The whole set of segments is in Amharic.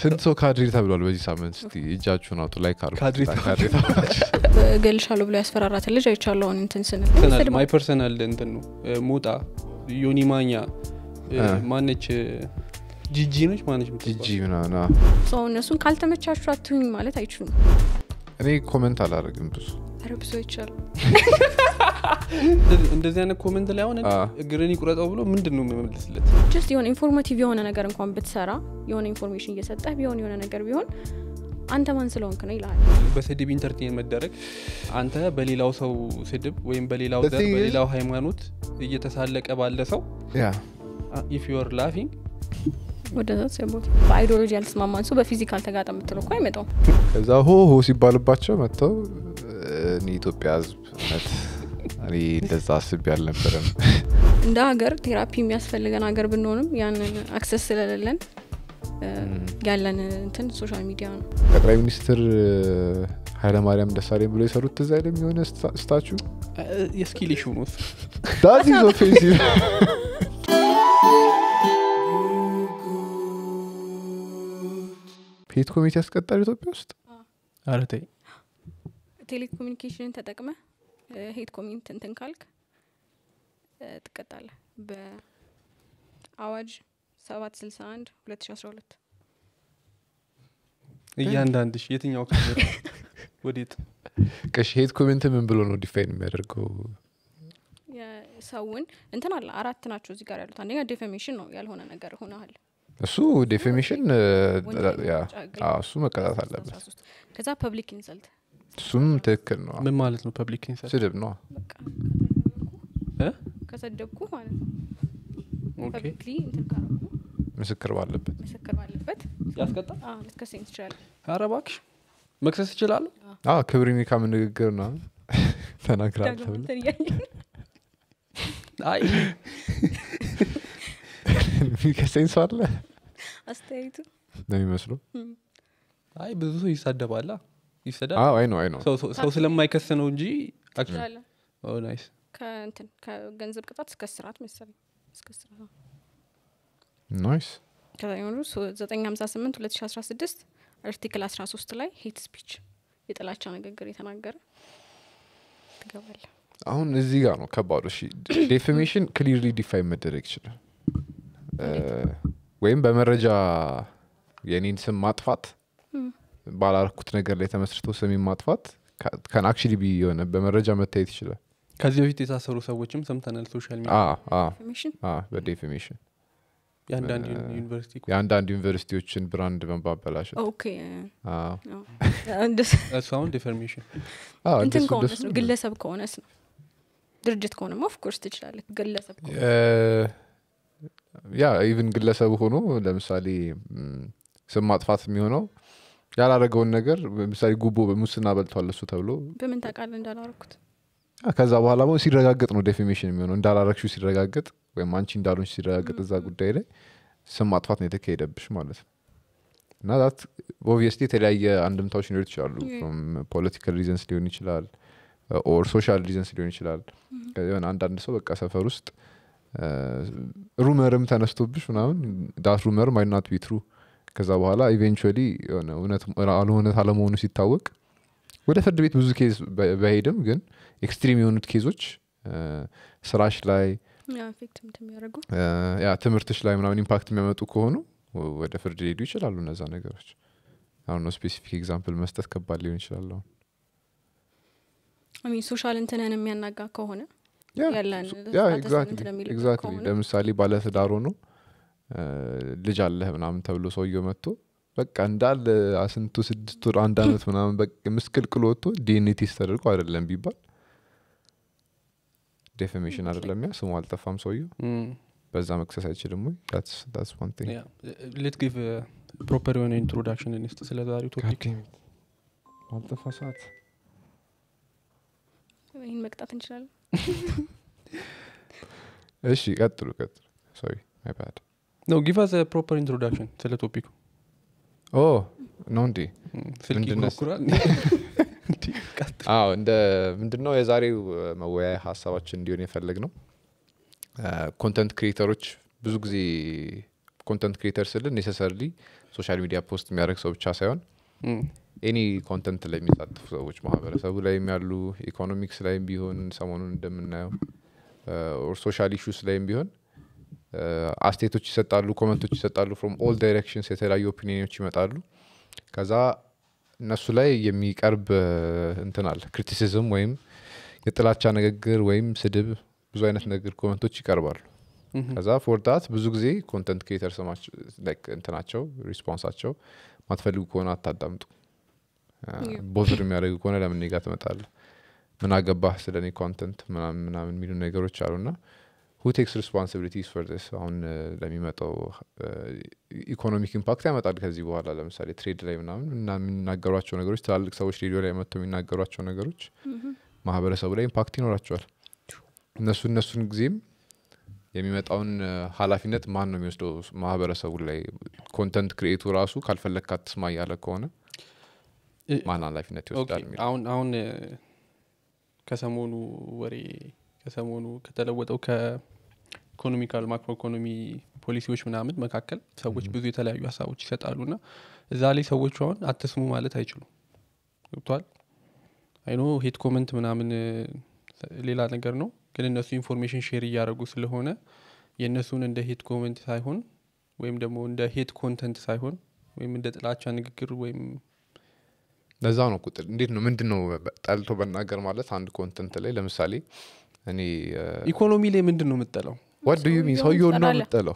ስንት ሰው ካድሬ ተብሏል በዚህ ሳምንት እስቲ እጃችሁን አውጡ ላይ ካድሬ ካድሬ ተብላችሁ እገልሻለሁ ብሎ ያስፈራራትን ልጅ አይቻለውን እንትን ስንል ፐርሰናል ስድባ- ማይ ፐርሰናል እንትን ነው እ፣ ሞጣ ዮኒ ማኛ እ፣ እ። ማነች እ፣ ጂጂ ነች ማነች የምትባለው? ጂጂ ምናምን አዎ። ሰው እነሱን ካልተመቻቹ አትሁኝ ማለት አይችሉም እኔ ኮመንት አላደርግም ብዙ ኧረ ብዙ ይቻሉ እንደዚህ- እንደዚህ አይነት ኮመንት ላይ አሁን አ። እግርን ይቁረጠው ብሎ ምንድን ነው የምመልስለት ጀስት የሆነ ኢንፎርማቲቭ የሆነ ነገር እንኳን ብትሰራ የሆነ ኢንፎርሜሽን እየሰጠህ ቢሆን የሆነ ነገር ቢሆን አንተ ማን ስለሆንክ ነው ይልሃል በስድብ ኢንተርቴን መደረግ አንተ በሌላው ሰው ስድብ ወይም በሌላው The ዘር thing is- በሌላው ሃይማኖት እየተሳለቀ ባለ ሰው ያ ኢፍ ዩር ላፊንግ ወደ ሰቦት በአይዲዮሎጂ ያልተስማማን ሰው በፊዚካል ተጋጠ የምትለው እኮ አይመጣውም ከዛ ሆ ሆ ሲባልባቸው መጥተው እኔ ኢትዮጵያ ህዝብ እውነት እኔ እንደዛ አስቤ አልነበረም እንደ ሀገር ቴራፒ የሚያስፈልገን ሀገር ብንሆንም ያንን አክሰስ ስለሌለን እ፣ ያለን እንትን ሶሻል ሚዲያ ነው ጠቅላይ ሚኒስትር ኃይለማርያም ደሳለኝ ብሎ የሰሩት ትዝ አይልም የሆነ ስታ- ስታቹ የስኪል ሹ ነው እሱ። ዳት ኢዝ ኦፌንሲቭ ፔት ኮሚቴ ያስቀጣል ኢትዮጵያ ውስጥ ኧረ ተይ ቴሌኮሙኒኬሽንን ተጠቅመ ሄት ኮሚንት እንትን ካልክ እ፣ ትቀጣለህ በአዋጅ ሰባት ስልሳ አንድ ሁለት ሺ አስራ ሁለት እያንዳንድሽ የትኛው ክፍል ወዴት ቀሽ ሄት ኮሜንት ምን ብሎ ነው ዲፋይን የሚያደርገው የሰውን እንትን አለ አራት ናቸው እዚህ ጋር ያሉት አንደኛ ዴፌሜሽን ነው ያልሆነ ነገር ሆነሃል እሱ ዴፌሜሽን ወንጀል ያ መቅጫ ሕግ ላይ አዎ፣ እሱ መቀጣት አለበት 13 ከዛ ፐብሊክ ኢንሰልት እሱም ትክክል ነው ምን ማለት ነው ፐብሊክ ኢንሰልት ስድብ ነው በቃ እ? ከሰደብኩ ማለት ነው ኦኬ ፐብሊክሊ እንትን ካረጉ ምስክር ባለበት ምስክር ባለበት ያስቀጣል አዎ፣ ልትከሰኝ ትችላለህ ኧረ እባክሽ መክሰስ እችላለሁ አዎ ክብር የሚካም ንግግር ነው ተናግራል ዳግም ተብሎ እንትን እያየን አይ የሚከሰኝ ሰው አለ አስተያየቱ ነው የሚመስለው አይ ብዙ ሰው ይሳደባላ ይሰዳል አዎ አይ ነው አይ ነው ሰው- ሰው- ሰው ስለማይከስ ነው እንጂ ትችላለህ ናይስ ከእንትን ከገንዘብ ቅጣት እስከ ስርዓት መሰለኝ እስከ ስርዓት ነው። ናይስ ከዛ የሆኑ ዘጠኝ ሀምሳ ስምንት ሁለት ሺ አስራ ስድስት አርቲክል አስራ ሶስት ላይ ሄት ስፒች የጥላቻ ንግግር የተናገረ ትገባለህ አሁን እዚህ ጋር ነው ከባዱ እሺ ዴፊሜሽን ክሊርሊ ዲፋይን መደረግ ይችላል እ፣ ወይም በመረጃ የኔን ስም ማጥፋት ባላረኩት ነገር ላይ ተመስርቶ ስሜን ማጥፋት ከን አክቹሊ ቢ የሆነ በመረጃ መታየት ይችላል ከዚህ በፊት የታሰሩ ሰዎችም ሰምተናል ሶሻል ሚዲያ አ አ ኢንፎርሜሽን አ በዴፊሜሽን የአንዳንድ ዩኒቨርሲቲ የአንዳንድ ዩኒቨርሲቲዎችን ብራንድ በማበላሸት ኦኬ አ አዎ። እንደስ- እሱ አሁን ዲፈርሜሽን አ፣ እንትን እንደሱ- ከሆነስ እንደሱ ነው ግለሰብ ከሆነስ ነው ድርጅት ከሆነማ ኦፍኮርስ ትችላለህ ግለሰብ ከሆነ እ፣ ያ ኢቭን ግለሰብ ሆኖ ለምሳሌ ም፣ ስም ማጥፋት የሚሆነው ያላረገውን ነገር ለምሳሌ ጉቦ ሙስና በልቷል እሱ ተብሎ በምን ታውቃለህ እንዳላረኩት አ፣ ከዛ በኋላ ደግሞ ሲረጋገጥ ነው ዴፊሜሽን የሚሆነው እንዳላረግሹ ሲረጋገጥ ወይም አንቺ እንዳሉንች ሲረጋገጥ እዛ ጉዳይ ላይ ስም ማጥፋት ነው የተካሄደብሽ ማለት ነው እና ዛት ኦብቪየስሊ የተለያየ አንድምታዎች ሊኖሩ ይችላሉ ፖለቲካል ሪዘንስ ሊሆን ይችላል ኦር ሶሻል ሪዘንስ ሊሆን ይችላል የሆነ አንዳንድ ሰው በቃ ሰፈር ውስጥ ሩመርም ተነስቶብሽ ምናምን ዳት ሩመር ማይናት ቢትሩ ከዛ በኋላ ኢቬንቹዋሊ የሆነ እውነት እውነት አለመሆኑ ሲታወቅ ወደ ፍርድ ቤት ብዙ ኬዝ በ- በሄድም ግን ኤክስትሪም የሆኑት ኬዞች እ፣ ስራሽ ላይ አፌክት የሚያደርጉ እ፣ ያ ትምህርትሽ ላይ ምናምን ኢምፓክት የሚያመጡ ከሆኑ ወ- ወደ ፍርድ ሊሄዱ ይችላሉ እነዛ ነገሮች አሁን ነው ስፔሲፊክ ኤግዛምፕል መስጠት ከባድ ሊሆን ይችላል አሁን ሚን ሶሻል እንትንህን የሚያናጋ ከሆነ ያ፣ ያለን ሱ- ያ ስታተስ ኤግዛክትሊ እንትን የሚልበት ኤግዛክትሊ ከሆነ ለምሳሌ ባለትዳር ሆኖ እ፣ ልጅ አለህ ምናምን ተብሎ ሰውየው መጥቶ በቃ እንዳለ አስንቱ ስድስት ወር አንድ አመት ምናምን በቃ ምስቅልቅል ወጥቶ ዲኤንኤ ቴስት ተደርጎ አይደለም ቢባል ዴፌሜሽን አይደለም ያ ስሙ አልጠፋም ሰውየው በዛ መክሰስ አይችልም ወይ ዳትስ ዋን ቲንግ ሌት ጊቭ ፕሮፐር የሆነ ኢንትሮዳክሽን እንስጥ ስለ ዛሬው ቶፒክ አልጠፋ ሰዓት ይህን መቅጣት እንችላለን እሺ ቀጥሉ ቀጥሉ ሶሪ ማይ ባድ ነው ጊቭ አስ ፕሮፐር ኢንትሮዳክሽን ስለ ቶፒኩ ኦ ነው እንዴ ስልክ ምንድን ነው? ይኮረኩራል እንዲህ ቀጥ- አዎ እንደ ምንድነው የዛሬው እ፣ መወያያ ሀሳባችን እንዲሆን የፈለግ ነው ኮንተንት ክሪኤተሮች ብዙ ጊዜ ኮንተንት ክሪኤተር ስል ኔሰሰርሊ ሶሻል ሚዲያ ፖስት የሚያደርግ ሰው ብቻ ሳይሆን እም፣ ኤኒ ኮንተንት ላይ የሚሳተፉ ሰዎች ማህበረሰቡ ላይም ያሉ ኢኮኖሚክስ ላይም ቢሆን ሰሞኑን እንደምናየው ኦር ሶሻል ኢሹስ ላይም ቢሆን አስቴቶች ይሰጣሉ ኮመንቶች ይሰጣሉ ፍሮም ኦል ዳይሬክሽንስ የተለያዩ ኦፒኒዮች ይመጣሉ ከዛ እነሱ ላይ የሚቀርብ እ፣ እንትን አለ ክሪቲሲዝም ወይም የጥላቻ ንግግር ወይም ስድብ ብዙ አይነት ነገር ኮመንቶች ይቀርባሉ እም፣ ከዛ ፎርዳት ብዙ ጊዜ ኮንተንት ክሪኤተር ስማቸው like እንትናቸው ሪስፖንሳቸው ማትፈልጉ ከሆነ አታዳምጡ Yeah. ቦዝር የሚያደርግ ከሆነ ለምን እኔ ጋር ትመጣለህ ምን አገባህ ስለ እኔ ኮንተንት ምናምን ምናምን የሚሉ ነገሮች አሉ ና ሁ ቴክስ ሪስፖንሲቢሊቲስ ፎር ስ አሁን እ፣ ለሚመጣው ኢኮኖሚክ ኢምፓክት ያመጣል ከዚህ በኋላ ለምሳሌ ትሬድ ላይ ምናምን እና የሚናገሯቸው ነገሮች ትላልቅ ሰዎች ሬዲዮ ላይ መጥተው የሚናገሯቸው ነገሮች ማህበረሰቡ ላይ ኢምፓክት ይኖራቸዋል እነሱ እነሱን ጊዜም የሚመጣውን እ፣ ኃላፊነት ማን ነው የሚወስደው ማህበረሰቡ ላይ ኮንተንት ክሪኤቱ ራሱ ካልፈለግ ካትስማ እያለ ከሆነ እ፣ ማን ኃላፊነት ኦኬ፣ ይወስዳል የሚለው አሁን አሁን እ፣ ከሰሞኑ ወሬ ከሰሞኑ ከተለወጠው ከኢኮኖሚካል ማክሮ ኢኮኖሚ ፖሊሲዎች ምናምን መካከል ሰዎች ብዙ የተለያዩ ሀሳቦች ይሰጣሉ ና እዛ ላይ ሰዎቹ አሁን አትስሙ ማለት አይችሉም ገብቷል አይኖ ሄት ኮመንት ምናምን እ፣ ሌላ ነገር ነው ግን እነሱ ኢንፎርሜሽን ሼር እያደረጉ ስለሆነ የእነሱን እንደ ሄት ኮመንት ሳይሆን ወይም ደግሞ እንደ ሄት ኮንተንት ሳይሆን ወይም እንደ ጥላቻ ንግግር ወይም ለዛ ነው ቁጥር እንዴት ነው ምንድን ነው በ- ጠልቶ በናገር ማለት አንድ ኮንተንት ላይ ለምሳሌ እኔ ኢኮኖሚ ላይ ምንድን ነው የምጠለው ዋት ዩ ሚን ሰውየውን ሰውየውን ነው ትጠላለህ? የምጠለው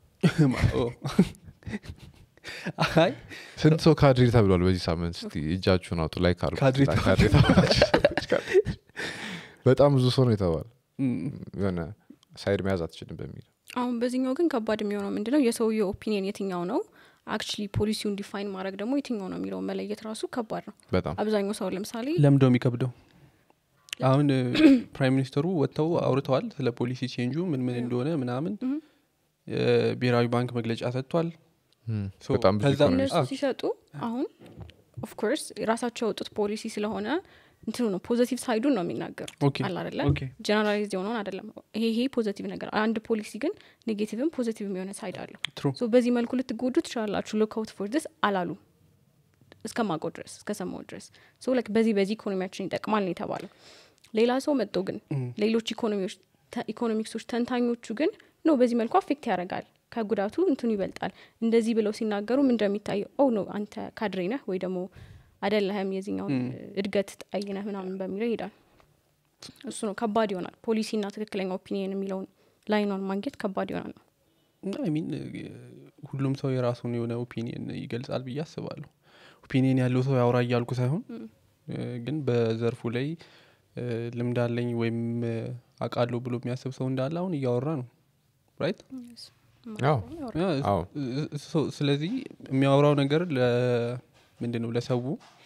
አይ ስንት ሰው ካድሬ ተብሏል በዚህ ሳምንት እስቲ እጃችሁን አውጡ ላይ ካሉ ካድሬ ካድሬ ተባላችሁ ሰዎች ካድሬ። በጣም ብዙ ሰው ነው የተባለ እም፣ የሆነ ሳይድ መያዝ አትችልም በሚል አሁን በዚህኛው ግን ከባድ የሚሆነው ምንድነው የሰውየው ኦፒኒየን የትኛው ነው አክቹሊ ፖሊሲውን ዲፋይን ማድረግ ደግሞ የትኛው ነው የሚለውን መለየት ራሱ ከባድ ነው በጣም አብዛኛው ሰው ለምሳሌ ለምደው የሚከብደው አሁን ፕራይም ሚኒስተሩ ወጥተው አውርተዋል ስለ ፖሊሲ ቼንጁ ምን ምን እንደሆነ ምናምን እም። የብሔራዊ ባንክ መግለጫ ሰጥቷል እም፣ ሶ በጣም ብዙ ከዛ- ኢኮኖሚ እነሱ አዎ። ሲሰጡ አሁን ኦፍኮርስ የራሳቸው ያወጡት ፖሊሲ ስለሆነ እንትኑ ነው ፖዘቲቭ ሳይዱን ነው የሚናገሩት ኦኬ አለ አደለ ኦኬ ጀነራላይዝ የሆነውን አይደለም ይሄ ይሄ ፖዘቲቭ ነገር አንድ ፖሊሲ ግን ኔጌቲቭም ፖዘቲቭ የሆነ ሳይድ አለው ትሩ ሶ በዚህ መልኩ ልትጎዱ ትችላላችሁ ሉክ አውት ፎር ዲስ አላሉ እስከማውቀው ድረስ እስከሰማው ድረስ ሶ ላይክ በዚህ በዚህ ኢኮኖሚያችን ይጠቅማል ነው የተባለው ሌላ ሰው መጥቶ ግን ሌሎች ኢኮኖሚዎች ተ- ኢኮኖሚክሶች ተንታኞቹ ግን ኖ በዚህ መልኩ አፌክት ያደርጋል ከጉዳቱ እንትኑ ይበልጣል እንደዚህ ብለው ሲናገሩ ምን እንደሚታየው ኦ ኖ አንተ ካድሬ ነህ ወይ ደግሞ አደለህም የዚህኛውን እድገት ጣይ ነህ ምናምን በሚለው ይሄዳል እሱ ነው ከባድ ይሆናል ፖሊሲና ትክክለኛ ኦፒኒየን የሚለውን ላይኗን ማግኘት ከባድ ይሆናል ሚን ሁሉም ሰው የራሱን የሆነ ኦፒኒየን ይገልጻል ብዬ አስባለሁ ኦፒኒየን ያለው ሰው ያውራ እያልኩ ሳይሆን እ፣ ግን በዘርፉ ላይ እ፣ ልምድ አለኝ ወይም እ፣ አውቃለሁ ብሎ የሚያስብ ሰው እንዳለ አሁን እያወራ ነው ራይት አዎ አዎ ሶ- ስለዚህ የሚያወራው ነገር ምንድን ነው ለሰው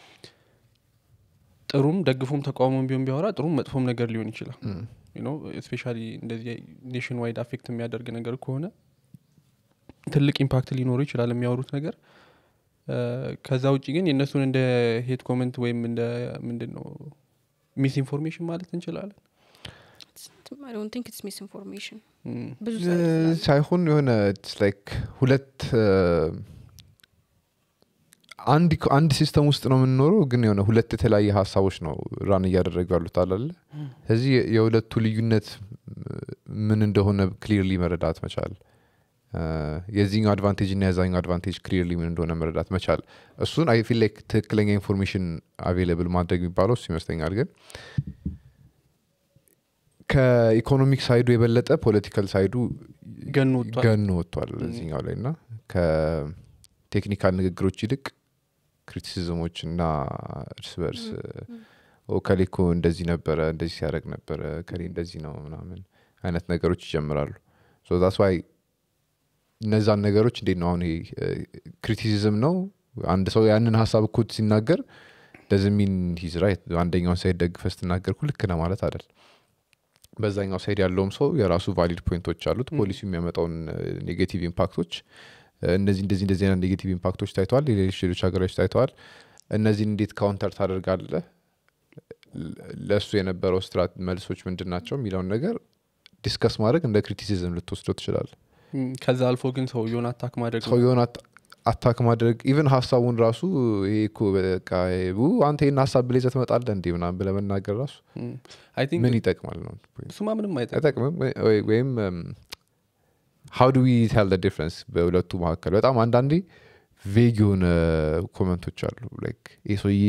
ጥሩም ደግፎም ተቃውሞም ቢሆን ቢያወራ ጥሩም መጥፎም ነገር ሊሆን ይችላል ስፔሻሊ እንደዚህ ኔሽን ዋይድ አፌክት የሚያደርግ ነገር ከሆነ ትልቅ ኢምፓክት ሊኖረው ይችላል የሚያወሩት ነገር እ፣ ከዛ ውጭ ግን የእነሱን እንደ ሄት ኮመንት ወይም እንደ ምንድን ነው ሚስ ኢንፎርሜሽን ማለት እንችላለን ቲንክ ኢትስ ሚስ ኢንፎርሜሽን እም፣ ብዙ side ስላለው። ሳይሆን የሆነ ላይክ ሁለት እ፣ አንድ ኢኮ- አንድ ሲስተም ውስጥ ነው የምንኖረው ግን የሆነ ሁለት የተለያየ ሀሳቦች ነው ራን እያደረጉ ያሉት አላለ ስለዚህ የ- የሁለቱ ልዩነት እ፣ ምን እንደሆነ ክሊርሊ መረዳት መቻል እ፣ የዚህኛው አድቫንቴጅ እና የዛኛው አድቫንቴጅ ክሊርሊ ምን እንደሆነ መረዳት መቻል እሱን አይ ፊል ላይክ ትክክለኛ ኢንፎርሜሽን አቬይለብል ማድረግ የሚባለው እሱ ይመስለኛል ግን ከኢኮኖሚክ ሳይዱ የበለጠ ፖለቲካል ሳይዱ ገኖ ወጥቷል። ገኖ ወጥቷል እዚኛው ላይ እና ከቴክኒካል ንግግሮች ይልቅ ክሪቲሲዝሞች እና እርስ በርስ ከሌ እኮ እንደዚህ ነበረ እንደዚህ ሲያደርግ ነበረ ከሌ እንደዚህ ነው ምናምን አይነት ነገሮች ይጀምራሉ ዛስ ዋይ እነዛን ነገሮች እንዴት ነው አሁን ይሄ ክሪቲሲዝም ነው አንድ ሰው ያንን ሀሳብ እኮ ሲናገር ደዝሚን ሂዝ ራይት አንደኛውን ሳይድ ደግፈ ስትናገር እኮ ልክ ነህ ማለት አይደል በዛኛው ሳይድ ያለውም ሰው የራሱ ቫሊድ ፖይንቶች አሉት ፖሊሲ የሚያመጣውን ኔጌቲቭ ኢምፓክቶች እ፣ እነዚህ እንደዚህ እንደዚህ አይነት ኔጌቲቭ ኢምፓክቶች ታይተዋል ሌሎች ሌሎች ሀገሮች ታይተዋል እነዚህን እንዴት ካውንተር ታደርጋለህ ለ- ለእሱ የነበረው ስትራት መልሶች ምንድን ናቸው የሚለውን ነገር ዲስከስ ማድረግ እንደ ክሪቲሲዝም ልትወስደው ትችላል እም፣ ከዛ አልፎ ግን ሰውየውን አታክ ማድረግ ነው። ሰውየውን አት- አታክ ማድረግ ኢቨን ሀሳቡን ራሱ ይሄ እኮ በቃ ው አንተ ይህን ሀሳብ ብለህ ይዘህ ትመጣለህ እንዴ ምናምን ብለህ መናገር ራሱ እም፣ አይ ቲንክ ምን ይጠቅማል ነው እሱማ ምንም አይጠቅም አይጠቅምም ወይ- ወይም ሀው ዱ ዊ ቴል ዲፍረንስ በሁለቱ መካከል በጣም አንዳንዴ ቬግ የሆነ ኮመንቶች አሉ ላይክ ይህ ሰውዬ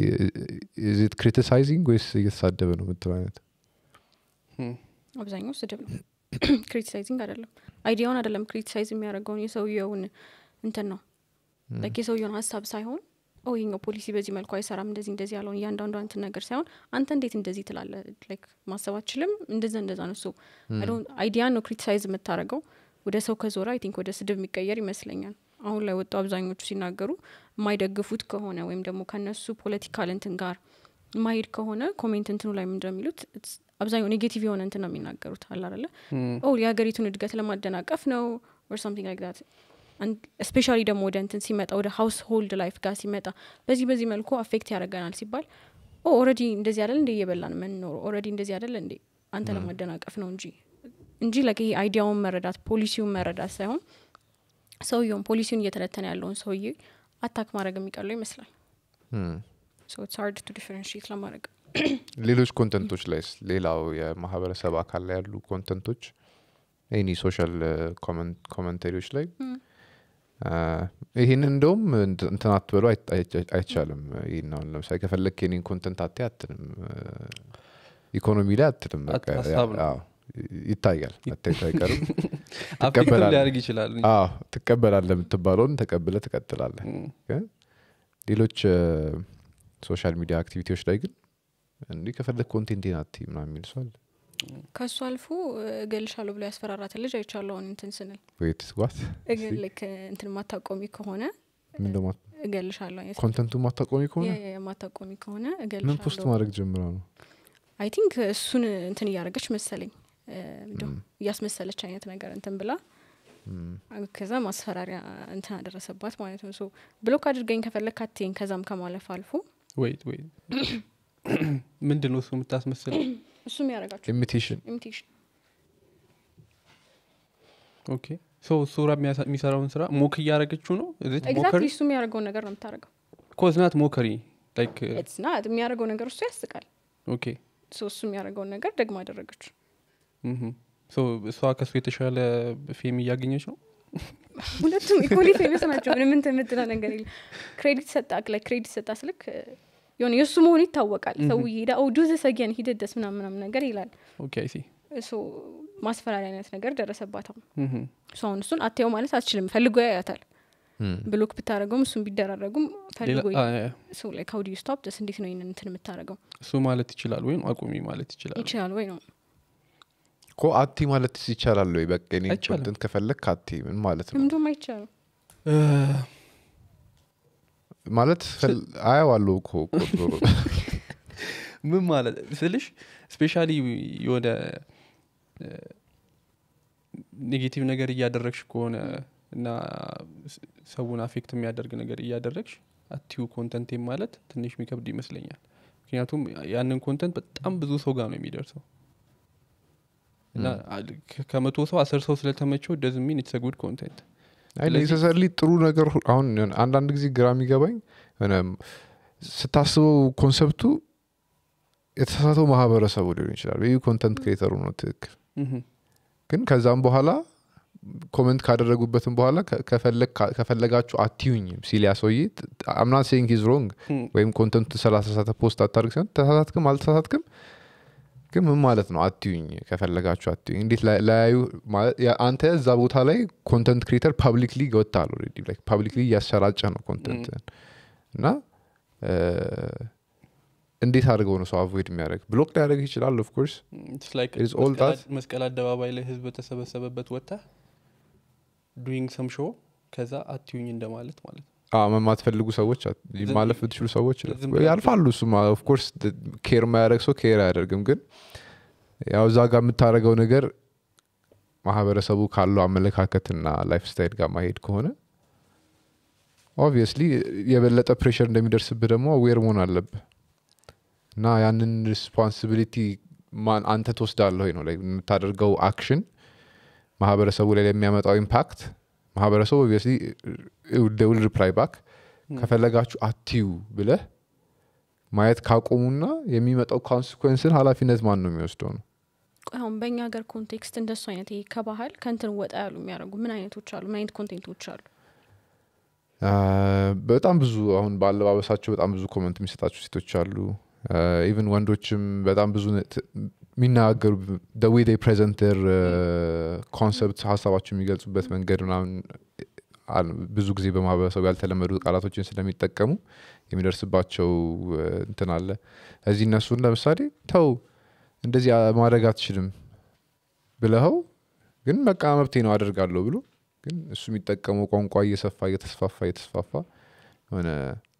ኢዝት ክሪቲሳይዚንግ ወይስ እየተሳደበ ነው የምትለው አይነት እም፣ አብዛኛው ስድብ ነው ክሪቲሳይዚንግ አይደለም አይዲያውን አይደለም ክሪቲሳይዝ የሚያደርገውን የሰውየውን እንትን ነው ላይክ የሰውየውን ሀሳብ ሳይሆን ኦ ይሄኛው ፖሊሲ በዚህ መልኩ አይሰራም እንደዚህ እንደዚህ ያለውን እያንዳንዱ እንትን ነገር ሳይሆን አንተ እንዴት እንደዚህ ትላለ ላይክ ማሰብ አችልም እንደዛ እንደዛ ነው ሶ አይዲያን ነው ክሪቲሳይዝ የምታደርገው ወደ ሰው ከዞረ አይ ቲንክ ወደ ስድብ የሚቀየር ይመስለኛል አሁን ላይ ወጡ አብዛኞቹ ሲናገሩ የማይደግፉት ከሆነ ወይም ደግሞ ከነሱ ፖለቲካል እንትን ጋር ማሄድ ከሆነ ኮሜንት እንትኑ ላይ ምንድነው የሚሉት it's አብዛኛው ኔጌቲቭ የሆነ እንትን ነው የሚናገሩት አለ አይደለ እም፣ ኦ የሀገሪቱን እድገት ለማደናቀፍ ነው ኦር ሳምቲንግ ላይክ ዳት ስፔሻሊ ደግሞ ወደ እንትን ሲመጣ ወደ ሀውስ ሆልድ ላይፍ ጋር ሲመጣ በዚህ በዚህ መልኩ አፌክት ያደርገናል ሲባል ኦ ኦረዲ እንደዚህ አይደል እንደ እየበላን የምንኖረው ኦረዲ እንደዚህ አይደል እንዴ አንተ ለማደናቀፍ ነው እንጂ እንጂ ለክ ይሄ አይዲያውን መረዳት ፖሊሲውን መረዳት ሳይሆን ሰውየውን ፖሊሲውን እየተነተነ ያለውን ሰውዬ አታክ ማድረግ የሚቀለው ይመስላል ሶ ኢትስ ሃርድ ቱ ዲፈረንሺየት ለማድረግ ሌሎች ኮንተንቶች ላይ ሌላው የማህበረሰብ አካል ላይ ያሉ ኮንተንቶች ኤኒ ሶሻል ኮመንታሪዎች ላይ አ፣ ይህንን እንደውም እንት- እንትን አትበሉ አይት- አይቻ- አይቻልም ይህን አሁን ለምሳሌ ከፈለግ የኔን ኮንተንት አቴ አትልም ኢኮኖሚ ላይ አትልም በቃ አት- ሀሳብ ነው። አዎ፣ ይታያል መታየቱ አይቀርም አፌክትም ትቀበላለህ። ሊያደርግ ይችላል እንጂ። አዎ ትቀበላለህ የምትባለውን ተቀብለ ትቀጥላለህ እም፣ ግን ሌሎች ሶሻል ሚዲያ አክቲቪቲዎች ላይ ግን እንዲህ ከፈለግ ኮንቴንቴን አት ምናምን የሚል ሰው አለ ከእሱ አልፎ እገልሻለሁ ብሎ ያስፈራራትን ልጅ አይቻለውን እንትን ስንል ወይት ዋት እግ- ልክ እንትን ማታቆሚ ከሆነ ምንደ እገልሻለሁ አይነት ኮንተንቱ ማታቆሚ ከሆነ የ- የ- የማታቆሚ ከሆነ ምን ፖስት እገልሻለሁ ማድረግ ጀምራ ነው አይ ቲንክ እሱን እንትን እያደረገች መሰለኝ እ፣ እንደው እያስመሰለች አይነት ነገር እንትን ብላ ከዛ ማስፈራሪያ እንትን አደረሰባት ማለት ነው ሶ ብሎክ አድርገኝ ከፈለግ ካቴን ከዛም ከማለፍ አልፎ ወይት ወይት ምንድን ነው እሱ የምታስመስለው እሱም ያደረጋቸው ኢሚቴሽን ኢሚቴሽን ኦኬ ሶ እሱ ራ የሚያሳ- የሚሰራውን ስራ ሞክ እያደረገችው ነው ሞከሪ ኤግዛክትሊ እሱ የሚያደርገውን ነገር ነው የምታደርገው ኮዝናት ሞከሪ ላይክ ኢትስ ናት የሚያደርገው ነገር እሱ ያስቃል ኦኬ ሶ እሱ የሚያደርገውን ነገር ደግሞ አደረገችው ምሁም። ሶ እሷ ከሱ የተሻለ ፌም እያገኘች ነው ሁለቱም ኢኮሊ ፌመስ ናቸው ምንም እንትን የምትለው ነገር የለም ክሬዲት ሰጣ ላይ ክሬዲት ሰጣ ስልክ የሆነ የእሱ መሆኑ ይታወቃል ሰው ይሄዳ ኦ ዱ ዘ ሰገን ሂደደስ ምናምን ምናምን ነገር ይላል ኦኬ አይሲ ሶ ማስፈራሪያ አይነት ነገር ደረሰባት አሁን እሱ አሁን እሱን አትየው ማለት አትችልም ፈልጎ ያያታል ብሎክ ብታደረገውም እሱን ቢደራረጉም ፈልጎ ሰው ላይ ካውዲ ስቶፕ ደስ እንዴት ነው ይህንን እንትን የምታደረገው እሱ ማለት ይችላል ወይም አቁሚ ማለት ይችላል ይችላል ወይ ነው ኮ አቲ ማለት ይቻላል ወይ በቃ እኔ አይቻልም። ኮንተንት ከፈለግ ካቲ ምን ማለት ነው ምንድም አይቻልም ማለት ፈል- አየዋለሁ እኮ ቁጥሩ ምን ማለት ስልሽ ስፔሻሊ የሆነ ኔጌቲቭ ነገር እያደረግሽ ከሆነ እና ስ- ሰውን አፌክት የሚያደርግ ነገር እያደረግሽ አቲዩ ኮንተንቴ ማለት ትንሽ የሚከብድ ይመስለኛል ምክንያቱም ያንን ኮንተንት በጣም ብዙ ሰው ጋር ነው የሚደርሰው እና አል- ከ- ከመቶ ሰው አስር ሰው ስለተመቸው ደዝ ሚን ኢትስ ጉድ ኮንቴንት አይ ስለዚህ- ኔሰሰርሊ ጥሩ ነገር ሁ- አሁን የሆነ አንዳንድ ጊዜ ግራ የሚገባኝ የሆነ ስታስበው ኮንሰፕቱ የተሳሳተው ማህበረሰቡ ሊሆን ይችላል ይህ ኮንተንት ክሬተሩ ነው ትክክል ግን ከዛም በኋላ ኮመንት ካደረጉበትም በኋላ ከ- ከፈለግ- ካ- ከፈለጋችሁ አትዩኝም ሲል ያ ሰውዬ አምናት ሴንግ ኢዝ ሮንግ ወይም ኮንተንቱ ስላተሳሳተ ፖስት አታርግ ሲሆን ተሳሳትክም አልተሳሳትክም ግን ምን ማለት ነው አትዩኝ ከፈለጋችሁ አትዩኝ እንዴት ላይ- ላያዩ ማለት ያ- አንተ እዛ ቦታ ላይ ኮንተንት ክሬተር ፓብሊክሊ ወጥታል ኦልሬዲ ፓብሊክሊ እያሰራጨ ነው ኮንተንት እና እ፣ እንዴት አድርገው ነው ሰው አቮይድ የሚያደርግ ብሎክ ሊያደርግ ይችላል ኦፍኮርስ It's all that. መስቀል አደባባይ ላይ ህዝብ በተሰበሰበበት ወጥታ ዱይንግ ሰም ሾው ከዛ አትዩኝ እንደማለት ማለት ነው የማትፈልጉ ሰዎች አት- ዝም- ማለፍ ብትችሉ ሰዎች ዝም ብላችሁ- ያልፋሉ እሱማ ኦፍኮርስ ኬር የማያደርግ ሰው ኬር አያደርግም ግን ያው እዛ ጋር የምታደርገው ነገር ማህበረሰቡ ካለው አመለካከትና ላይፍ ስታይል ጋር ማሄድ ከሆነ ኦብቪየስሊ የበለጠ ፕሬሽር እንደሚደርስብህ ደግሞ አዌር መሆን አለብህ እና ያንን ሪስፖንሲቢሊቲ አንተ ትወስዳለህ ወይ ነው like የምታደርገው አክሽን ማህበረሰቡ ላይ የሚያመጣው ኢምፓክት ማህበረሰቡ ኦብቪየስሊ ውል ሪፕላይ ባክ ከፈለጋችሁ አትዩ ብለህ ማየት ካቆሙና የሚመጣው ኮንሲኩዌንስን ኃላፊነት ማን ነው የሚወስደው ነው ቆይ አሁን በእኛ ሀገር ኮንቴክስት እንደሱ አይነት ይሄ ከባህል ከንትን ወጣ ያሉ የሚያደርጉ ምን አይነቶች አሉ ምን አይነት ኮንቴንቶች አሉ አ፣ በጣም ብዙ አሁን በአለባበሳቸው በጣም ብዙ ኮመንት የሚሰጣቸው ሴቶች አሉ ኢቨን ወንዶችም በጣም ብዙ ነ- ት- የሚናገሩ ዌይ ዴይ ፕሬዘንት ር ኮንሰፕት ሀሳባቸው የሚገልጹበት መንገድ ምናምን አል- ብዙ ጊዜ በማህበረሰቡ ያልተለመዱ ቃላቶችን ስለሚጠቀሙ የሚደርስባቸው እ፣ እንትን አለ እዚህ እነሱን ለምሳሌ ተው እንደዚህ አ- ማድረግ አትችልም ብለኸው ግን በቃ መብቴ ነው አደርጋለሁ ብሎ ግን እሱ የሚጠቀመው ቋንቋ እየሰፋ እየተስፋፋ እየተስፋፋ የሆነ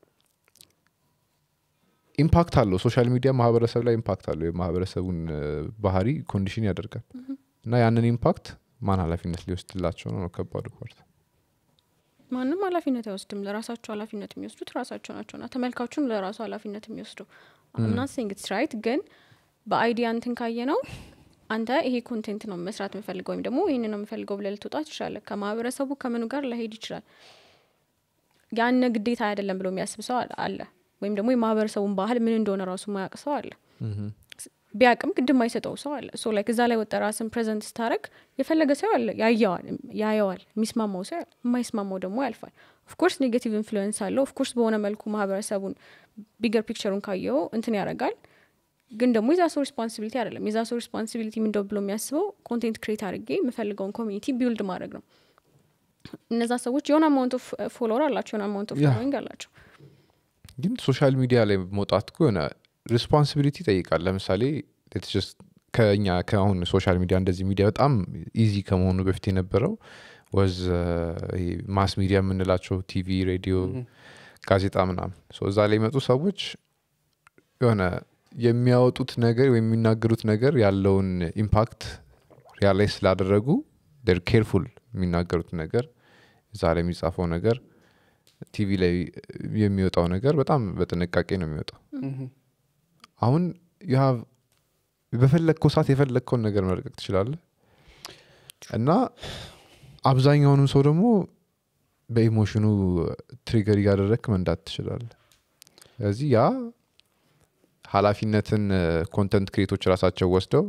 ኢምፓክት አለው ሶሻል ሚዲያ ማህበረሰብ ላይ ኢምፓክት አለው የማህበረሰቡን እ፣ ባህሪ ኮንዲሽን ያደርጋል እና ያንን ኢምፓክት ማን ኃላፊነት ሊወስድላቸው ነው ነው ከባዱ ፓርት ማንም ኃላፊነት አይወስድም ለራሳቸው ኃላፊነት የሚወስዱት ራሳቸው ናቸውና ተመልካቹን ለራሱ ኃላፊነት የሚወስደው አምና ሲንግት ራይት ግን በአይዲያ እንትን ካየ ነው አንተ ይሄ ኮንቴንት ነው መስራት የምፈልገው ወይም ደግሞ ይህን ነው የምፈልገው ብለህ ልትወጣ ትችላለህ ከማህበረሰቡ ከምኑ ጋር ላሄድ ይችላል ያን ግዴታ አይደለም ብሎ የሚያስብ ሰው አለ- አለ ወይም ደግሞ የማህበረሰቡን ባህል ምን እንደሆነ ራሱ ማያውቅ ሰው አለ ቢያቅም ግድም አይሰጠው ሰው አለ ሶ ላይክ እዛ ላይ ወጣ ራስን ፕሬዘንት ስታደረግ የፈለገ ሰው ያለ ያየዋል ያየዋል የሚስማማው ሰው ያለ የማይስማማው ደግሞ ያልፋል ኦፍኮርስ ኔጌቲቭ ኢንፍሉዌንስ አለው ኦፍኮርስ በሆነ መልኩ ማህበረሰቡን ቢገር ፒክቸሩን ካየው እንትን ያደርጋል ግን ደግሞ የዛ ሰው ሪስፖንሲቢሊቲ አይደለም የዛ ሰው ሪስፖንሲቢሊቲ ምንደው ብሎ የሚያስበው ኮንቴንት ክሬት አድርጌ የምፈልገውን ኮሚኒቲ ቢውልድ ማድረግ ነው እነዛ ሰዎች የሆነ አማውንት ኦፍ ፎሎወር አላቸው የሆነ አማውንት ኦፍ ያ። ፎሎዊንግ አላቸው ግን ሶሻል ሚዲያ ላይ መውጣት እኮ የሆነ ሪስፖንሲቢሊቲ ይጠይቃል ለምሳሌ it's just ከኛ ከአሁን ሶሻል ሚዲያ እንደዚህ ሚዲያ በጣም ኢዚ ከመሆኑ በፊት የነበረው ወዝ ማስ ሚዲያ የምንላቸው ቲቪ ሬዲዮ ጋዜጣ ምናምን So እዛ ላይ የመጡ ሰዎች የሆነ የሚያወጡት ነገር ወይም የሚናገሩት ነገር ያለውን ኢምፓክት ሪያላይዝ ስላደረጉ ር ኬርፉል የሚናገሩት ነገር እዛ ላይ የሚጻፈው ነገር ቲቪ ላይ የሚወጣው ነገር በጣም በጥንቃቄ ነው የሚወጣው አሁን you have በፈለግከው ሰዓት የፈለግከውን ነገር መልቀቅ ትችላለህ እና አብዛኛውንም ሰው ደግሞ በኢሞሽኑ ትሪገር እያደረግክ መንዳት ትችላለህ ስለዚህ ያ ኃላፊነትን ኮንተንት ክሬቶች ራሳቸው ወስደው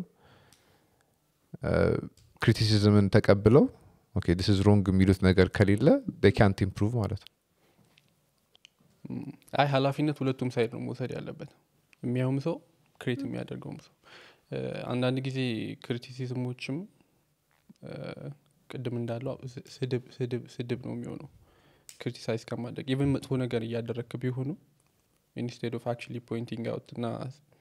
ክሪቲሲዝምን ተቀብለው ኦኬ ዲስ ኢዝ ሮንግ የሚሉት ነገር ከሌለ ካንት ኢምፕሩቭ ማለት ነው አይ ኃላፊነት ሁለቱም ሳይድ ነው መውሰድ ያለበት የሚያውም ሰው ክሬት የሚያደርገውም ሰው እ፣ አንዳንድ ጊዜ ክሪቲሲዝሞችም እ፣ ቅድም እንዳለው ስ- ስድብ ስድብ ስድብ ነው የሚሆነው ክሪቲሳይዝ ከማድረግ ኢቨን መጥፎ ነገር እያደረግክ ቢሆኑ ኢንስቴድ ኦፍ አክቹሊ ፖይንቲንግ አውት እና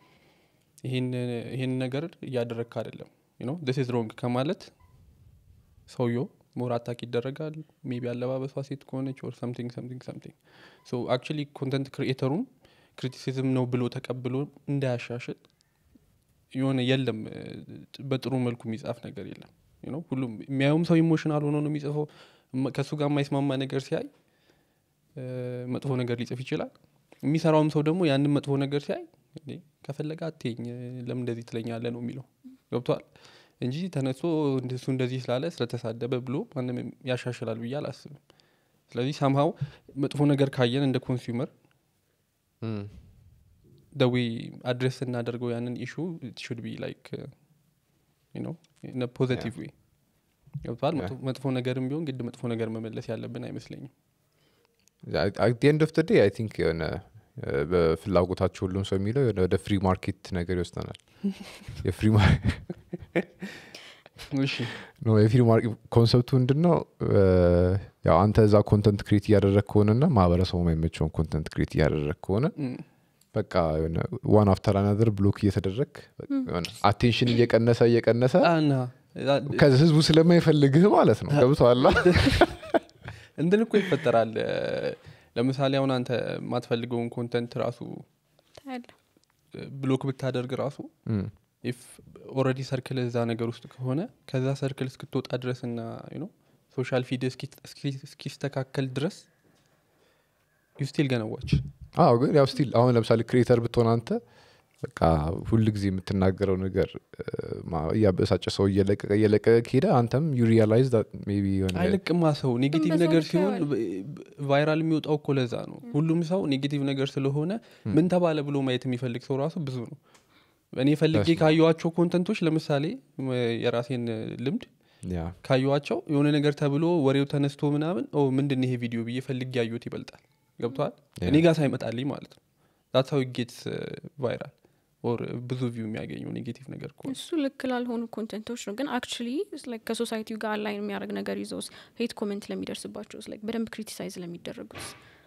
ይህን ነገር እያደረግክ አይደለም ነው ስ ኢዝ ሮንግ ከማለት ሰውየው ሞር አታክ ይደረጋል ሜቢ አለባበሷ ሴት ከሆነች ኦር ሰምቲንግ ሰምቲንግ ሰምቲንግ ሶ አክቹሊ ኮንተንት ክሪኤተሩም ክሪቲሲዝም ነው ብሎ ተቀብሎ እንዳያሻሽል የሆነ የለም እ፣ በጥሩ መልኩ የሚጻፍ ነገር የለም you know፣ ሁሉም የሚያየውም ሰው ኢሞሽናል ሆኖ ነው የሚጽፈው እመ- ከእሱ ጋር የማይስማማ ነገር ሲያይ እ፣ መጥፎ ነገር ሊጽፍ ይችላል የሚሰራውም ሰው ደግሞ ያንን መጥፎ ነገር ሲያይ እንዴ ከፈለገ አትኝ ለምን እንደዚህ ትለኛለ ነው የሚለው ገብቷል እንጂ ተነስቶ እሱ እንደዚህ ስላለ ስለተሳደበ ብሎ ማንም ያሻሽላል ብዬ አላስብም ስለዚህ ሳምሃው መጥፎ ነገር ካየን እንደ ኮንሱመር ደዊ አድሬስ ስናደርገው ያንን ኢሹ ሹድ ቢ ላይክ ፖዘቲቭ ዌይ ገብቷል መጥፎ- መጥፎ ነገርም ቢሆን ግድ መጥፎ ነገር መመለስ ያለብን አይመስለኝም አት ኤንድ ኦፍ ዴይ አይ ቲንክ የሆነ እ፣ በፍላጎታቸው ሁሉም ሰው የሚለው የሆነ ወደ ፍሪ ማርኬት ነገር ይወስደናል የፍሪ ማር- እሺ ኖ የፍሪ ማርኬት ኮንሰፕቱ ምንድን ነው እ፣ ያው አንተ እዛ ኮንተንት ክሬት እያደረግ ከሆነና ማህበረሰቡ የማይመቸውን ኮንተንት ክሬት እያደረግ ከሆነ እም፣ በቃ የሆነ ዋን አፍተር አናደር ብሎክ እየተደረግ አቴንሽን እየቀነሰ እየቀነሰ አና ከዚ ህዝቡ ስለማይፈልግህ ማለት ነው ገብተዋላ እንትን እኮ ይፈጠራል እ፣ ለምሳሌ አሁን አንተ የማትፈልገውን ኮንተንት ራሱ ታያለህ ብሎክ ብታደርግ ራሱ ኢፍ ኦረዲ ሰርክል እዛ ነገር ውስጥ ከሆነ ከዛ ሰርክል እስክትወጣ ድረስ እና ሶሻል ፊድ እስኪስተካከል ድረስ ዩ ስቲል ገነዋች አዎ ግን ያው ስቲል አሁን ለምሳሌ ክሬተር ብትሆን አንተ በቃ ሁል ጊዜ የምትናገረው ነገር እ፣ ማ- እያበሳጨ ሰው እየለቀቀ እየለቀቀ ከሄደ አንተም ዩ ሪያላይዝ ሜቢ የሆነ አይለቅማ ሰው ኔጌቲቭ በሰው ነገር ልክ ሲሆን ያየዋል። ቫይራል የሚወጣው እኮ ለዛ ነው ሁሉም ሰው ኔጌቲቭ ነገር ስለሆነ ምን ተባለ ብሎ ማየት የሚፈልግ ሰው ራሱ ብዙ ነው እኔ ፈልጌ በስመ አብ። ካየዋቸው ኮንተንቶች ለምሳሌ ም- የራሴን ልምድ ያ ካየዋቸው የሆነ ነገር ተብሎ ወሬው ተነስቶ ምናምን ኦ ምንድን ነው ይሄ ቪዲዮ ብዬ ፈልጌ ያዩት ይበልጣል ገብተዋል እኔ ጋር ሳይመጣልኝ ማለት ነው ዛት ሀው ጌትስ ቫይራል ኦር ብዙ ቪው የሚያገኘው ኔጌቲቭ ነገር ከሆነ እሱ ልክ ላልሆኑ ኮንቴንቶች ነው ግን አክቹሊ ከሶሳይቲው ጋር አላይን የሚያደርግ ነገር ይዘው ሄት ኮሜንት ለሚደርስባቸው like በደንብ ክሪቲሳይዝ ለሚደረጉት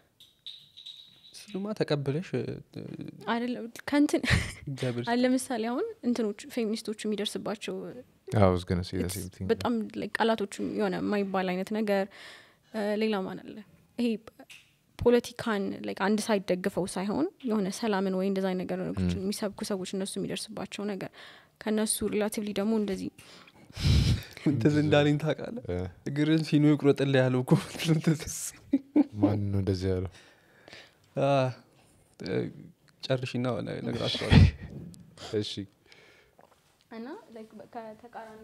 ስሉማ ተቀብለሽ እ፣ አይደለም ከንትን እግዚአብሔር አለ ለምሳሌ አሁን እንትኖች ፌሚኒስቶቹ የሚደርስባቸው was gonna say the it's same thing. በጣም like ቃላቶቹም የሆነ የማይባል አይነት ነገር እ፣ ሌላ ማን አለ ይሄ ፖለቲካን like አንድ ሳይድ ደግፈው ሳይሆን የሆነ ሰላምን ወይ እንደዛ አይነት ነገሮችን የሚሰብኩ ሰዎች እነሱ የሚደርስባቸው ነገር ከእነሱ ሪላቲቭሊ ደግሞ እንደዚህ ትዝ እንዳለኝ ታውቃለህ እ፣ እግርን ሲኖ ይቁረጥልህ ያለው እኮ ማን ነው እንደዚህ ያለው ጨርሽና ነግራቸዋለሁ እሺ እና like በ- ከተቃራኒ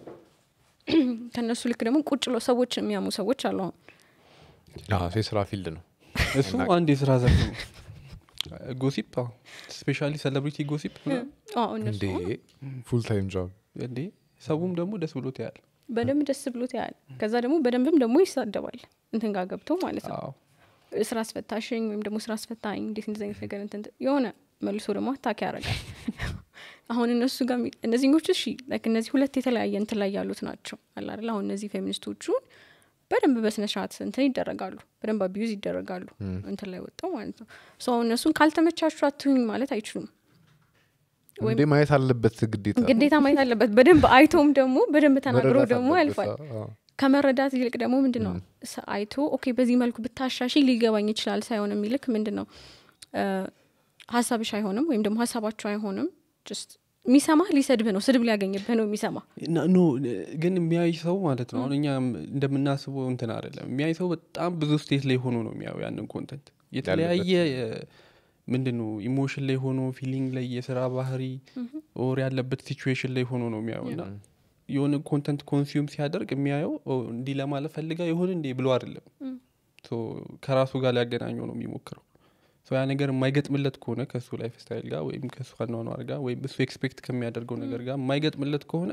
ከእነሱ ልክ ደግሞ ቁጭ ብለው ሰዎች የሚያሙ ሰዎች አሉ አሁን አዎ፣ የስራ ፊልድ ነው እሱ አንድ የስራ ዘርፍ ነው ጎሲፕ ስፔሻሊ ሴሌብሪቲ ጎሲፕ አዎ እነሱ እንዴ ፉል ታይም ጆብ እንዴ ሰቡም ደግሞ ደስ ብሎት ያል በደንብ ደስ ብሎት ያያል ከዛ ደግሞ በደንብም ደግሞ ይሳደባል እንትን ጋር ገብቶ ማለት ነው አዎ ስራ አስፈታሽኝ ወይም ደግሞ ስራ አስፈታኝ እንዴት እንደዚህ አይነት ነገር እንትን የሆነ መልሶ ደግሞ አታክ ያደርጋል አሁን እነሱ ጋር የሚ- እነዚህኞቹ እሺ like እነዚህ ሁለት የተለያየ እንትን ላይ ያሉት ናቸው አለ አይደል አሁን እነዚህ ፌሚኒስቶቹ በደንብ በስነ ስርዓት እንትን ይደረጋሉ በደንብ አቢዩዝ ይደረጋሉ እንትን ላይ ወጣው ማለት ነው ሰው እነሱን ካልተመቻቹ አትሁኝ ማለት አይችሉም እንዴ ማየት አለበት ግዴታ ግዴታ ማየት አለበት በደንብ አይቶም ደግሞ በደንብ ተናግሮ መረዳት ደግሞ አለበት። ያልፋል አዎ። ከመረዳት ይልቅ ደግሞ ምንድን ነው ሰ- አይቶ ኦኬ በዚህ መልኩ ብታሻሺ ሊገባኝ ይችላል ሳይሆን የሚልክ ምንድን ነው እ፣ ሀሳብሽ አይሆንም ወይም ደግሞ ሀሳባቸው አይሆንም ጀስት የሚሰማህ ሊሰድብህ ነው ስድብ ሊያገኝብህ ነው የሚሰማ ና- ኖ ግን የሚያይ ሰው ማለት ነው አሁን እኛ እንደምናስበው እንትን አይደለም የሚያይ ሰው በጣም ብዙ ስቴት ላይ ሆኖ ነው የሚያዩ ያንን ኮንተንት የተለያየ ምንድን ነው ኢሞሽን ላይ ሆኖ ፊሊንግ ላይ የስራ ባህሪ ኦር ያለበት ሲቹዌሽን ላይ ሆኖ ነው የሚያየው እና የሆነ ኮንተንት ኮንሱም ሲያደርግ የሚያየው ኦ፣ እንዲህ ለማለት ፈልጋ ይሆን እንዴ ብሎ አይደለም ሶ ከራሱ ጋር ሊያገናኘው ነው የሚሞክረው ሶ ያ ነገር የማይገጥምለት ከሆነ ከእሱ ላይፍ ስታይል ጋር ወይም ከእሱ አኗኗር ጋር ወይም እሱ ኤክስፔክት ከሚያደርገው ነገር ጋር የማይገጥምለት ከሆነ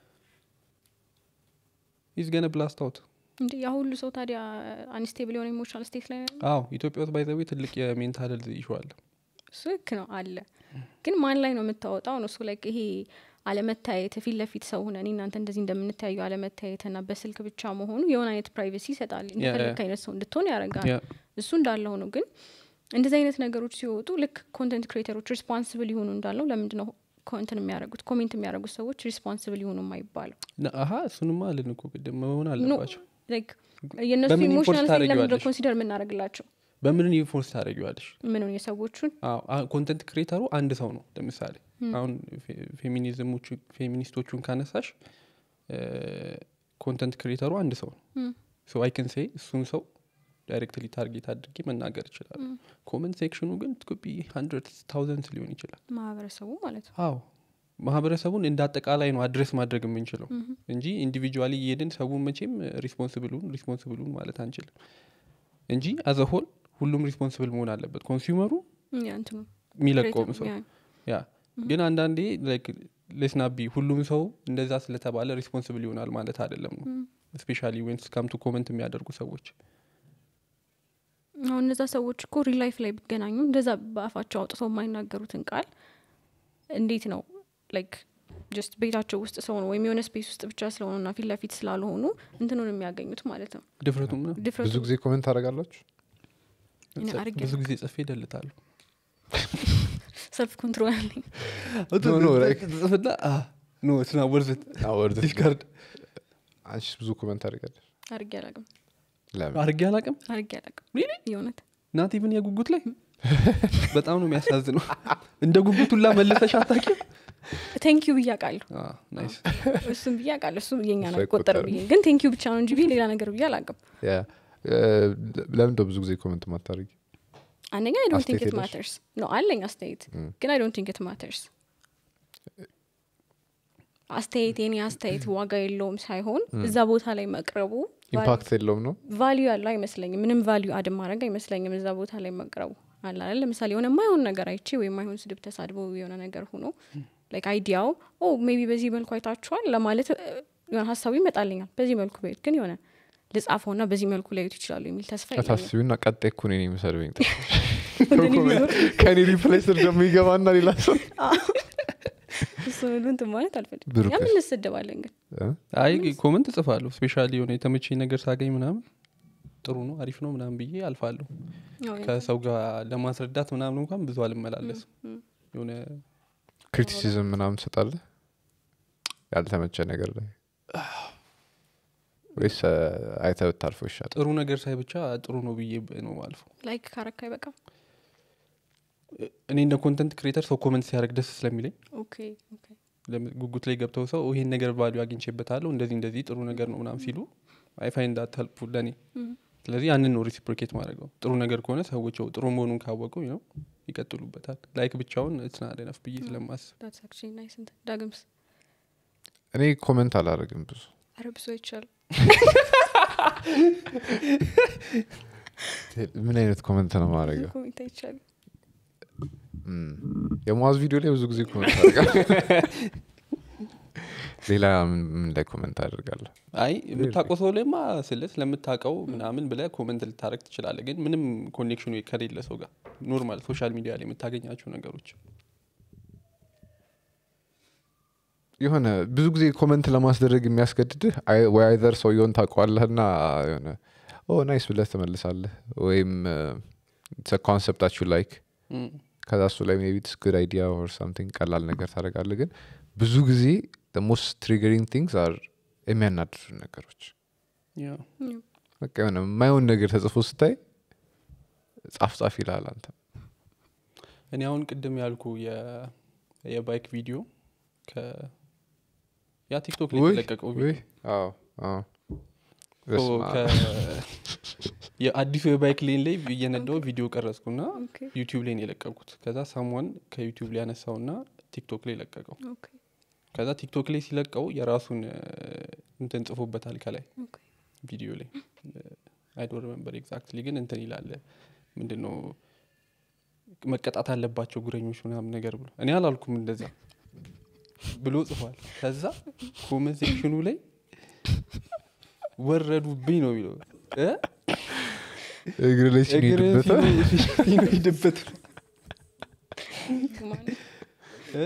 ኢዝ ገነ ብላስት አውት እንዲ ያ ሁሉ ሰው ታዲያ አንስቴብል የሆነ ኢሞሽናል ስቴት ላይ ነው አዎ ኢትዮጵያ ውስጥ ባይዘዌ ትልቅ የሜንታል ሄልዝ ኢሹ አለ እሱ ልክ ነው አለ ግን ማን ላይ ነው የምታወጣው ነው እሱ ላይ ይሄ አለመታየት ፊት ለፊት ሰው ሆነ እኔ እናንተ እንደዚህ እንደምንታዩ አለመታየት ና በስልክ ብቻ መሆኑ የሆነ አይነት ፕራይቬሲ ይሰጣል እንደፈለግ አይነት ሰው እንድትሆን ያደርጋል ያ እሱ እንዳለ ሆኖ ግን እንደዚህ አይነት ነገሮች ሲወጡ ልክ ኮንተንት ክሬተሮች ሪስፖንስብል ይሆኑ እንዳለው ለምንድ ነው ኮንትን የሚያደርጉት ኮሜንት የሚያደርጉት ሰዎች ሪስፖንስብል ይሆኑ የማይባለው ና- አሀ እሱንማ አልን እኮ ቅድም መሆን አለባቸው Like የእነሱ በምን ኢሞሽናል ኢምፖርት ስቴት ለምንድነው ታደርጊዋለሽ? ኮንሲደር የምናደርግላቸው በምን ፎርስ ታደረጊዋለሽ ምንን የሰዎቹን ኮንተንት ክሬተሩ አንድ ሰው ነው ለምሳሌ አሁን ፌ- ፌሚኒዝሞቹ ፌሚኒስቶቹን ካነሳሽ ኮንተንት ክሬተሩ አንድ ሰው ነው ሶ አይ ከን ሴይ እሱን ሰው ዳይሬክትሊ ታርጌት አድርጌ መናገር ይችላል ኮመንት ሴክሽኑ ግን ትኩቢ ሀንድረድ ታውዘንድ ሊሆን ይችላል ማህበረሰቡ ማለት ነው አዎ ማህበረሰቡን እንደ አጠቃላይ ነው አድሬስ ማድረግ የምንችለው እንጂ ኢንዲቪጁዋሊ እየሄድን ሰውን መቼም ሪስፖንስብሉን ሪስፖንስብሉን ማለት አንችልም እንጂ አዘሆል ሁሉም ሪስፖንስብል መሆን አለበት ኮንሱመሩ ያ እንትኑ የሚለቀውም ሰው ያ ያ ግን አንዳንዴ ሌስናቢ ሁሉም ሰው እንደዛ ስለተባለ ሪስፖንስብል ይሆናል ማለት አይደለም ነው ስፔሻሊ ዌንስ ካምቱ ኮመንት የሚያደርጉ ሰዎች አሁን እነዛ ሰዎች እኮ ሪል ላይፍ ላይ ቢገናኙ እንደዛ በአፋቸው አውጥተው የማይናገሩትን ቃል እንዴት ነው ላይክ ጀስት ቤታቸው ውስጥ ስለሆኑ ወይም የሆነ ስፔስ ውስጥ ብቻ ስለሆኑና ፊት ለፊት ስላልሆኑ እንትኑን የሚያገኙት ማለት ነው ድፍረቱም ነው ድፍረቱ ብዙ ጊዜ ኮመንት ታደርጋላችሁ እኔ አድርጌ ብዙ ጊዜ ጽፌ ይደልታሉ ሰልፍ ኮንትሮል አለኝ No, no, like- ጽፍና ኖ ስና ወርዝት ዲስካርድ አንቺስ ብዙ ኮመንት ታደርጋለች አድርጌ አላቅም ለምን አርጌ አላቅም አድርጌ አላቅም Really? የእውነት ናት ኢቭን የጉጉት ላይ በጣም ነው የሚያሳዝነው እንደ ጉጉት ሁላ መለሰሽ አታውቂም ቴንክ ዩ ብዬ አውቃለሁ ናይስ እሱም ብዬ አውቃለሁ እሱ የኛ እሱ ነው ቆጠረ አይቆጠርም። ብዬ ግን ቴንክ ዩ ብቻ ነው እንጂ ብዬ ሌላ ነገር ብዬ አላቅም ያ ለምን ብዙ ጊዜ ኮመንት ማታደርጊ አንደኛ አይ ዶንት ቲንክ አስተያየት ኢት የለሽ? ማተርስ ኖ አለኝ አስተያየት ግን አይ ዶንት ቲንክ ኢት ማተርስ አስተያየት የኔ አስተያየት ዋጋ የለውም ሳይሆን እዛ ቦታ ላይ መቅረቡ ኢምፓክት የለውም ነው ቫሊዩ ያለው አይመስለኝም ምንም ቫሊዩ አድ ማድረግ አይመስለኝም እዛ ቦታ ላይ መቅረቡ አላለ ለምሳሌ የሆነ ማይሆን ነገር አይቼ ወይም ማይሆን ስድብ ተሳድቦ የሆነ ነገር ሆኖ ላይክ አይዲያው ኦ ሜቢ በዚህ መልኩ አይታችኋል ለማለት እ፣ የሆነ ሀሳቡ ይመጣልኛል በዚህ መልኩ በዩት ግን የሆነ ልጻፈው ና በዚህ መልኩ ላዩት ይችላሉ የሚል ተስፋ የለኝም። ታስቢና ቀጣይ እኮ እኔን የሚሰድበኝ ወደ እኔ ቢዞር ከኔ ሪፕሌስ ደግሞ ይገባና ሌላ ሰው እሱን ሁሉ እንትን ማለት አልፈልግም ብሩክስ? ያምን እንሰደባለን ግን እ? አይ ኮመንት እጽፋለሁ ስፔሻሊ የሆነ የተመቸኝ ነገር ሳገኝ ምናምን ጥሩ ነው አሪፍ ነው ምናምን ብዬ አልፋለሁ ያው ከሰው ጋር ለማስረዳት ምናምን እንኳን ብዙ አልመላለስም የሆነ ክሪቲሲዝም ምናምን ትሰጣለህ ያልተመቸ ነገር ላይ ወይስ እ፣ አይተህ ብታልፈው ይሻላል ጥሩ ነገር ሳይ ብቻ ጥሩ ነው ብዬ ነው አልፎ ላይክ ካረካ አይበቃም እኔ እንደ ኮንተንት ክሬተር ሰው ኮመንት ሲያደርግ ደስ ስለሚለኝ ኦኬ ኦኬ ለም- ጉጉት ላይ ገብተው ሰው ይሄን ነገር ቫሉ አግኝቼበታለሁ እንደዚህ እንደዚህ ጥሩ ነገር ነው ምናምን ሲሉ አይ ፋይንድ ዳት ሄልፕፉል ለእኔ ስለዚህ ያንን ነው ሪሲፕሮኬት ማድረገው ጥሩ ነገር ከሆነ ሰዎች ያው ጥሩ መሆኑን ካወቁ ነው ይቀጥሉበታል ላይክ ብቻውን ስናደነፍ ብዬ ስለማስብ ዳትስ አክቹዋሊ ናይስ እንትን ዳግምስ እኔ ኮመንት አላደርግም ብዙ ኧረ ብዙ አይቻልም ምን አይነት ኮመንት ነው ማድረገው ኮሜንት አይቻልም የሙዋዝ ቪዲዮ ላይ ብዙ ጊዜ ኮመንት አደርጋለሁ ሌላ ምን ምን ላይ ኮመንት አደርጋለሁ አይ የምታውቀው ሰው ላይማ ስለ ስለምታውቀው ምናምን ብለ ኮመንት ልታደረግ ትችላለ ግን ምንም ኮኔክሽኑ ከሌለ ሰው ጋር ኖርማል ሶሻል ሚዲያ ላይ የምታገኛቸው ነገሮች የሆነ ብዙ ጊዜ ኮመንት ለማስደረግ የሚያስገድድህ አይ- ወይ አይዘር ሰውየውን ታውቀዋለህና የሆነ ኦ ናይስ ብለህ ትመልሳለህ ወይም ኮንሰፕታችሁ ላይክ እም፣ ከዛ እሱ ላይ ሜቢ ስ ጉድ አይዲያ ኦር ሳምቲንግ ቀላል ነገር ታደርጋለህ ግን ብዙ ጊዜ ሞስት ትሪገሪንግ ቲንግስ አር የሚያናድዱ ነገሮች ያው በቃ የሆነ የማይሆን ነገር ተጽፎ ስታይ ጻፍ ጻፍ ይልሃል አንተ እኔ አሁን ቅድም ያልኩ የ- የባይክ ቪዲዮ ከ- ያ ቲክቶክ ላይ ውይ፣ የተለቀቀው ውይ፣ ቪዲዮ አዎ፣ አዎ። ሶ በስመ አብ። ከ- የአዲሱ የባይክ ሌን ላይ እየነዳው ቪዲዮ ቀረጽኩና ኦኬ ዩቲዩብ ላይ ነው የለቀቁት ከዛ ሳሟን ከዩቲዩብ ላይ ያነሳውና ቲክቶክ ላይ ለቀቀው ኦኬ ከዛ ቲክቶክ ላይ ሲለቀው የራሱን እ፣ እንትን ጽፎበታል ከላይ ኦኬ ቪዲዮ ላይ አይዶ ሪመምበር ኤግዛክትሊ ግን እንትን ይላል ምንድን ነው መቀጣት አለባቸው ጉረኞች ምናምን ነገር ብሎ እኔ አላልኩም እንደዛ ብሎ ጽፏል ከዛ ኮመንት ሴክሽኑ ላይ ወረዱብኝ ነው የሚለው እ? እግር ላይ እግር ሲሄድበታል ሲኖ- ሲኖይድበት ማን እ?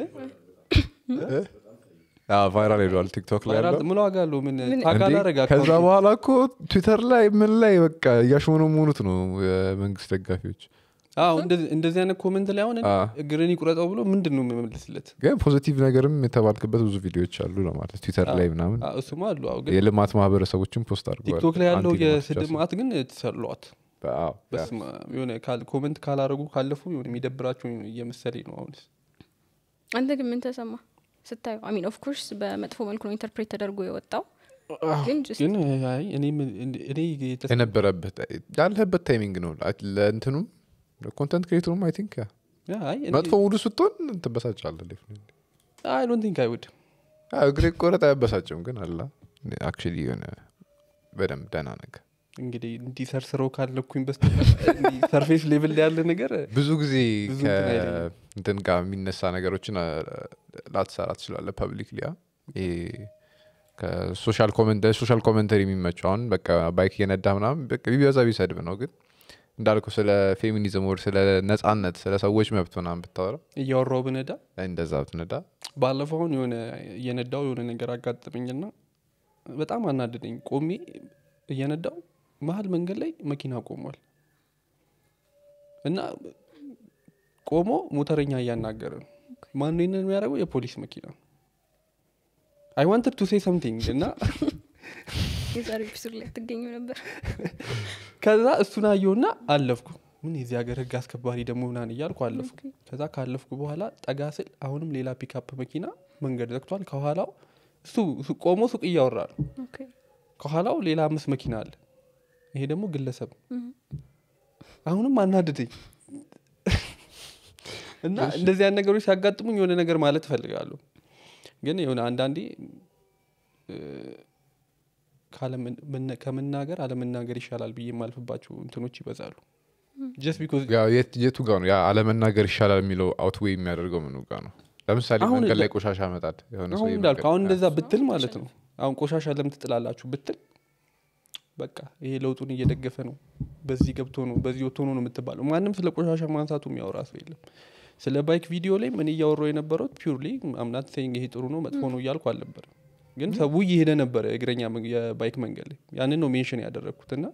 ቫይራል ሄዷል ቲክቶክ ላይ ቫይራል ያለው ምን ዋጋ አለው ምን ምን- ታግ እንዴ፣ አላረግ ከዛ አካውንቴ። በኋላ እኮ ትዊተር ላይ ምን ላይ በቃ እያሽሞነ መሆኑት ነው የመንግስት ደጋፊዎች አዎ እንደዚህ እንደዚህ አይነት ኮመንት ላይ አሁን እኔ አዎ። እግርን ይቁረጠው ብሎ ምንድን ነው የምመልስለት ግን ፖዚቲቭ ነገርም የተባልክበት ብዙ ቪዲዮዎች አሉ ለማለት ትዊተር ላይ ምናምን አዎ፣ እሱማ አሉ አዎ ግን የልማት ማህበረሰቦችን ፖስት አድርገዋል ቲክቶክ ላይ ያለው አንቲ ልማት የስድብ ብቻ ማት ግን ተሰሏት ሳይሆን። አዎ፣ ያ። በስመ አብ። የሆነ ካል- ኮመንት ካላረጉ ካለፉ የሆነ የሚደብራቸው እየመሰለኝ ነው አሁንስ አንተ ግን ምን ተሰማ ስታዩ አሚን ኦፍ ኮርስ በመጥፎ መልኩ ነው ኢንተርፕሬት ተደርጎ የወጣው ግን just ግን አይ እኔ ምን- እኔ የተስ- የነበረበት ያለህበት ታይሚንግ ነው ለእንትኑም ኮንተንት ክሬተሩም አይ ቲንክ ያ ያ፣ አይ እኔ- መጥፎ ሙሉ ስትሆን ትበሳጫለህ definitely። አይ ዶንት ቲንክ አይ ውድ አዎ፣ እግሬ ቆረጥ አያበሳጭም ግን አላ አክቹዋሊ የሆነ በደንብ ደህና ነገር እንግዲህ እንዲህ ሰርስረው ካለኩኝ በስ ሰርፌስ ሌቭል ላይ ያለ ነገር ብዙ ጊዜ ብዙ እንትን አይለኝም። ከእንትን ጋር የሚነሳ ነገሮችን አ- ላትሰራ ትችላለ ፐብሊክ ሊያ ይሄ ከሶሻል ኮመንት ሶሻል ኮመንተሪ የሚመቸው አሁን በቃ ባይክ እየነዳ ምናምን በቃ ቢበዛ ቢሰድብ ነው ግን እንዳልከው ስለ ፌሚኒዝም ወር ስለ ነጻነት ስለ ሰዎች መብት ምናምን ብታወራ እያወራው ብነዳ እንደዛ ብትነዳ ባለፈው አሁን የሆነ እየነዳው የሆነ ነገር አጋጥመኝና በጣም አናደደኝ ቆሜ እየነዳው መሀል መንገድ ላይ መኪና ቆሟል እና ቆሞ ሞተረኛ እያናገረ ነው ማን ይንን የሚያደርገው የፖሊስ መኪና አይ ዋንትድ ቱ ሴ ሰምቲንግ እና የዛሬ ኤፒሶድ ላይ ትገኙ ነበር ከዛ እሱን አየውና አለፍኩ ምን የዚህ ሀገር ህግ አስከባሪ ደግሞ ምናን እያልኩ አለፍኩ ከዛ ካለፍኩ በኋላ ጠጋ ስል አሁንም ሌላ ፒክአፕ መኪና መንገድ ዘግቷል ከኋላው እሱ ሱ- ቆሞ ሱቅ እያወራ ነው ኦኬ ከኋላው ሌላ አምስት መኪና አለ ይሄ ደግሞ ግለሰብ አሁንም አናድደኝ እና እንደዚህ አይነት ነገሮች ሲያጋጥሙኝ የሆነ ነገር ማለት እፈልጋለሁ ግን የሆነ አንዳንዴ እ፣ ካለምን- መነ- ከመናገር አለመናገር ይሻላል ብዬ የማልፍባቸው እንትኖች ይበዛሉ ጀስት ቢኮዝ ያው የት- የቱ ጋር ነው ያ አለመናገር ይሻላል የሚለው አውትዌይ የሚያደርገው ምኑ ጋር ነው ለምሳሌ አሁን መንገድ ላይ ለ- ቆሻሻ መጣል የሆነ ሰው አሁን የመንገድ- እንዳልኩ አሁን እንደዛ ብትል ማለት ነው አሁን ቆሻሻ ለምን ትጥላላችሁ ብትል በቃ ይሄ ለውጡን እየደገፈ ነው በዚህ ገብቶ ነው በዚህ ወጥቶ ነው ነው የምትባለው ማንም ስለ ቆሻሻ ማንሳቱ የሚያወራ ሰው የለም ስለ ባይክ ቪዲዮ ላይ ምን እያወራው የነበረው ፒውርሊ አምናት ሴይንግ ይሄ ጥሩ ነው መጥፎ ነው እያልኩ አልነበረም ግን ሰው እየሄደ ነበረ የእግረኛ መን- የባይክ መንገድ ላይ ያንን ነው ሜንሽን ያደረግኩት እና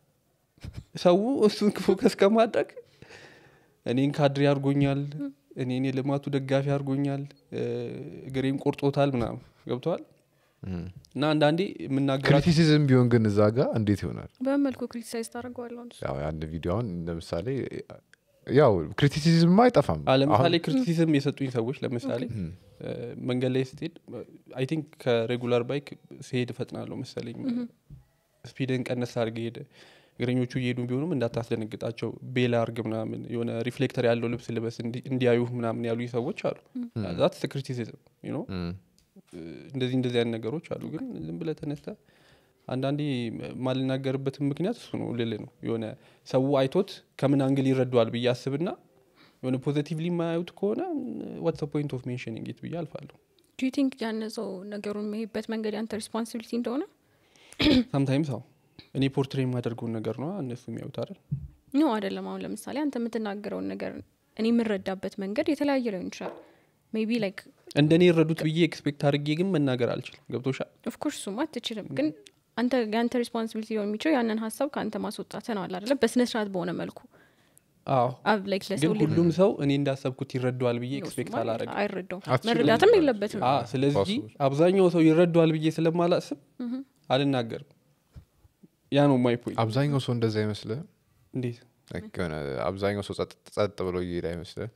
ሰው እሱን ፎከስ ከማድረግ እኔን ካድሬ አድርጎኛል እኔን የልማቱ ደጋፊ አድርጎኛል እ፣ እግሬን ቆርጦታል ምናምን ገብተዋል እም። እና አንዳንዴ የምናገራቸው ክሪቲሲዝም ቢሆን ግን እዛ ጋር እንዴት ይሆናል በምን መልኩ ክሪቲሳይዝ ታደርገዋለሁ ያው የአንድ ቪዲዮ አሁን ለምሳሌ ያው ክሪቲሲዝም አይጠፋም ለምሳሌ አሁን- ክሪቲሲዝም የሰጡኝ ሰዎች ለምሳሌ እም፣ እ፣ መንገድ ላይ ስትሄድ አይ ቲንክ ከሬጉላር ባይክ ሲሄድ እፈጥናለሁ መሰለኝ ስፒድን ቀነስ አድርገ ሄደ እግረኞቹ እየሄዱ ቢሆኑም እንዳታስደነግጣቸው ቤላ አርግ ምናምን የሆነ ሪፍሌክተር ያለው ልብስ ልበስ እንዲ- እንዲያዩ ምናምን ያሉ ሰዎች አሉ ዛት ክሪቲሲዝም ነው እም፣ እንደዚህ እንደዚህ አይነት ነገሮች አሉ ግን ዝም ብለ ተነስተ አንዳንዴ ማልናገርበትም ምክንያት እሱ ነው ልል ነው የሆነ ሰው አይቶት ከምን አንግል ይረዷል ብዬ አስብና የሆነ ፖዘቲቭሊ የማያዩት ከሆነ ዋትስ ፖይንት ኦፍ ሜንሽኒንግ ኢት ብዬ አልፋለሁ ዱ ዩ ቲንክ ያነሰው ነገሩን የሚሄድበት መንገድ ያንተ ሪስፖንሲቢሊቲ እንደሆነ ሳምታይምስ አዎ እኔ ፖርትሬ የማደርገውን ነገር ነው እነሱ የሚያዩት አይደል ኖ አይደለም አሁን ለምሳሌ አንተ የምትናገረውን ነገር እኔ የምረዳበት መንገድ የተለያየ ሊሆን ይችላል ሜቢ ላይክ እንደ እኔ የረዱት ብዬ ኤክስፔክት አድርጌ ግን መናገር አልችልም ገብቶሻል ኦፍኮርስ ሱማ አትችልም ግን አንተ የአንተ ሪስፖንሲቢሊቲ ሊሆን የሚችለው ያንን ሀሳብ ከአንተ ማስወጣት ነው አለ አይደለ በስነ ስርዓት በሆነ መልኩ አዎ አብ ላይክ ግን ለሰው ልጅ ሁሉም ሰው እኔ እንዳሰብኩት ይረዳዋል ብዬ ነው ኤክስፔክት እሱማ አላረግም አይረዳውም አትችልም መረዳትም ማለት የለበትም አ ስለዚህ ፓስወርድ። አብዛኛው ሰው ይረዳዋል ብዬ ስለማላስብ አልናገርም ያ ነው ማይ ፖይንት አብዛኛው ሰው እንደዛ አይመስልህ እንዴት የሆነ አብዛኛው ሰው ጸጥ ጸጥ ብሎ እየሄደ አይመስልህ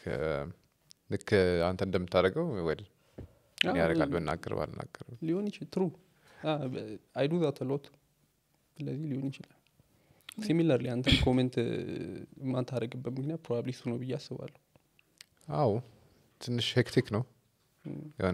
ልክ አንተ እንደምታደርገው ወል አዎ፣ ያደርጋል ብናገር ባልናገር ሊሆን ይችል ትሩ አይዱ ዛት ሎት ስለዚህ ሊሆን ይችላል ሲሚለርሊ አንተ ኮሜንት የማታደረግበት ምክንያት ፕሮባብሊ እሱ ነው ብዬ አስባለሁ አዎ ትንሽ ሄክቲክ ነው የሆነ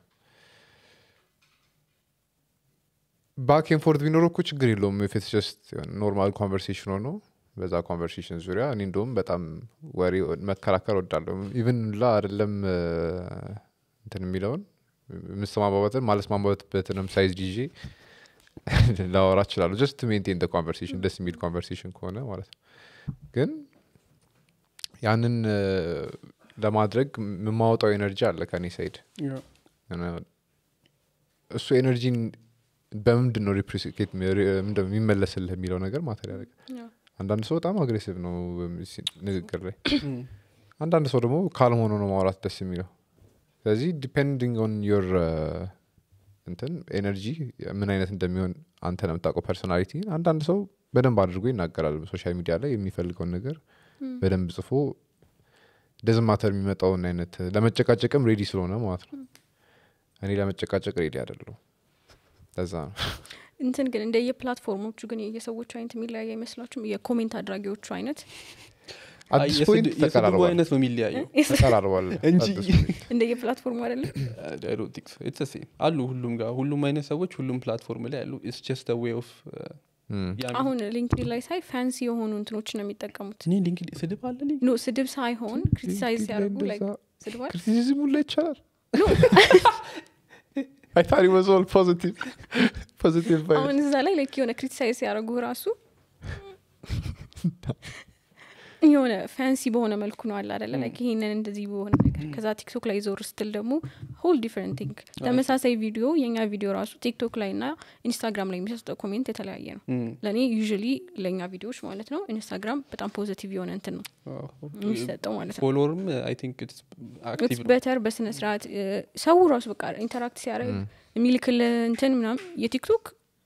ባክ ኤን ፎርት ቢኖረው እኮ ችግር የለውም ፊትስ ጀስት ኖርማል ኮንቨርሴሽን ሆኖ በዛ ኮንቨርሴሽን ዙሪያ እኔ እንደውም በጣም ወሬ መከራከር ወዳለሁ ኢቭን ላ አይደለም እ፣ እንትን የሚለውን የምሰማባበትን ማለስማማበትንም ሳይዝ ይዤ ላወራ እችላለሁ ጀስት ሜንቴን ኮንቨርሴሽን ደስ የሚል ኮንቨርሴሽን ከሆነ ማለት ነው ግን ያንን እ፣ ለማድረግ የማወጣው ኤነርጂ አለ ከኔ ሳይድ እና እሱ ኤነርጂን በምንድን ነው ሪፕሪሲኬት የሚመለስልህ የሚለው ነገር ማተር ያደርግ ያው አንዳንድ ሰው በጣም አግሬሲቭ ነው ሲ- ንግግር ላይ አንዳንድ ሰው ደግሞ ካልም ሆኖ ነው ማውራት ደስ የሚለው ስለዚህ ዲፔንዲንግ ኦን ዮር እንትን ኤነርጂ ምን አይነት እንደሚሆን አንተ ነው የምታውቀው ፐርሶናሊቲ አንዳንድ ሰው በደንብ አድርጎ ይናገራል ሶሻል ሚዲያ ላይ የሚፈልገውን ነገር በደንብ ጽፎ ደዝማተር የሚመጣውን አይነት ለመጨቃጨቅም ሬዲ ስለሆነ ማለት ነው እኔ ለመጨቃጨቅ ሬዲ አይደለሁ ለዛ ነው እንትን ግን እንደየ ፕላትፎርሞቹ ግን የሰዎቹ አይነት የሚለያየ አይመስላችሁም የኮሜንት አድራጊዎቹ አይነት አዲስ ፖይንት የስድቡ ተቀራርቧል አይነት ነው የሚለያየው ተቀራርቧል እንጂ አዲስ ፖይንት። እንደየ ፕላትፎርሙ አይደለም I don't think so. It's the same. አሉ ሁሉም ጋር ሁሉም አይነት ሰዎች ሁሉም ፕላትፎርም ላይ አሉ ኢትስ ጀስት ዌይ ኦፍ እም። አሁን ሊንክዲን ላይ ሳይ ፋንሲ የሆኑ እንትኖች ነው የሚጠቀሙት እኔ ሊንክድ ስድብ አለ ሊንክ ኖ ስድብ ሳይሆን ክሪቲሳይዝ ሊንክድኢን ላይ ሲያደርጉ ላይ እንደዛ ስድባል ክሪቲሲዝም ሁላ ይቻላል I thought it was all positive. Positive vibes. አሁን እዛ ላይ ላይክ የሆነ ክሪቲሳይዝ ሲያደርጉ ራሱ የሆነ ፋንሲ በሆነ መልኩ ነው አለ አደለ ላይክ ይሄንን እንደዚህ በሆነ ነገር ከዛ ቲክቶክ ላይ ዞር ስትል ደግሞ ሆል ዲፍረንት ቲንግ ተመሳሳይ ቪዲዮ የኛ ቪዲዮ ራሱ ቲክቶክ ላይ ና ኢንስታግራም ላይ የሚሰጠው ኮሜንት የተለያየ ነው ለእኔ ዩዥሊ ለእኛ ቪዲዮዎች ማለት ነው ኢንስታግራም በጣም ፖዚቲቭ የሆነ እንትን ነው የሚሰጠው ማለት ነው ፎሎወርም አይ ቲንክ ኢትስ አክቲቭ ነው በተር በስነ ስርዓት እ፣ ሰው ራሱ በቃ ኢንተራክት ሲያደርግ የሚልክል እንትን ምናም የቲክቶክ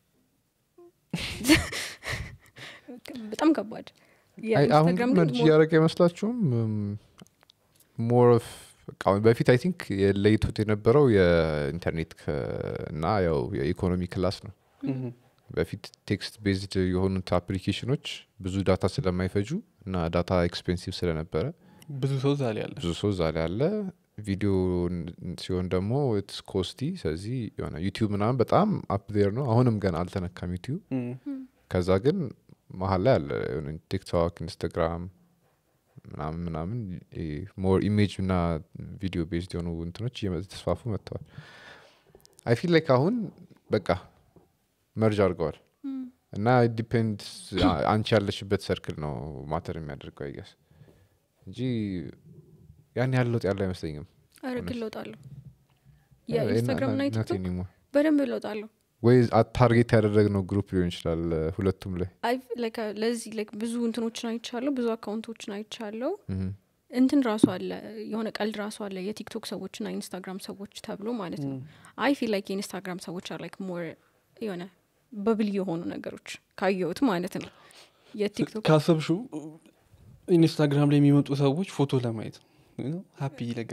በጣም ከባድ አይ፣ አሁን የኢንስታግራም ግን ግን መርጅ እያደረገ አይመስላችሁም ሞር ኦፍ በፊት አይ ቲንክ የለይቱት የነበረው የኢንተርኔት ከ- እና ያው የኢኮኖሚ ክላስ ነው በፊት ቴክስት ቤዝድ የሆኑት አፕሊኬሽኖች ብዙ ዳታ ስለማይፈጁ እና ዳታ ኤክስፔንሲቭ ስለነበረ ብዙ ሰው ዛሬ ያለ ብዙ ሰው እዛ ላይ አለ ቪዲዮ ን- ሲሆን ደግሞ ኢትስ ኮስቲ ስለዚህ የሆነ ዩቲዩብ ምናምን በጣም አፕዴር ነው አሁንም ገና አልተነካም ዩቲዩብ ከዛ ግን መሀል ላይ አለ የሆነ ቲክቶክ ኢንስታግራም ምናምን ምናምን ሞር ኢሜጅ እና ቪዲዮ ቤዝድ የሆኑ እንትኖች እየተስፋፉ መጥተዋል አይ ፊል ላይክ አሁን በቃ መርጅ አድርገዋል እና ዲፔንድ አንቺ ያለሽበት ሰርክል ነው ማተር የሚያደርገው አይገስ እንጂ ያን ያህል ለውጥ ያለው አይመስለኝም አረግ ለውጣለሁ የኢንስታግራም እና የቲክቶክ ቲክቶክ በደንብ ለውጣለሁ ወይ ታርጌት ያደረግነው ግሩፕ ሊሆን ይችላል እ፣ ሁለቱም ላይ አይ like ለዚህ like ብዙ እንትኖችን አይቻለሁ ብዙ አካውንቶችን አይቻለሁ ምሁም። እንትን ራሱ አለ የሆነ ቀልድ ራሱ አለ የቲክቶክ ሰዎች ና ኢንስታግራም ሰዎች ተብሎ ማለት ነው አይ ፊል ላይክ የኢንስታግራም ሰዎች አር ላይክ ሞር የሆነ በብል የሆኑ ነገሮች ካየሁት ማለት ነው የቲክቶክ ካሰብሹ ኢንስታግራም ላይ የሚመጡ ሰዎች ፎቶ ለማየት ሀፒ ነገር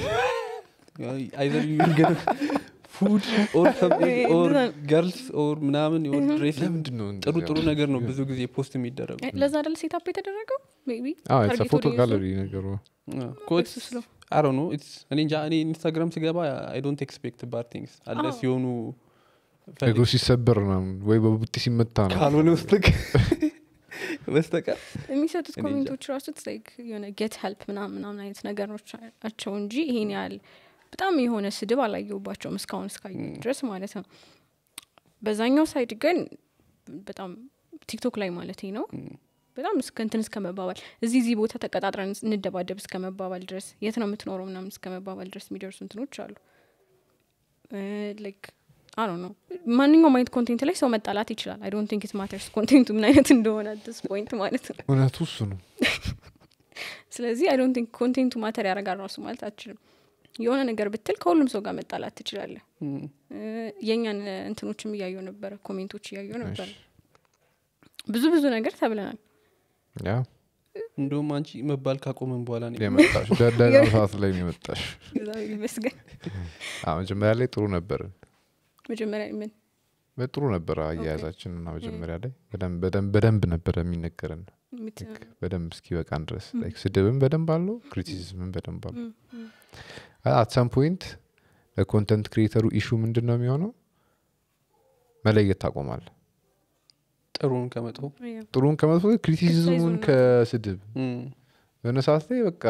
አይዘር ፉድ ኦር ኦር ገርልስ ኦር ምናምን ኦር ድሬስ ለምንድን ነው ጥሩ እንደዚህ ጥሩ ያለው? ነገር ነው ብዙ ጊዜ ፖስት የሚደረጉ እ፣ ለዛ አይደል ሴታፕ የተደረገው ሜይ ቢ አዎ it's a ታርጌት ፎቶ ኦዲየንሱ ጋለሪ ነገሩ ኮት እሱ ስለው አሮ ነው እኔ እንጃ እኔ ኢንስታግራም ስገባ አይ ዶንት ኤክስፔክት ባድ ቲንግስ አለ አዎ። ሲሆኑ እግሩ ሲሰበር ምናምን ወይ በቡጢ ሲመታ ነው ካልሆነ በስተቀር በስተቀር የሚሰጡት እኔ እንጃ። ኮሜንቶች ራሱ ላይክ የሆነ ጌት ሄልፕ ምናምን ምናምን አይነት ነገሮች ናቸው እንጂ ይሄን ያህል በጣም የሆነ ስድብ አላየሁባቸውም እስካሁን እስካየ ድረስ ማለት ነው በዛኛው ሳይድ ግን በጣም ቲክቶክ ላይ ማለት ነው በጣም እስከ እንትን እስከ መባባል እዚህ እዚህ ቦታ ተቀጣጥረን እንደባደብ እስከ መባባል ድረስ የት ነው የምትኖረው ምናምን እስከ መባባል ድረስ የሚደርሱ እንትኖች አሉ ላይክ አሮ ነው ማንኛውም አይነት ኮንቴንት ላይ ሰው መጣላት ይችላል አይ ዶንት ቲንክ ኢት ማተርስ ኮንቴንቱ ምን አይነት እንደሆነ ዲስ ፖይንት ማለት ነው እውነቱ እሱ ነው ስለዚህ አይ ዶንት ቲንክ ኮንቴንቱ ማተር ያደርጋል ራሱ ማለት አችልም የሆነ ነገር ብትል ከሁሉም ሰው ጋር መጣላት ትችላለህ እ፣ የእኛን እንትኖችም እያየው ነበረ ኮሜንቶች እያየው ነበረ ብዙ ብዙ ነገር ተብለናል ያ እንደውም አንቺ መባል ካቆመን በኋላ ነው የመጣሽ ደህና ሰዓት ላይ ነው የመጣሽ እግዚአብሔር ይመስገን አዎ፣ መጀመሪያ ላይ ጥሩ ነበር መጀመሪያ ምን ጥሩ ነበረ አያያዛችን እና መጀመሪያ ላይ በደንብ- በደንብ በደንብ ነበረ የሚነገረን ምት- በደንብ እስኪበቃን ድረስ ላይክ ስድብም በደንብ አለው ክሪቲሲዝምም በደንብ አለው አት ሰም ፖይንት ለኮንተንት ክሪኤተሩ ኢሹ ምንድን ነው የሚሆነው መለየት ታቆማል ጥሩን ከመጥፎ ያ። ጥሩን ከመጥፎ ክሪቲሲዝሙን Criticize-ን ከስድብ እም፣ የሆነ ሰዓት ላይ በቃ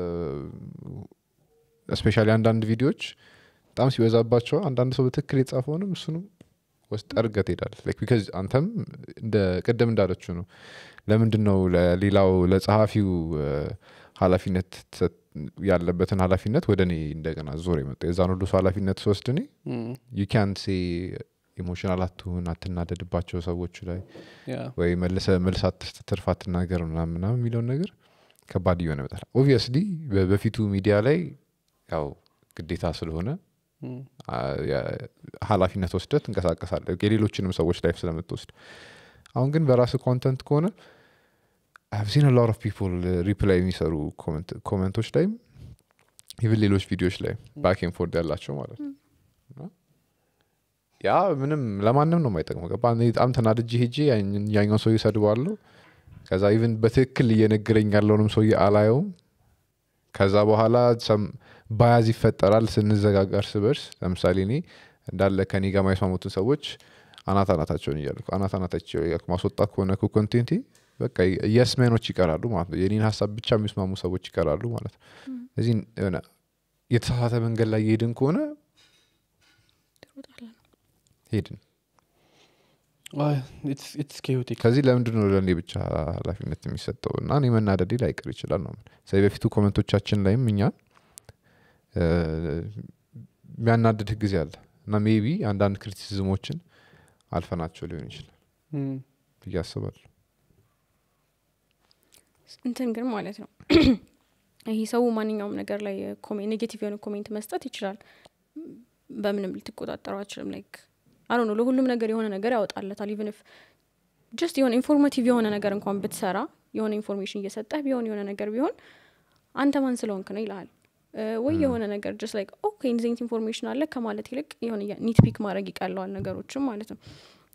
ስፔሻሊ አንዳንድ ቪዲዮዎች በጣም ሲበዛባቸው አንዳንድ ሰው በትክክል የጻፈውንም እሱንም ወስጥ ጠርገህ ትሄዳለህ Like because አንተም እንደ ቅድም እንዳለችው ነው ለምንድን ነው ለሌላው ለጸሐፊው እ፣ ኃላፊነት ተሰጥ- ያለበትን ኃላፊነት ወደ እኔ እንደገና ዞር የመጣ የዛን ሁሉ ሰው ኃላፊነት ስወስድ እኔ እም፣ ዩ ካን ሴ ኢሞሽናል አትሁን አትናደድባቸው ሰዎቹ ላይ ያ ወይ መልሰ መልስ አትስጥ ትርፍ አትናገር ምናምን ምናምን የሚለውን ነገር ከባድ እየሆነ ይመጣል ኦብቪየስሊ በፊቱ ሚዲያ ላይ ያው ግዴታ ስለሆነ እም፣ አ- ያ- ኃላፊነት ወስደ ትንቀሳቀሳለ የሌሎችንም ሰዎች ላይፍ ስለምትወስድ አሁን ግን በራስ ኮንተንት ከሆነ ሲን ሎት ኦፍ ፒፕል ሪፕላይ የሚሰሩ ኮመንቶች ላይም ኢቭን ሌሎች ቪዲዮዎች ላይ ባክን ፎርድ ያላቸው ማለት ነው እና ያ ምንም ለማንም ነው የማይጠቅመው ገባ እኔ በጣም ተናድጄ ሄጄ ያን- ያኛው ሰው ይሰድባለሁ ከዛ ኢቭን በትክክል እየነገረኝ ያለውንም ሰውዬ አላየውም ከዛ በኋላ ሰም- ባያዝ ይፈጠራል ስንዘጋጋ እርስ በርስ ለምሳሌ እኔ እንዳለ ከኔ ጋር ማይስማሙትን ሰዎች አናት አናታቸውን እያልኩ አናት አናታቸው እያልኩ ማስወጣት ከሆነ ኮንቴንቴ በቃ የስሜኖች ይቀራሉ ማለት ነው የኔን ሀሳብ ብቻ የሚስማሙ ሰዎች ይቀራሉ ማለት ነው እዚህ የሆነ የተሳሳተ መንገድ ላይ የሄድን ከሆነ ትሮጣለህ። ሄድን አይ፣ it's- it's chaotic። ከዚህ ለምንድን ነው ለእኔ ብቻ ኃላፊነት የሚሰጠው እና እኔ መናደዴ ላይቀር ይችላል ነው ስለዚህ በፊቱ ኮመንቶቻችን ላይም እኛ እ፣ የሚያናድድህ ጊዜ አለ እና ሜቢ አንዳንድ ክሪቲሲዝሞችን አልፈናቸው ሊሆን ይችላል እም፣ ብዬ አስባለሁ እንትን ግን ማለት ነው ይሄ ሰው ማንኛውም ነገር ላይ ኔጌቲቭ የሆነ ኮሜንት መስጠት ይችላል በምንም ልትቆጣጠረው አችልም ላይክ አሮ ነው ለሁሉም ነገር የሆነ ነገር ያወጣለታል ኢቨን ፍ ጀስት የሆነ ኢንፎርማቲቭ የሆነ ነገር እንኳን ብትሰራ የሆነ ኢንፎርሜሽን እየሰጠህ ቢሆን የሆነ ነገር ቢሆን አንተ ማን ስለሆንክ ነው ይልሃል እ፣ ወይ የሆነ ነገር ጀስት ላይክ ኦኬ እንደዚህ አይነት ኢንፎርሜሽን አለ ከማለት ይልቅ የሆነ ኒት ፒክ ማድረግ ይቀለዋል ነገሮችም ማለት ነው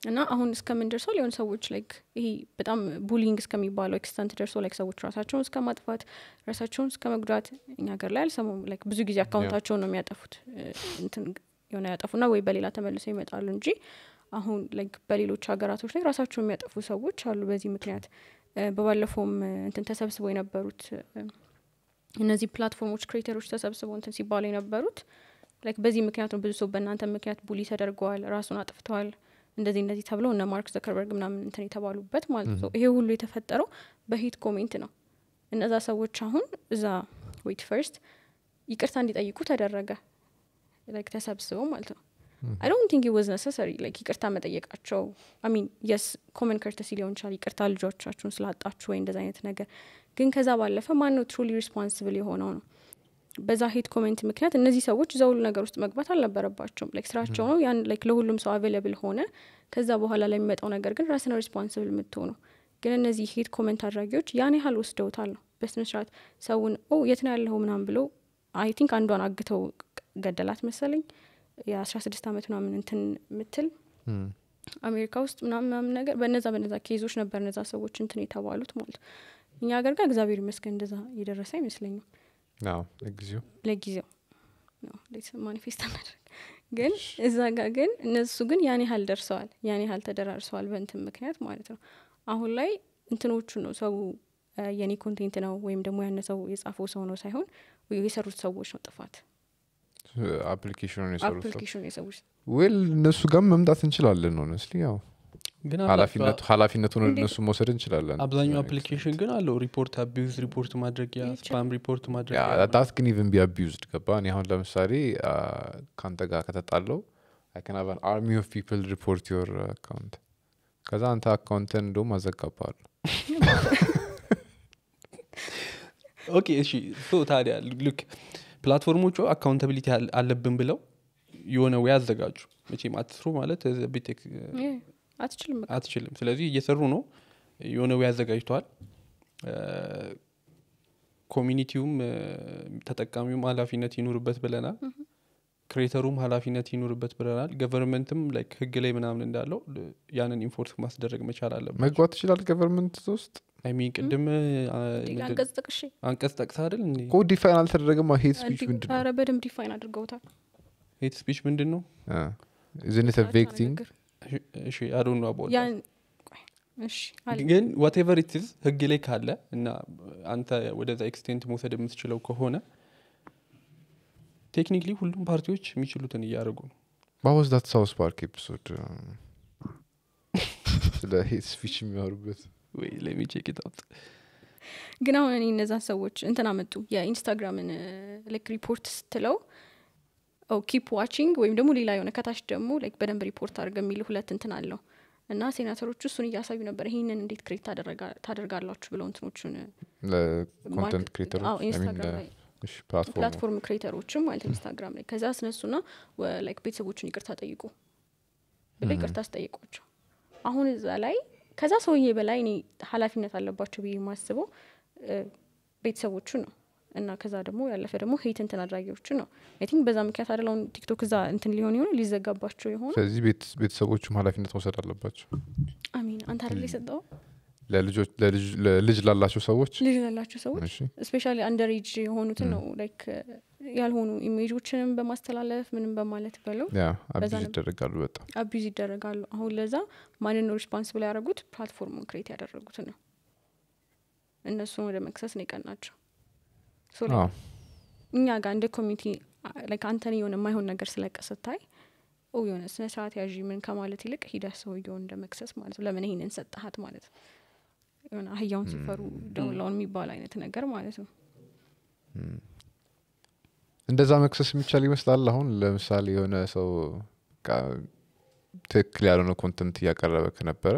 እና አሁን እስከምን ደርሰው ሊሆን ሰዎች ላይክ ይሄ በጣም ቡሊንግ እስከሚባለው ኤክስተንት ደርሶ ላይክ ሰዎች ራሳቸውን እስከ ማጥፋት ራሳቸውን እስከ መጉዳት እኛ ሀገር ላይ አልሰሙም ላይክ ብዙ ጊዜ አካውንታቸውን ነው የሚያጠፉት እ፣ እንትን የሆነ ያጠፉና ወይ በሌላ ተመልሰው ይመጣሉ እንጂ አሁን ላይክ በሌሎች ሀገራቶች ላይ ራሳቸውን የሚያጠፉ ሰዎች አሉ በዚህ ምክንያት እ፣ በባለፈውም እ፣ እንትን ተሰብስበው የነበሩት እ፣ እነዚህ ፕላትፎርሞች ክሬተሮች ተሰብስበው እንትን ሲባሉ የነበሩት ላይክ በዚህ ምክንያት ነው ብዙ ሰው በእናንተ ምክንያት ቡሊ ተደርገዋል ራሱን አጥፍተዋል እንደዚህ እንደዚህ ተብለው እነ ማርክ ዘከርበርግ ምናምን እንትን የተባሉበት ማለት ነው ይሄ ሁሉ የተፈጠረው በሂት ኮሜንት ነው እነዛ ሰዎች አሁን እዛ ዌት ፈርስት ይቅርታ እንዲጠይቁ ተደረገ ላይክ ተሰብስበው ማለት ነው አይ ዶንት ቲንክ ዋዝ ነሰሰሪ ላይክ ይቅርታ መጠየቃቸው አሚን የስ ኮመን ከርተሲ ሊሆን ይችላል ይቅርታ ልጆቻችሁን ስላጣችሁ ወይ እንደዚ አይነት ነገር ግን ከዛ ባለፈ ማን ነው ትሩሊ ሪስፖንስብል የሆነው ነው በዛ ሄት ኮሜንት ምክንያት እነዚህ ሰዎች እዛ ሁሉ ነገር ውስጥ መግባት አልነበረባቸውም ላይክ ስራቸው ነው ያን ላይክ ለሁሉም ሰው አቬለብል ሆነ ከዛ በኋላ ለሚመጣው ነገር ግን ራስን ሪስፖንስብል የምትሆነው ግን እነዚህ ሄት ኮሜንት አድራጊዎች ያን ያህል ወስደውታል ነው በስነስርዓት ሰውን ኦ የት ነው ያለኸው ምናምን ብሎ አይ ቲንክ አንዷን አግተው ገደላት መሰለኝ የአስራ ስድስት አመት ምናምን እንትን ምትል እም፣ አሜሪካ ውስጥ ምናምን ምናምን ነገር በነዛ በነዛ ኬዞች ነበር እነዛ ሰዎች እንትን የተባሉት ማለት ነው። እኛ ሀገር ጋር እግዚአብሔር ይመስገን እንደዛ የደረሰ አይመስለኝም አዎ ለጊዜው ለጊዜው ነው እንዴት ማኒፌስት አናደርግ ግን እዛ ጋር ግን እነሱ ግን ያን ያህል ደርሰዋል ያን ያህል ተደራርሰዋል በእንትን ምክንያት ማለት ነው አሁን ላይ እንትኖቹ ነው ሰው እ፣ የኔ ኮንቴንት ነው ወይም ደግሞ ያነ ሰው የጻፈው ሰው ነው ሳይሆን የሰሩት ሰዎች ነው ጥፋት አፕሊኬሽኑን የሰሩት ሰው አፕሊኬሽኑ የሰዎች ዌል እነሱ ጋር መምጣት እንችላለን ሆነስሊ ያው ግን ኃላፊነቱ ኃላፊነቱን ወደ እንዴት? እነሱ መውሰድ እንችላለን አብዛኛው አፕሊኬሽን ግን አለው ሪፖርት አቢዩዝ ሪፖርት ማድረጊያ ይቻላል። ስፓም ሪፖርት ማድረጊያ ዳት ግን ኢቨን ቢ አቢዩዝድ ገባ እኔ አሁን ለምሳሌ አ፣ ከአንተ ጋር ከተጣለው አይከናቨን አርሚ ኦፍ ፒፕል ሪፖርት ዮር አካውንት ከዛ አንተ አካውንትን እንደውም አዘጋባሉ ኦኬ እሺ ሶ ታዲያ ልክ ፕላትፎርሞቹ አካውንታቢሊቲ አለብን ብለው የሆነ ወይ አዘጋጁ መቼም አትስሩ ማለት ቤቴክ እ፣ አትችልም በቃ አትችልም ስለዚህ እየሰሩ ነው የሆነ ወይ አዘጋጅተዋል ኮሚኒቲውም እ፣ ተጠቃሚውም ኃላፊነት ይኑርበት ብለናል ክሬተሩም ኃላፊነት ይኑርበት ብለናል ገቨርንመንትም ላይክ ህግ ላይ ምናምን እንዳለው ል- ያንን ኢንፎርስ ማስደረግ መቻል አለበት መግባት ይችላል ገቨርንመንት ውስጥ አይሚን ቅድም አ፣ ምንድን- አንቀጽ ጥቅሽ አንቀጽ ጠቅስ አይደል እንዴ እኮ ዲፋይን አልተደረገም ሄት ስፒች ምንድን ነው ኧረ በደንብ ዲፋይን አድርገውታል ሄት ስፒች ምንድን ነው ዝንተ ቬግ ቲንግ ንግግር። እሺ አዶኑ አቦ ያን ቆይ፣ እሺ አለ ግን ዋቴቨር ኢትዝ ህግ ላይ ካለ እና አንተ ወደዛ ኤክስቴንት መውሰድ የምትችለው ከሆነ ቴክኒክሊ ሁሉም ፓርቲዎች የሚችሉትን እያደረጉ ነው ባወዝ ዳት ሳውስ ፓርክ ኤፒሶድ ስለ ሄት ስፒች የሚያወሩበት ወይ ለሚቼክ ጣውጥ ግን አሁን እኔ እነዛን ሰዎች እንትን አመጡ የኢንስታግራምን ላይክ ሪፖርት ስትለው ኪፕ ዋቺንግ ወይም ደግሞ ሌላ የሆነ ከታች ደግሞ ላይክ በደንብ ሪፖርት አድርገ የሚል ሁለት እንትን አለው እና ሴናተሮቹ እሱን እያሳዩ ነበር ይህንን እንዴት ክሬት ታደርጋላችሁ ብለው እንትኖቹን ለኮንተንት ማርክ- ክሬተሮች አዎ፣ ኢንስታግራም ላይ ፕላትፎርም ፕላትፎርም ክሬተሮችም ማለት ኢንስታግራም ላይ ከዛ አስነሱና ወ- ላይክ ቤተሰቦቹን ይቅርታ ጠይቁ ብሎ ይቅርታ አስጠይቋቸው አሁን እዛ ላይ ከዛ ሰውዬ በላይ እኔ ኃላፊነት አለባቸው ብዬ የማስበው እ፣ ቤተሰቦቹ ነው እና ከዛ ደግሞ ያለፈ ደግሞ ሄት እንትን አድራጊዎቹ ነው አይ ቲንክ በዛ ምክንያት አደለውን ቲክቶክ እዛ እንትን ሊሆን የሆነ ሊዘጋባቸው የሆነ ስለዚህ ቤት- ቤተሰቦቹም ኃላፊነት መውሰድ አለባቸው አሚን አንተ አደለ የሰጠው ለልጆች ለልጅ- ለልጅ ላላቸው ሰዎች ልጅ ላላቸው ሰዎች እሺ ስፔሻሊ አንደር ኤጅ የሆኑትን ነው ላይክ ያልሆኑ ኢሜጆችንም በማስተላለፍ ምንም በማለት በለው ያ በዛ አቢዝ ነበር። ይደረጋሉ በጣም አቢዝ ይደረጋሉ አሁን ለዛ ማንን ነው ሪስፖንስብል ያደረጉት ፕላትፎርሙን ክሬት ያደረጉትን ነው እነሱን ወደ መክሰስ ነው የቀናቸው So, like, አዎ እኛ ጋር እንደ ኮሚኒቲ ላይክ አንተን የሆነ የማይሆን ነገር ስለቀ ስታይ ኦ የሆነ ስነ ስርዓት ያዥ ምን ከማለት ይልቅ ሂደህ ሰውየውን እንደ መክሰስ ማለት ነው ለምን ይሄንን ሰጠሃት ማለት ነው የሆነ አህያውን ሲፈሩ ደውላውን የሚባል አይነት ነገር ማለት ነው እንደዛ መክሰስ የሚቻል ይመስላል አሁን ለምሳሌ የሆነ ሰው በቃ ትክክል ያልሆነ ኮንተንት እያቀረበ ከነበረ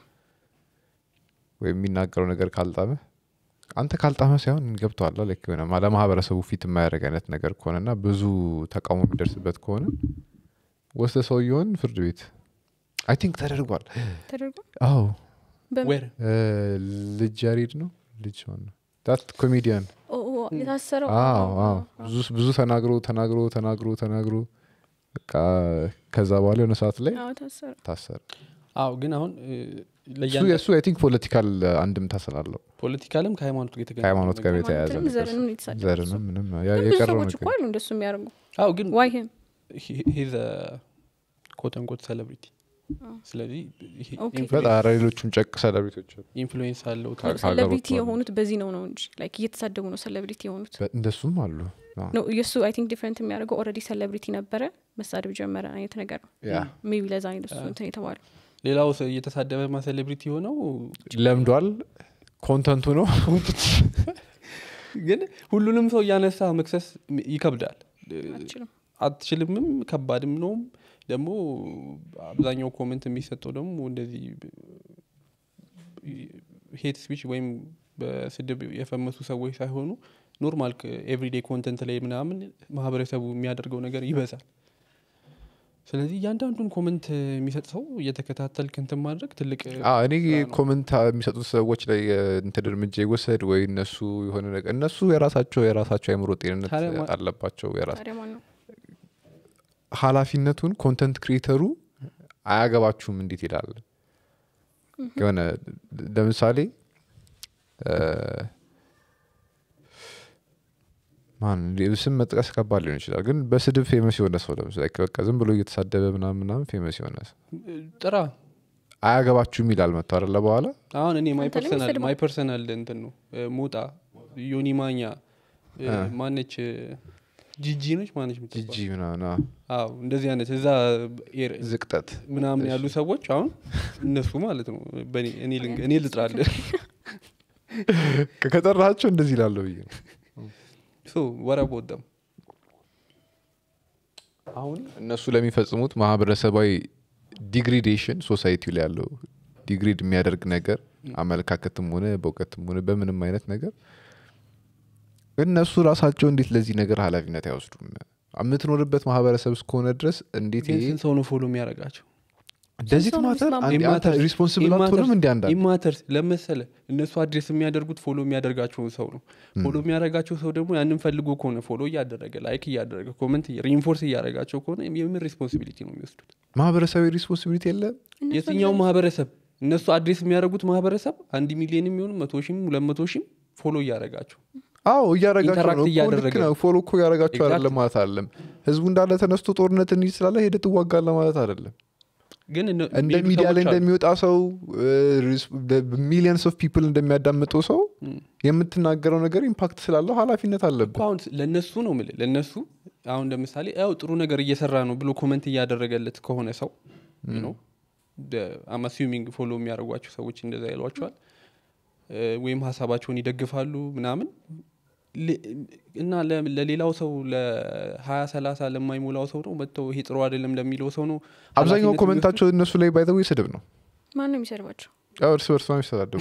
ወይም የሚናገረው ነገር ካልጣመ አንተ ካልጣመ ሳይሆን ገብተዋል ላይክ የሆነ ማ- ለማህበረሰቡ ፊት የማያደርግ አይነት ነገር ከሆነና ብዙ ተቃውሞ የሚደርስበት ከሆነ ወስደ ሰውየውን ፍርድ ቤት አይ ቲንክ ተደርጓል ተደርጎ አዎ በምን ዌር እ፣ ልጅ ያሬድ ነው ልጅ ማን ነው ዳት ኮሜዲያን ኦ፣ ኦ፣ የታሰረው አዎ አዎ፣ አዎ አዎ። ብዙ ብዙ ተናግሮ ተናግሮ ተናግሮ ተናግሮ በቃ ከዛ በኋላ የሆነ ሰዓት ላይ አዎ ታሰረ ታሰረ አዎ ግን አሁን እ፣ እሱ ለእያንዳ የእሱ አይ ቲንክ ፖለቲካል አንድምታ ስላለው ፖለቲካልም ከሃይማኖት ጋር የተገናኘ ከሃይማኖት ጋር ነገር ነው። የተያያዘ ሃይማኖትንም ነገር ዘርንም የተሳደበ እሱ። ዘርንም ምንም ያ- ግን ብዙ የቀረው ሰዎች እኮ ነገር አሉ እንደሱ የሚያደርጉ አዎ ግን ዋይ ሂም ሂዘ ኮተንኮት ሴሌብሪቲ ስለዚህ ይሄ ኦኬ። ኢንፍሉዌንስ- በጣም ኧረ ሌሎቹም ጨቅ ሰለብሪቶች አሉ። ኢንፍሉዌንስ አለው ከ- ከሀገር ሰለብሪቲ ወጥተዋል። የሆኑት በዚህ ነው ነው እንጂ ላይክ እየተሳደቡ ነው ሰለብሪቲ የሆኑት በ- እንደሱም አሉ አዎ። ነው የእሱ አይ ቲንክ ዲፍረንት የሚያደርገው ኦልሬዲ ሰለብሪቲ ነበረ መሳደብ ጀመረ አይነት ነገር ነው ያ ሜቢ ለዛ አይነት እሱ እንትን የተባለው ሌላው ሰው እየተሳደበ ማ ሴሌብሪቲ የሆነው ለምዷል ኮንተንቱ ነው ግን ሁሉንም ሰው እያነሳ መክሰስ ይከብዳል አልችልም አትችልምም ከባድም ነውም ደግሞ አብዛኛው ኮመንት የሚሰጠው ደግሞ እንደዚህ ሄት ስፒች ወይም በስድብ የፈመሱ ሰዎች ሳይሆኑ ኖርማል ኤቭሪዴ ኮንተንት ላይ ምናምን ማህበረሰቡ የሚያደርገው ነገር ይበዛል ስለዚህ እያንዳንዱን ኮመንት የሚሰጥ ሰው እየተከታተል ክንትን ማድረግ ትልቅ አዎ፣ እኔ ስራ ነው። ኮመንት የሚሰጡት ሰዎች ላይ እ፣ እንትን እርምጃ ይወሰድ ወይ እነሱ የሆነ ነገር እነሱ የራሳቸው የራሳቸው አይምሮ ጤንነት ታዲያ ማ- አለባቸው የራስ ታዲያ ማን ነው ኃላፊነቱን ኮንተንት ክሪኤተሩ አያገባችሁም እንዴት ይላል የሆነ ለምሳሌ እ፣ ማን ስም መጥቀስ ከባድ ሊሆን ይችላል ግን በስድብ ፌመስ የሆነ ሰው ለምሳሌ በቃ ዝም ብሎ እየተሳደበ ምናምን ምናምን ፌመስ የሆነ ሰው ጥራ አያገባችሁም ይላል መጥቶ አለ በኋላ አሁን እኔ ማይ አንተ ላይ ፐርሰናል ወሰድማ- ማይ ፐርሰናል እንትን ነው እ፣ ሞጣ ዮኒ ማኛ እ፣ አ። ማነች እ፣ ጂጂ ነች ማነች ጂጂ የምትባል? ምናምን አዎ። አዎ እንደዚህ አይነት እዛ ኤር- ዝቅጠት ምናምን ያሉ ሰዎች አሁን እነሱ ማለት ነው በእኔ- እኔ ልንገ- እኔ ልጥራለ ከጠራቸው እንደዚህ ላለሁ ብዬ ነው ወረቦደም አሁን እነሱ ለሚፈጽሙት ማህበረሰባዊ ዲግሪዴሽን ሶሳይቲ ላይ ያለው ዲግሪድ የሚያደርግ ነገር አመለካከትም ሆነ በእውቀትም ሆነ በምንም አይነት ነገር እነሱ ራሳቸው እንዴት ለዚህ ነገር ኃላፊነት አይወስዱም የምትኖርበት ማህበረሰብ እስከሆነ ድረስ እንዴት ግን ይሄ ስንት ሰው ነው ፎሎ የሚያደርጋቸው ደዚት ሰው ነው ማተር የሚስማማው? ሪስፖንስብል አትሆንም እንዲ አንዳንድ ኢማተርስ ለመሰለ እነሱ አድሬስ የሚያደርጉት ፎሎ የሚያደርጋቸውን ሰው ነው ፎሎ የሚያደርጋቸው ሰው ደግሞ ያንን ፈልጎ ከሆነ ፎሎ እያደረገ ላይክ እያደረገ ኮመንት ሪንፎርስ እያደረጋቸው ከሆነ የምን ሪስፖንሲቢሊቲ ነው የሚወስዱት ማህበረሰባዊ ሪስፖንሲቢሊቲ የለም እነሱ የትኛው ማህበረሰብ እነሱ አድሬስ የሚያደርጉት ማህበረሰብ አንድ ሚሊዮን የሚሆኑ መቶ ሺም ሁለት መቶ ሺም ፎሎ እያደረጋቸው አዎ እያረጋቸው ኢንተራክት ነው እኮ ልክ እያደረገ ነው ፎሎ እኮ እያረጋቸው Exactly. አይደለም ማለት አይደለም ህዝቡ እንዳለ ተነስቶ ጦርነት እንዲህ ስላለ ሄደ ትዋጋለ ማለት አይደለም ግን እነ- እንደ የሚሄዱ ሚዲያ ላይ ሰዎች አሉ። እንደሚወጣ ሰው ሚሊየንስ ኦፍ ፒፕል እንደሚያዳምጠው ሰው ም። የምትናገረው ነገር ኢምፓክት ስላለው ኃላፊነት እኮ አለብን አሁን ለእነሱ ነው ምል ለእነሱ አሁን ለምሳሌ ያው ጥሩ ነገር እየሰራ ነው ብሎ ኮመንት እያደረገለት ከሆነ ሰው ነው አም አሲዩሚንግ ፎሎ የሚያደርጓቸው ሰዎች እንደዛ ይሏቸዋል እ፣ ወይም ሀሳባቸውን ይደግፋሉ ምናምን ል- እና ለ- ለሌላው ሰው ለሀያ ሰላሳ ለማይሞላው ሰው ነው መጥተው ይሄ ጥሩ አይደለም ለሚለው ሰው ነው አብዛኛው ኃላፊነት ኮመንታቸው እነሱ ላይ ባይተው ስድብ ነው ማን ነው የሚሰድባቸው ያው እርስ በርስ ነው የሚሰዳደቡ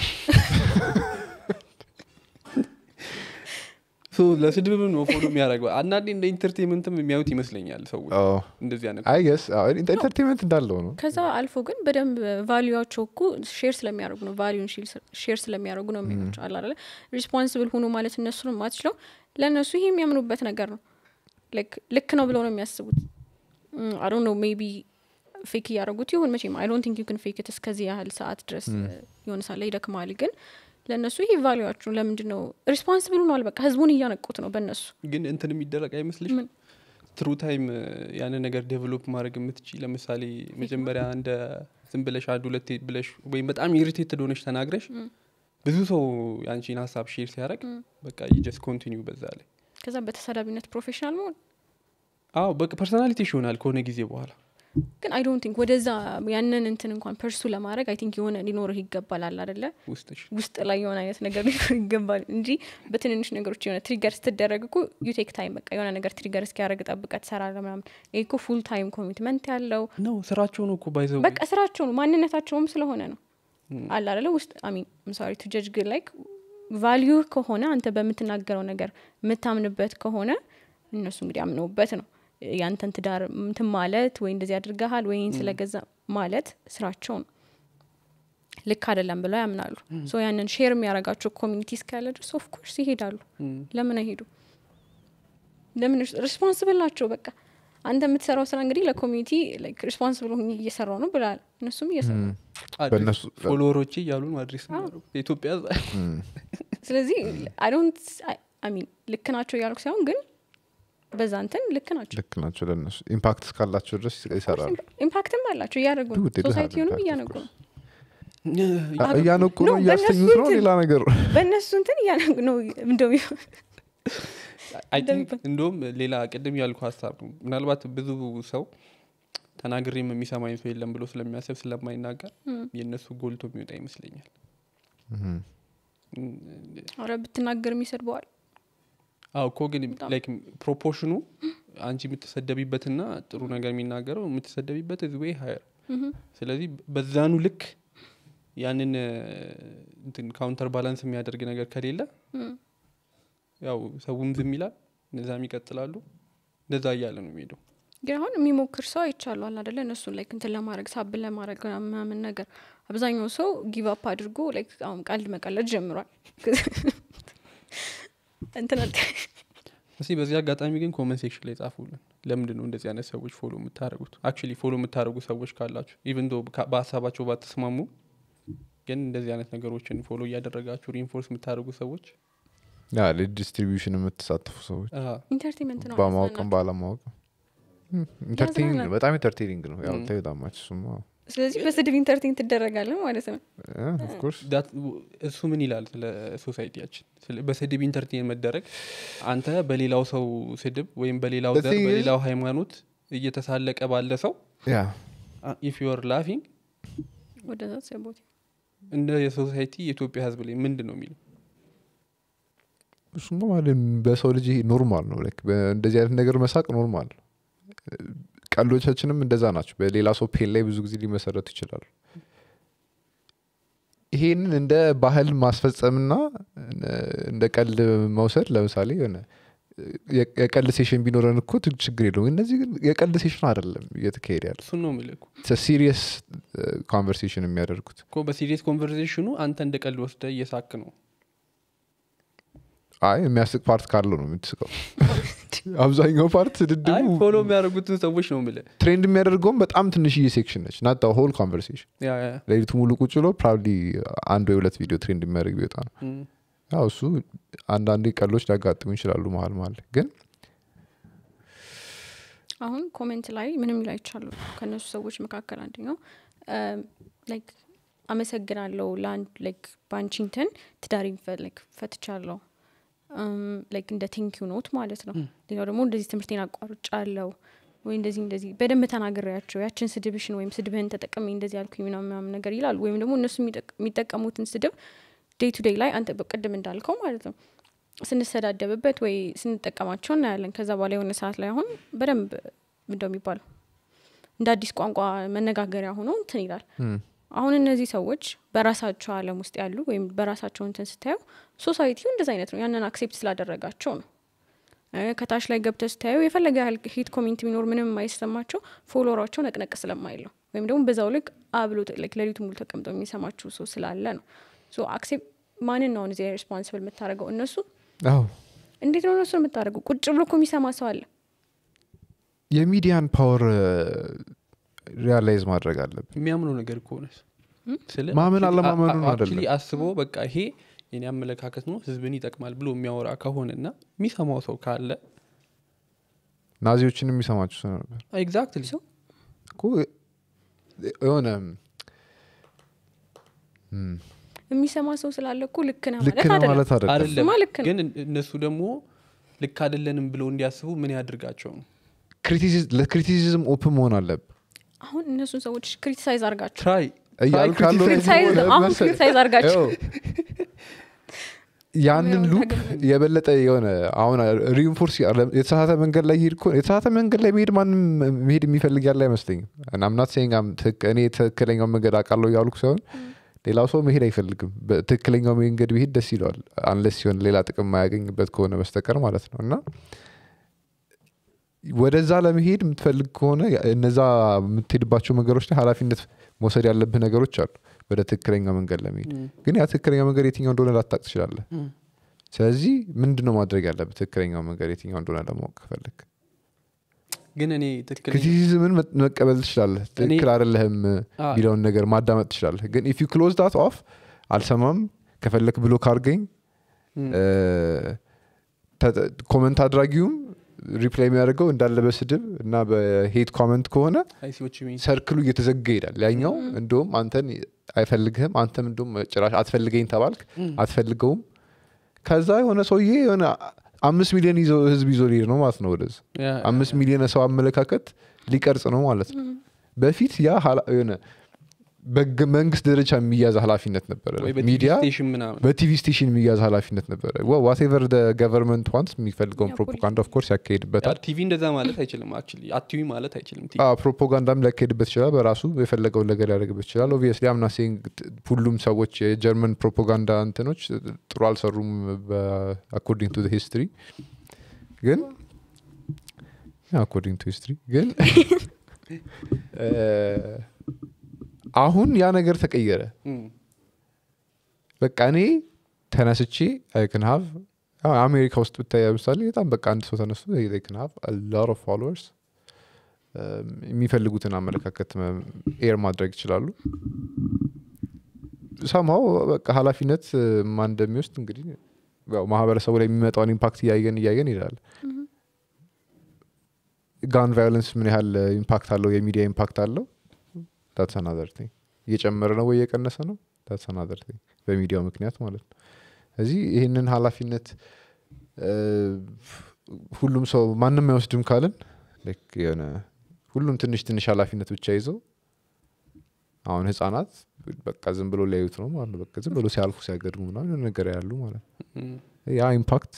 ሶ ለስድብም ነው ፎሎ የሚያደርገው አንዳንዴ እንደ ኢንተርቴንመንትም የሚያዩት ይመስለኛል ሰዎች እንደዚህ አይነት አይ ገስ ኢንተርቴንመንት እንዳለው ነው ከዛ አልፎ ግን በደንብ ቫሊዩቸው እኮ ሼር ስለሚያደርጉ ነው ቫሊዩን ሼር ስለሚያደርጉ ነው የሚሆናቸው አለ አይደለ ሪስፖንስብል ሁኑ ማለት እነሱ ነው ማትችለው ለእነሱ ይሄ የሚያምኑበት ነገር ነው Like ልክ ነው ብለው ነው የሚያስቡት አይ ነው ሜቢ ፌክ እያደረጉት ይሁን መቼም አይ ዶንት ቲንክ ዩ ክን ፌክ እስከዚህ ያህል ሰዓት ድረስ የሆነ ሳለ ይደክማል ግን ለእነሱ ይሄ ቫሊዩችሁ ለምንድን ነው ሪስፖንስብል ሆኗል በቃ ህዝቡን እያነቁት ነው በእነሱ ግን እንትን የሚደረግ አይመስልሽ ምን? ትሩ ታይም ያንን ነገር ዴቨሎፕ ማድረግ የምትች ለምሳሌ መጀመሪያ እንደ ዝም ብለሽ አንድ ሁለት ብለሽ ወይም በጣም ኢሪቴትድ ሆነሽ ተናግረሽ ብዙ ሰው የአንቺን ሀሳብ ሼር ሲያደርግ በቃ ጀስት ኮንቲኒው በዛ ላይ ከዛ በተሳዳቢነት ፕሮፌሽናል መሆን አዎ በቃ ፐርሶናሊቲሽ ይሆናል ከሆነ ጊዜ በኋላ ግን አይ ዶንት ቲንክ ወደዛ ያንን እንትን እንኳን ፐርሱ ለማድረግ አይ ቲንክ የሆነ ሊኖርህ ይገባል አለ አደለ ውስጥሽ ውስጥ ላይ የሆነ አይነት ነገር ሊኖር ይገባል እንጂ በትንንሽ ነገሮች የሆነ ትሪገር ስትደረግ እኮ ዩቴክ ታይም በቃ የሆነ ነገር ትሪገር እስኪያደረግ ጠብቀ ትሰራለ ምናምን ይህ እኮ ፉል ታይም ኮሚትመንት ያለው ነው ስራቸው ነው እኮ ባይዘው በቃ ስራቸው ነው ማንነታቸውም ስለሆነ ነው አለ አደለ ውስጥ አሚን ምሳሪ ቱ ጀጅ ግን ላይክ ቫሊዩ ከሆነ አንተ በምትናገረው ነገር የምታምንበት ከሆነ እነሱ እንግዲህ አምነውበት ነው ያንተን ትዳር እንትን ማለት ወይ እንደዚህ አድርገሃል ወይ ይህን ስለገዛ ማለት ስራቸው ነው ልክ አይደለም ብለው ያምናሉ ሶ ያንን ሼር የሚያደርጋቸው ኮሚኒቲ እስካለ ድረስ ኦፍኮርስ ይሄዳሉ ለምን አይሄዱ ለምን ሪስፖንስብል ናቸው በቃ አንተ የምትሰራው ስራ እንግዲህ ለኮሚኒቲ ሪስፖንስብል ሆኜ እየሰራው ነው ብላል እነሱም እየሰሩ ነው። በእነሱ ፎሎወሮቼ እያሉን አድሬስ የሚያደርጉ የኢትዮጵያ ህዝብ ስለዚህ አይ ዶንት አይ ሚን ልክ ናቸው እያልኩ ሳይሆን ግን በዛ እንትን ልክ ናቸው ልክ ናቸው ለእነሱ ኢምፓክት እስካላቸው ድረስ ይሰራሉ ኢምፓክትም አላቸው እያደረጉ ነው Dude, they do have ሶሳይቲውንም impact, እያነቁ of ነው አ- እያነቁ No, ነው እያስተኙት በእነሱ ነው እንትን- ሌላ ነገር በእነሱ እንትን እያነቁ ነው እንደው አይ ቲንክ እንደሚባል። እንደውም ሌላ ቅድም ያልኩ ሀሳብ ነው ምናልባት ብዙ ሰው ተናግሬም የሚሰማኝ ሰው የለም ብሎ ስለሚያስብ ስለማይናገር የእነሱ ጎልቶ የሚወጣ ይመስለኛል አረ ብትናገርም ይሰድበዋል አዎ እኮ ግን በጣም። ላይክ ፕሮፖርሽኑ አንቺ የምትሰደቢበትና ጥሩ ነገር የሚናገረው የምትሰደቢበት ዝ ወይ ሀየር ስለዚህ በዛኑ ልክ ያንን እ፣ እንትን ካውንተር ባላንስ የሚያደርግ ነገር ከሌለ ያው ሰውም ዝም ይላል እነዛም ይቀጥላሉ እንደዛ እያለ ነው የሚሄደው ግን አሁን የሚሞክር ሰው አይቻለዋል አደለ እነሱን ላይክ እንትን ለማድረግ ሳብን ለማድረግ ምናምን ነገር አብዛኛው ሰው ጊቭ አፕ አድርጎ ላይክ አሁን ቀልድ መቀለድ ጀምሯል እንትን አል- እስቲ በዚህ አጋጣሚ ግን ኮመንት ሴክሽን ላይ ጻፉልን ለምንድን ነው እንደዚህ አይነት ሰዎች ፎሎ የምታደረጉት አክቹሊ ፎሎ የምታደረጉ ሰዎች ካላችሁ ኢቨን ዶ በሀሳባቸው ባትስማሙ ግን እንደዚህ አይነት ነገሮችን ፎሎ እያደረጋችሁ ሪንፎርስ የምታደርጉ ሰዎች ያ ለዲስትሪቢዩሽን የምትሳተፉ ሰዎች አሀ፣ ኢንተርቴንመንት ነው በማወቅም ያዝናናል። ባለማወቅም ኢንተርቴኒንግ ያዝናናል። በጣም ኢንተርቴኒንግ ነው ያው Mm. ተይ ዳማች እሱማ ስለዚህ በስድብ ኢንተርቴን ትደረጋለን ማለት ነው ኦፍኮርስ that- እሱ ምን ይላል ስለ ሶሳይቲያችን ስለ- በስድብ ኢንተርቴን መደረግ አንተ በሌላው ሰው ስድብ ወይም በሌላው The ዘር thing is- በሌላው ሃይማኖት እየተሳለቀ ባለ ሰው ያ ኢፍ ዩር ላፊንግ ወደዛ ሰቦት እንደ የሶሳይቲ የኢትዮጵያ ህዝብ ላይ ምንድን ነው የሚለው እሱማ ማለት በሰው ልጅ ይሄ ኖርማል ነው ላይክ እንደዚህ አይነት ነገር መሳቅ ኖርማል ነው ቀልዶቻችንም እንደዛ ናቸው በሌላ ሰው ፔን ላይ ብዙ ጊዜ ሊመሰረቱ ይችላሉ ይሄንን እንደ ባህል ማስፈጸምና እንደ ቀልድ መውሰድ ለምሳሌ የሆነ የ- የቀልድ ሴሽን ቢኖረን እኮ ት- ችግር የለውም እነዚህ ግን የቀልድ ሴሽን አይደለም እየተካሄደ ያለ እሱን ነው የሚልኩ ሲሪየስ ኮንቨርሴሽን የሚያደርጉት እኮ በሲሪየስ ኮንቨርሴሽኑ አንተ እንደ ቀልድ ወስደ እየሳክ ነው አይ የሚያስቅ ፓርት ካለው ነው የምትስቀው አብዛኛው ፓርት አይ ድድቡ ፎሎ የሚያደርጉትን ሰዎች ነው ምለ ትሬንድ የሚያደርገውም በጣም ትንሽዬ ሴክሽን ነች ናት ሆል ኮንቨርሴሽን ሌሊቱ ሙሉ ቁጭ ብሎ ፕራብሊ አንድ ወይ ሁለት ቪዲዮ ትሬንድ የሚያደርግ ቢወጣ ነው ያው እሱ አንዳንዴ ቀሎች ሊያጋጥሙ ይችላሉ መሀል መሀል ላይ። ግን አሁን ኮሜንት ላይ ምንም ይሉ አይቻሉ ከእነሱ ሰዎች መካከል አንደኛው ላይክ አመሰግናለሁ ለአንድ ላይክ በአንቺንተን ትዳሬን ፈ- like ፈትቻለሁ ላይክ እንደ ቴንኪዩ ኖት ማለት ነው ሌላው ደግሞ እንደዚህ ትምህርቴን አቋርጫ አለው ወይ እንደዚህ እንደዚህ በደንብ ተናግሬያቸው ያችን ስድብሽን ወይም ስድብህን ተጠቅሜ እንደዚህ ያልኩኝ ምናምን ምናምን ነገር ይላሉ ወይም ደግሞ እነሱ የሚጠቅ- የሚጠቀሙትን ስድብ ዴይ ቱ ዴይ ላይ አንተ በቅድም እንዳልከው ማለት ነው ስንሰዳደብበት ወይ ስንጠቀማቸው እናያለን ከዛ በኋላ የሆነ ሰዓት ላይ አሁን በደንብ ምንደው የሚባለው እንደ አዲስ ቋንቋ መነጋገሪያ ሆኖ እንትን ይላል አሁን እነዚህ ሰዎች በራሳቸው አለም ውስጥ ያሉ ወይም በራሳቸው እንትን ስታየው ሶሳይቲው እንደዚ አይነት ነው ያንን አክሴፕት ስላደረጋቸው ነው እ፣ ከታች ላይ ገብተ ስታየው የፈለገ ያህል ሂት ኮሜንት ቢኖር ምንም የማይሰማቸው ፎሎወራቸው ነቅነቅ ስለማይለው ወይም ደግሞ በዛው ልክ አብሎ ሌሊቱ ሙሉ ተቀምጠው የሚሰማችሁ ሰው ስላለ ነው ሶ አክሴፕት ማንን ነው አሁን እዚህ ሬስፖንስብል የምታደርገው እነሱ አዎ እንዴት ነው እነሱ የምታደርገው ቁጭ ብሎ እኮ የሚሰማ ሰው አለ የሚዲያን ፓወር ሪያላይዝ ማድረግ አለብን የሚያምነው ነገር ከሆነ ስለ ማመን actually- አለማመኑ አ- ነው አ- አይደለም። actually አስቦ በቃ ይሄ የኔ አመለካከት ነው ህዝብን ይጠቅማል ብሎ የሚያወራ ከሆነ እና የሚሰማው ሰው ካለ ናዚዎችን የሚሰማቸው ሰው ነበር ኤግዛክትሊ ሰው እኮ የሆነ የሚሰማ ሰው ስላለ እኮ ልክ ነህ ልክ ማለት ነው አይደለም ማለት አይደለም አይደለም እሱማ ልክ ነው። ግን እነሱ ደግሞ ልክ አይደለንም ብለው እንዲያስቡ ምን ያድርጋቸው ነው ክሪቲሲዝ- ለክሪቲሲዝም ኦፕን መሆን አለብ አሁን እነሱን ሰዎች ክሪቲሳይዝ አርጋቸው ትራይ እያሉ ካለው ክሪቲሳይዝ ደግሞ አሁን መሰለህ- ክሪቲሳይዝ አርጋቸው ይኸው፣ ያንን ያው ሉፕ ታገል- የበለጠ የሆነ አሁን ሪንፎርስ የተሳሳተ መንገድ ላይ ሄድ የተሳሳተ መንገድ ላይ መሄድ ማንም መሄድ የሚፈልግ ያለ አይመስለኝም ናምናት ሴንጋም እኔ ትክክለኛው መንገድ አውቃለሁ እያልኩ ሳይሆን ሌላው ሰው መሄድ አይፈልግም በትክክለኛው መንገድ ቢሄድ ደስ ይለዋል አንለስ ሲሆን ሌላ ጥቅም ማያገኝበት ከሆነ በስተቀር ማለት ነው እና ወደዛ ለመሄድ የምትፈልግ ከሆነ እነዛ የምትሄድባቸው መንገዶች ላይ ኃላፊነት መውሰድ ያለብህ ነገሮች አሉ ወደ ትክክለኛ መንገድ ለመሄድ ግን ያ ትክክለኛ መንገድ የትኛው እንደሆነ ላታቅ ትችላለህ ስለዚህ ምንድን ነው ማድረግ ያለብህ ትክክለኛው መንገድ የትኛው እንደሆነ ለማወቅ ከፈለግ ግን እኔ ትክክል ክሪቲሲዝምን መ- መቀበል ትችላለህ ትክክል አይደለህም አ- የሚለውን ነገር ማዳመጥ ትችላለህ ግን ኢፍ ዩ ክሎዝ ዳት ኦፍ አልሰማም ከፈለክ ብሎ ካርገኝ ኮመንት አድራጊውም ሪፕላይ የሚያደርገው እንዳለ በስድብ እና በሄት ኮመንት ከሆነ አይሲዎች ሰርክሉ እየተዘጋ ይሄዳል ያኛው እንደውም አንተን አይፈልግህም አንተም እንደውም ጭራሽ አትፈልገኝ ተባልክ አትፈልገውም ከዛ የሆነ ሰውዬ የሆነ አምስት ሚሊዮን ይዞ ህዝብ ይዞ ሊሄድ ነው ማለት ነው ወደዚ አምስት ሚሊዮን ሰው አመለካከት ሊቀርጽ ነው ማለት ነው በፊት ያ ኃላ- የሆነ በግ- መንግስት ደረጃ የሚያዝ ኃላፊነት ነበረ ሚዲያ ስቴሽን ምናምን በቲቪ ስቴሽን የሚያዝ ኃላፊነት ነበረ ዋቴቨር ገቨርንመንት ዋንስ የሚፈልገውን ያ ፕሮፓጋንዳ ኦፍኮርስ ያካሄድበታል ቲቪ እንደዛ ማለት አይችልም አክቹዋሊ አትዩ ማለት አይችልም ቲቪ አዎ፣ ፕሮፓጋንዳም ሊያካሄድበት ይችላል በራሱ የፈለገውን ነገር ሊያደርግበት ይችላል ኦብቪየስሊ አምና ሴንግ ሁሉም ሰዎች የጀርመን ፕሮፓጋንዳ እንትኖች ጥሩ አልሰሩም አኮርዲንግ ቱ ሂስትሪ ግን አኮርዲንግ ቱ ሂስትሪ ግን እ፣ አሁን ያ ነገር ተቀየረ እም፣ በቃ እኔ ተነስቼ አይክን ሀቭ አሜሪካ ውስጥ ብታይ ለምሳሌ በጣም በቃ አንድ ሰው ተነስቶ ክን ሀቭ ሎት ኦፍ ፎሎወርስ የሚፈልጉትን አመለካከት ኤር ማድረግ ይችላሉ ሰማው በቃ ኃላፊነት እ፣ ማን እንደሚወስድ እንግዲህ ያው ማህበረሰቡ ላይ የሚመጣውን ኢምፓክት እያየን እያየን ይላል ጋን ቫዮለንስ ምን ያህል ኢምፓክት አለው የሚዲያ ኢምፓክት አለው ዳትስ አናዘር ቲንግ እየጨመረ ነው ወይ እየቀነሰ ነው ዳትስ አናዘር ቲንግ በሚዲያው ምክንያት ማለት ነው እዚህ ይህንን ኃላፊነት እ፣ ሁሉም ሰው ማንም አይወስድም ካልን ልክ የሆነ ሁሉም ትንሽ ትንሽ ኃላፊነት ብቻ ይዘው አሁን ህጻናት በቃ ዝም ብሎ ሊያዩት ነው ማለት ነው በቃ ዝም ብሎ ሲያልፉ ሲያገድሙ ምናምን የሆነ ነገር ያሉ ማለት ነው እም። ያ ኢምፓክት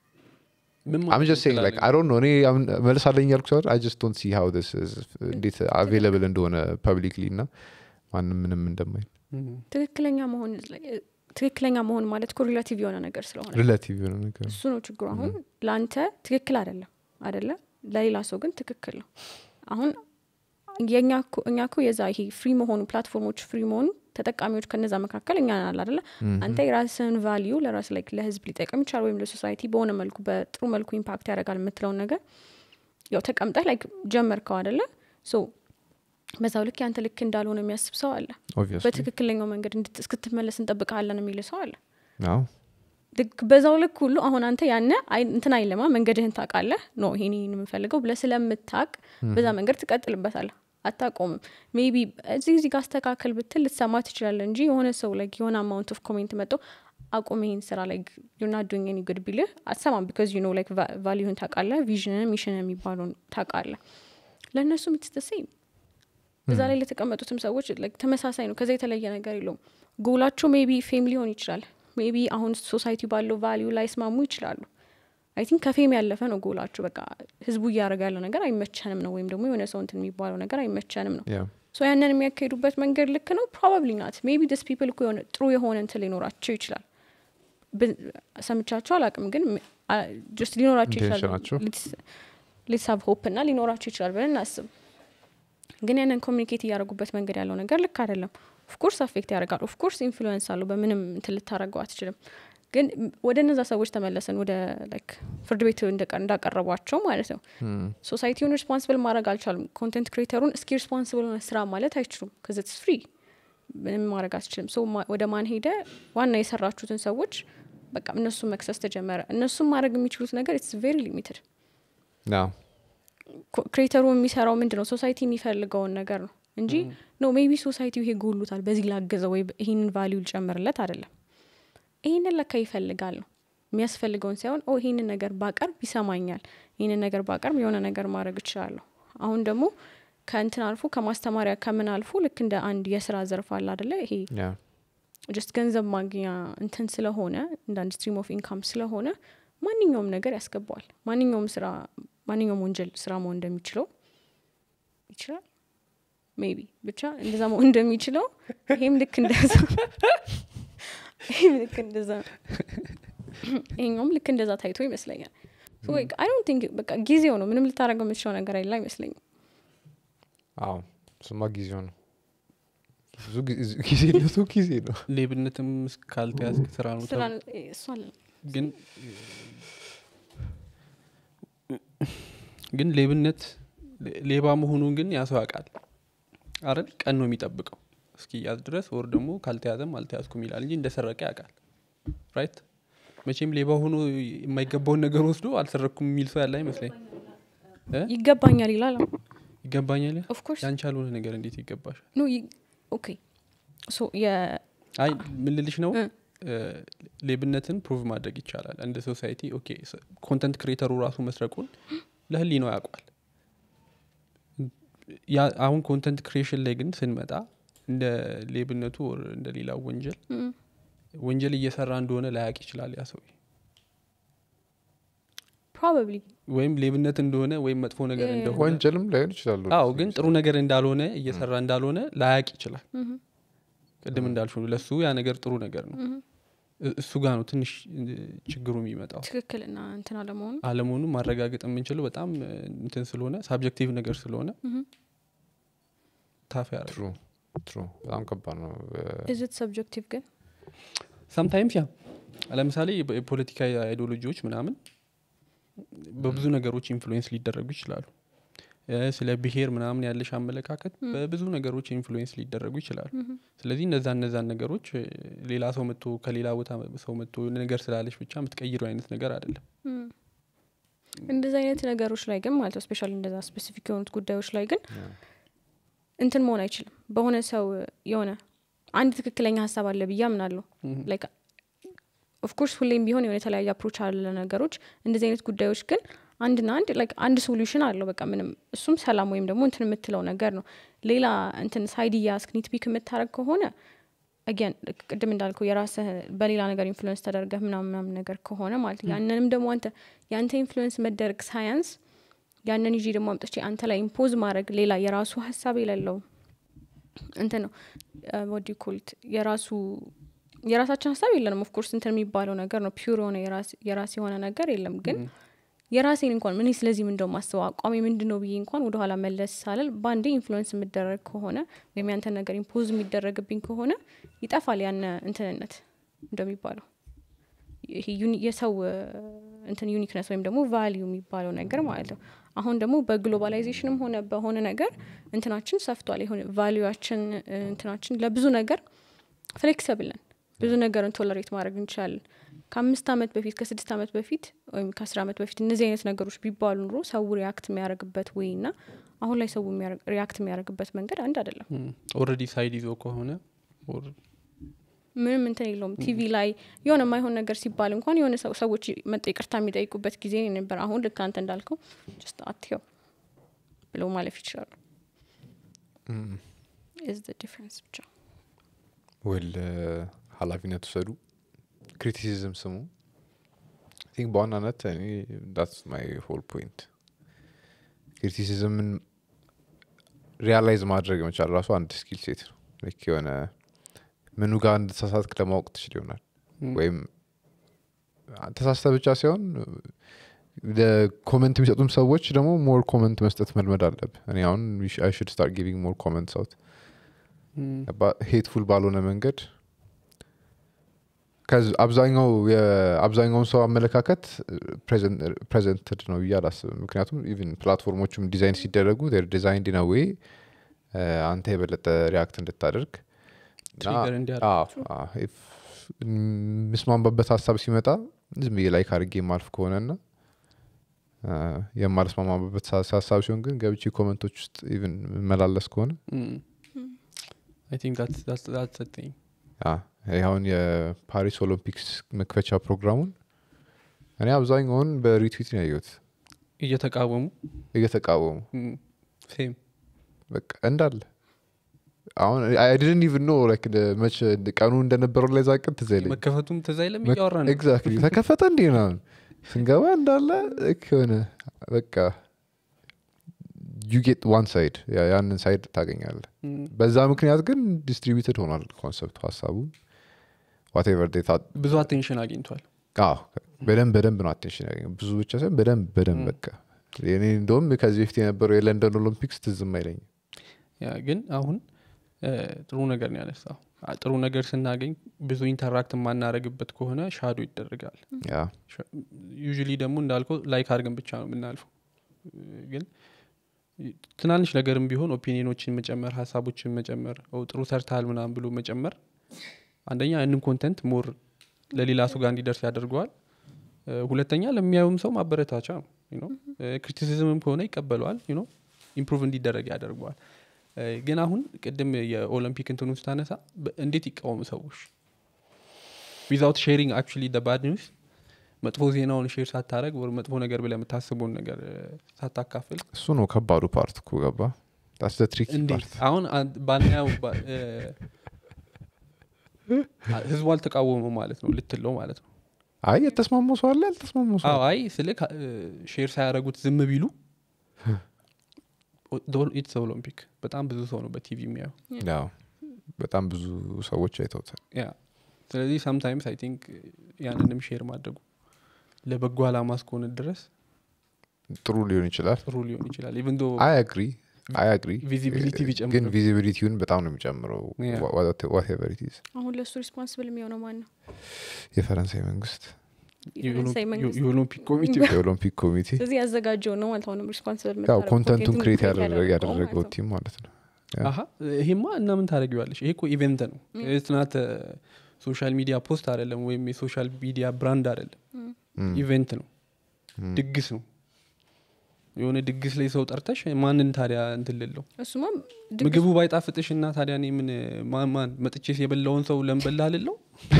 ምን አም ማለት ጀስት ሴይንግ ላይክ አይ ዶንት ኖ እኔ አሁን መልስ አለኝ ያልኩ ሲሆን አይ ጀስት ዶንት ሲ ሃው ዲስ እንዴት አቬይላብል እንደሆነ ፐብሊክሊ እና ማንም ምንም እንደማይል እም፣ ትክክለኛ መሆን ትክክለኛ መሆን ማለት እኮ ሪላቲቭ የሆነ ነገር ስለሆነ ሪላቲቭ የሆነ ነገር እሱ ነው ችግሩ አሁን ለአንተ ትክክል አይደለም አይደለ ለሌላ ሰው ግን ትክክል ነው አሁን የእኛ እኮ- እኛ ኮ የዛ ይሄ ፍሪ መሆኑ ፕላትፎርሞች ፍሪ መሆኑ ተጠቃሚዎች ከነዛ መካከል እኛ ናል አደለ አንተ የራስህን ቫሊዩ ለራስ ላይ ለህዝብ ሊጠቀም ይችላል ወይም ለሶሳይቲ በሆነ መልኩ በጥሩ መልኩ ኢምፓክት ያደርጋል የምትለውን ነገር ያው ተቀምጠህ ላይ ጀመርከው አደለ ሶ በዛው ልክ ያንተ ልክ እንዳልሆነ የሚያስብ ሰው አለ ኦብቪየስሊ በትክክለኛው መንገድ እንድት- እስክትመለስ እንጠብቃለን የሚል ሰው አለ አዎ ልክ በዛው ልክ ሁሉ አሁን አንተ ያነ አይ- እንትን አይለማ መንገድህን ታውቃለህ ኖ ይሄን ይሄን የምፈልገው ብለህ ስለምታቅ በዛ መንገድ ትቀጥልበታለህ አታቆምም ሜቢ እዚህ እዚህ ጋር አስተካከል ብትል ልትሰማ ትችላለህ እንጂ የሆነ ሰው ላይ የሆነ አማውንት ኦፍ ኮሜንት መጥቶ አቁም ይሄን ስራ ላይ ዩና ዱኝ ኒ ጉድ ቢልህ አትሰማም ቢካዝ ዩ ኖ ላይክ ቫሊዩን ታውቃለህ ቪዥንን ሚሽን የሚባለውን ታውቃለህ ለእነሱም ኢትስ እዛ ላይ ለተቀመጡትም ሰዎች like ተመሳሳይ ነው ከዛ የተለየ ነገር የለውም ጎላቸው ሜቢ ፌም ሊሆን ይችላል ሜቢ አሁን ሶሳይቲ ባለው ቫሊዩ ላይ ስማሙ ይችላሉ አይ ቲንክ ከፌም ያለፈ ነው ጎላቸው በቃ ህዝቡ እያደረገ ያለው ነገር አይመቸንም ነው ወይም ደግሞ የሆነ ሰው እንትን የሚባለው ነገር አይመቸንም ነው ያ ሶ ያንን የሚያካሂዱበት መንገድ ልክ ነው ፕሮባብሊ ናት ሜቢ ደስ ፒፕል እኮ የሆነ ጥሩ የሆነ እንትን ሊኖራቸው ይችላል ብ- ሰምቻቸው አላቅም ግን ጀስት ሊኖራቸው ይችላል ኢንቴንሽናቸው። ሊሳብ ሆፕ እና ሊኖራቸው ይችላል ብለን እናስብ ግን ያንን ኮሚኒኬት እያደረጉበት መንገድ ያለው ነገር ልክ አይደለም ኦፍኮርስ አፌክት ያደርጋል ኦፍኮርስ ኢንፍሉዌንስ አለው በምንም እንትን ልታደረገው አትችልም ግን ወደ እነዛ ሰዎች ተመለሰን ወደ ላይክ ፍርድ ቤት እንደቀ- እንዳቀረቧቸው ማለት ነው ሶሳይቲውን ሪስፖንስብል ማድረግ አልቻሉም ኮንቴንት ክሬተሩን እስኪ ሪስፖንስብል ሆነ ስራ ማለት አይችሉም ከዚትስ ፍሪ ምንም ማድረግ አትችልም ሶ ወደ ማን ሄደ ዋና የሰራችሁትን ሰዎች በቃ እነሱን መክሰስ ተጀመረ እነሱም ማድረግ የሚችሉት ነገር ኢትስ ቬሪ ሊሚትድ ያ ክሬተሩ የሚሰራው ምንድን ነው ሶሳይቲ የሚፈልገውን ነገር ነው እንጂ ኖ ሜቢ ሶሳይቲው ይሄ ጎሉታል በዚህ ላገዘው ወይ ይህንን ቫሊዩ ልጨምርለት አይደለም ይህንን ለካ ይፈልጋል ነው የሚያስፈልገውን ሳይሆን ኦ ይህንን ነገር ባቀርብ ይሰማኛል ይህንን ነገር ባቀርብ የሆነ ነገር ማድረግ እችላለሁ አሁን ደግሞ ከእንትን አልፎ ከማስተማሪያ ከምን አልፎ ልክ እንደ አንድ የስራ ዘርፍ አለ አደለ ይሄ ያ ጀስት ገንዘብ ማግኛ እንትን ስለሆነ እንደ አንድ ስትሪም ኦፍ ኢንካም ስለሆነ ማንኛውም ነገር ያስገባዋል ማንኛውም ስራ ማንኛውም ወንጀል ስራ መሆን እንደሚችለው ይችላል ሜቢ ብቻ እንደዛ መሆን እንደሚችለው ይሄም ልክ እንደዛ ይሄም ልክ እንደዛ ይሄኛውም ልክ እንደዛ ታይቶ ይመስለኛል አይ ዶንት ቲንክ በቃ ጊዜው ነው ምንም ልታደረገው የምትችለው ነገር አይደለ አይመስለኝም አዎ ስማ ጊዜው ነው ብዙ ጊዜ- ጊዜነቱ ጊዜ ነው ሌብነትም ካልተያዝክ ስራ ነው ስራ ተብሎ- እሱ አለ ግን ግን ሌብነት ሌ- ሌባ መሆኑን ግን ያ ሰው ያውቃል አይደል ቀን ነው የሚጠብቀው እስኪያዝ ድረስ ወር ደግሞ ካልተያዘም አልተያዝኩም ይላል እንጂ እንደሰረቀ ያውቃል ራይት መቼም ሌባ ሆኖ የማይገባውን ነገር ወስዶ አልሰረኩም የሚል ሰው ያለ አይመስለኝ ይገባኛል ይላል ይገባኛል ኦፍኮርስ ያንቺ ያልሆነ ነገር እንዴት ይገባሻል ኖ ኦኬ ሶ አይ ምን ልልሽ ነው እ። እ፣ ሌብነትን ፕሩቭ ማድረግ ይቻላል እንደ ሶሳይቲ ኦኬ ኮንተንት ክሬተሩ ራሱ መስረቁን ለህሊ ነው ያውቋል ያ- አሁን ኮንተንት ክሬሽን ላይ ግን ስንመጣ እንደ ሌብነቱ or እንደ ሌላው ወንጀል ወንጀል እየሰራ እንደሆነ ላያቅ ይችላል ያ ሰው ፕሮባብሊ ወይም ሌብነት እንደሆነ ወይም መጥፎ ነገር እንደሆነ ወንጀልም ላይሆን ይችላሉ አዎ ግን ጥሩ ነገር እንዳልሆነ እየሰራ እንዳልሆነ ላያቅ ይችላል ቅድም እንዳልሽ ለሱ ያ ነገር ጥሩ ነገር ነው እ- እሱ ጋር ነው ትንሽ እ, ችግሩ የሚመጣው ትክክልና እንትን አለመሆኑ አለመሆኑ ማረጋገጥ የምንችለው በጣም እ, እንትን ስለሆነ ሳብጀክቲቭ ነገር ስለሆነ ታፍ ያደርጋል ትሩ ትሩ በጣም ከባድ ነው ኢዝት ሰብጀክቲቭ ግን ሰምታይምስ ያ ለምሳሌ የፖ- የፖለቲካ አይዲዮሎጂዎች ምናምን በብዙ ነገሮች ኢንፍሉዌንስ ሊደረጉ ይችላሉ እ፣ ስለ ብሄር ምናምን ያለሽ አመለካከት በብዙ ነገሮች ኢንፍሉዌንስ ሊደረጉ ይችላሉ ስለዚህ እነዛ እነዛን ነገሮች እ፣ ሌላ ሰው መጥቶ ከሌላ ቦታ ሰው መጥቶ የሆነ ነገር ስላለሽ ብቻ የምትቀይሩ አይነት ነገር አይደለም እንደዚህ አይነት ነገሮች ላይ ግን ማለት ነው ስፔሻሊ እንደዛ ስፔሲፊክ የሆኑት ጉዳዮች ላይ ግን እንትን መሆን አይችልም በሆነ ሰው የሆነ አንድ ትክክለኛ ሀሳብ አለ ብዬ አምናለሁ ላይክ ኦፍኮርስ ሁሌም ቢሆን የሆነ የተለያየ አፕሮች አለ ነገሮች እንደዚህ አይነት ጉዳዮች ግን አንድና አንድ ላይክ አንድ ሶሉሽን አለው በቃ ምንም እሱም ሰላም ወይም ደግሞ እንትን የምትለው ነገር ነው ሌላ እንትን ሳይድ እያስክ ኒትፒክ የምታደረግ ከሆነ አጊን ቅድም እንዳልከው የራስህ በሌላ ነገር ኢንፍሉዌንስ ተደርገህ ምናምን ምናምን ነገር ከሆነ ማለት ነው ያንንም ደግሞ አንተ የአንተ ኢንፍሉዌንስ መደረግ ሳያንስ ያንን ይዤ ደግሞ አምጥቼ አንተ ላይ ኢምፖዝ ማድረግ ሌላ የራሱ ሀሳብ የሌለው እንትን ነው ወዲ ኮልት የራሱ የራሳችን ሀሳብ የለንም ኦፍኮርስ እንትን የሚባለው ነገር ነው ፒውር የሆነ የራስ- የራስ የሆነ ነገር የለም ግን የራሴን እንኳን ምን ስለዚህ ምን እንደው ማስበው አቋሚ ምንድን ነው ብዬ እንኳን ወደኋላ መለስ ሳልል በአንዴ ኢንፍሉዌንስ የምደረግ ከሆነ ወይም ያንተ ነገር ኢምፖዝ የሚደረግብኝ ከሆነ ይጠፋል ያነ እንትንነት እንደሚባለው ይሄ ዩኒ- የሰው እ፣ እንትን ዩኒክነስ ወይም ደግሞ ቫሊዩ የሚባለው ነገር ማለት ነው አሁን ደግሞ በግሎባላይዜሽንም ሆነ በሆነ ነገር እንትናችን ሰፍቷል የሆነ ቫሊዩችን እንትናችን ለብዙ ነገር ፍሌክሰብል ነን ብዙ ነገርን ቶለሬት ማድረግ እንችላለን ከአምስት ዓመት በፊት ከስድስት ዓመት በፊት ወይም ከአስር ዓመት በፊት እነዚህ አይነት ነገሮች ቢባሉ ኑሮ ሰው ሪያክት የሚያደርግበት ወይ እና አሁን ላይ ሰው ሪያክት የሚያደርግበት መንገድ አንድ አይደለም ኦልሬዲ ሳይድ ይዞ ከሆነ or ምንም እንትን የለውም ቲቪ ላይ የሆነ የማይሆን ነገር ሲባል እንኳን የሆነ ሰው ሰዎች መጠ ይቅርታ የሚጠይቁበት ጊዜ ነበር አሁን ልክ አንተ እንዳልከው ጀስት አትየው ብለው ማለፍ ይችላሉ ኢዝ ዲፍረንስ ብቻ ወል ሀላፊነት ውሰዱ ክሪቲሲዝም ስሙ ቲንክ በዋናነት እኔ ዳትስ ማይ ሆል ፖይንት ክሪቲሲዝምን ሪያላይዝ ማድረግ መቻል ራሱ አንድ ስኪል ሴት ነው ልክ የሆነ ምኑ ጋር እንደተሳሳትክ ለማወቅ ትችል ይሆናል ወይም ተሳስተ ብቻ ሲሆን ኮመንት የሚሰጡም ሰዎች ደግሞ ሞር ኮመንት መስጠት መልመድ አለብ እኔ አሁን አይ ሽድ ስታርት ጊቪንግ ሞር ኮመንት አውት ሄትፉል ባልሆነ መንገድ ከዚ- አብዛኛው የአብዛኛውን ሰው አመለካከት ፕሬዘንትድ ነው ብዬ አላስብም ምክንያቱም ኢቭን ፕላትፎርሞቹም ዲዛይን ሲደረጉ ዲዛይን ዲና ዌይ አንተ የበለጠ ሪያክት እንድታደርግ እና- Trigger እንዲያደርግ። አዎ፣ አዎ፣ if የምስማማበት ሀሳብ ሲመጣ ዝም ብዬ ላይክ አድርጌ የማልፍ ከሆነና አ፣ የማልስማማበት ሀሳብ ሲሆን ግን ገብቼ ኮመንቶች ውስጥ ኢቭን መላለስ ከሆነ አይ ቲንክ ዛትስ ቲንግ አ፣ ይሄ አሁን የፓሪስ ኦሎምፒክስ መክፈቻ ፕሮግራሙን እኔ አብዛኛውን በሪትዊት ነው ያየሁት እየተቃወሙ እየተቃወሙ ሴም በቃ እንዳለ አሁን አይ ዲድንት ኢቭን ኖ ላይክ መቼ ቀኑ እንደነበረው ላይ ዛቅን ትዝ አይለኝም መከፈቱም ትዝ አይለም እያወራ ነው ኤግዛክትሊ ተከፈተ እንዴ ምናምን ስንገባ እንዳለ ልክ የሆነ በቃ ዩ ጌት ዋን ሳይድ ያንን ሳይድ ታገኛለ Mm. በዛ ምክንያት ግን ዲስትሪቢዩትድ ሆኗል ኮንሰፕቱ ሀሳቡ ዋቴቨር ዴታ ብዙ አቴንሽን አግኝቷል በደንብ በደንብ ነው አቴንሽን ያገኘው ብዙ ብቻ ሳይሆን በደንብ በደንብ በቃ እኔ እንደውም ከዚህ በፊት የነበረው የለንደን ኦሎምፒክስ ትዝም አይለኝም ያ ግን አሁን እ፣ ጥሩ ነገር ነው ያነሳው አ- ጥሩ ነገር ስናገኝ ብዙ ኢንተራክት የማናደረግበት ከሆነ ሻዶ ይደረጋል ያ ዩዥሊ ደግሞ እንዳልከው ላይክ አድርገን ብቻ ነው የምናልፈው እ፣ ግን ትናንሽ ነገርም ቢሆን ኦፒኒዮኖችን መጨመር ሀሳቦችን መጨመር ኦ ጥሩ ሰርተሃል ምናምን ብሎ መጨመር አንደኛ ያንን ኮንተንት ሞር ለሌላ ሰው ጋር እንዲደርስ ያደርገዋል እ፣ ሁለተኛ ለሚያዩም ሰው ማበረታቻ ነው ክሪቲሲዝምም ከሆነ ይቀበለዋል ነው ኢምፕሩቭ እንዲደረግ ያደርገዋል እ፣ ግን አሁን ቅድም የኦሎምፒክ እንትኑ ስታነሳ በ- እንዴት ይቃወሙ ሰዎች ዊዛውት ሼሪንግ አክቹሊ ባድ ኒውስ መጥፎ ዜናውን ሼር ሳታረግ ወር መጥፎ ነገር ብለህ የምታስበውን ነገር እ፣ ሳታካፍል እሱ ነው ከባዱ ፓርት እኮ ገባ ዳስ ትሪክ እንዴት ፓርት አሁን አን- ባናየው ባ- እ፣ ህዝቡ አልተቃወመው ማለት ነው ልትለው ማለት ነው አይ የተስማማው ሰው አለ ያልተስማማው ሰው አዎ አይ ስለ ሼር ሳያደረጉት ዝም ቢሉ ኢትስ ኦሎምፒክ በጣም ብዙ ሰው ነው በቲቪ የሚያየው ያው በጣም ብዙ ሰዎች አይተውታል ያ ስለዚህ ሳምታይምስ አይ ቲንክ ያንንም ሼር ማድረጉ ለበጎ አላማ እስከሆነ ድረስ ጥሩ ሊሆን ይችላል ጥሩ ሊሆን ይችላል ኢቨን ዶ አይ አግሪ አይ አግሪ ቪዚቢሊቲ ግን ቢጨምር ቪዚቢሊቲውን በጣም ነው የሚጨምረው Yeah. ዋቴቨር ኢት ኢዝ አሁን ለእሱ ሪስፖንስብል የሚሆነው ማን ነው የፈረንሳይ መንግስት የፈረንሳይ መንግስት የኦሎምፒክ ኮሚቴ የኦሎምፒክ ኮሚቴ ስለዚህ ያዘጋጀው ነው ማለት አሁንም ሪስፖንስብል ያው ኮንተንቱን ክሬት ያደረገው ቲም ማለት ነው አሀ ይሄማ እና ምን ታደረጊዋለሽ ይሄ እኮ ኢቨንት ነው ስናት ሶሻል ሚዲያ ፖስት አይደለም ወይም የሶሻል ሚዲያ ብራንድ አይደለም Mm. ኢቨንት ነው ድግስ ነው የሆነ ድግስ ላይ ሰው ጠርተሽ ማንን ታዲያ እንትን ልለው እሱማ ምግቡ ባይጣፍጥሽ እና ታዲያ እኔ ምን ማን ማን መጥቼስ የበላውን ሰው ለንበላ ልለው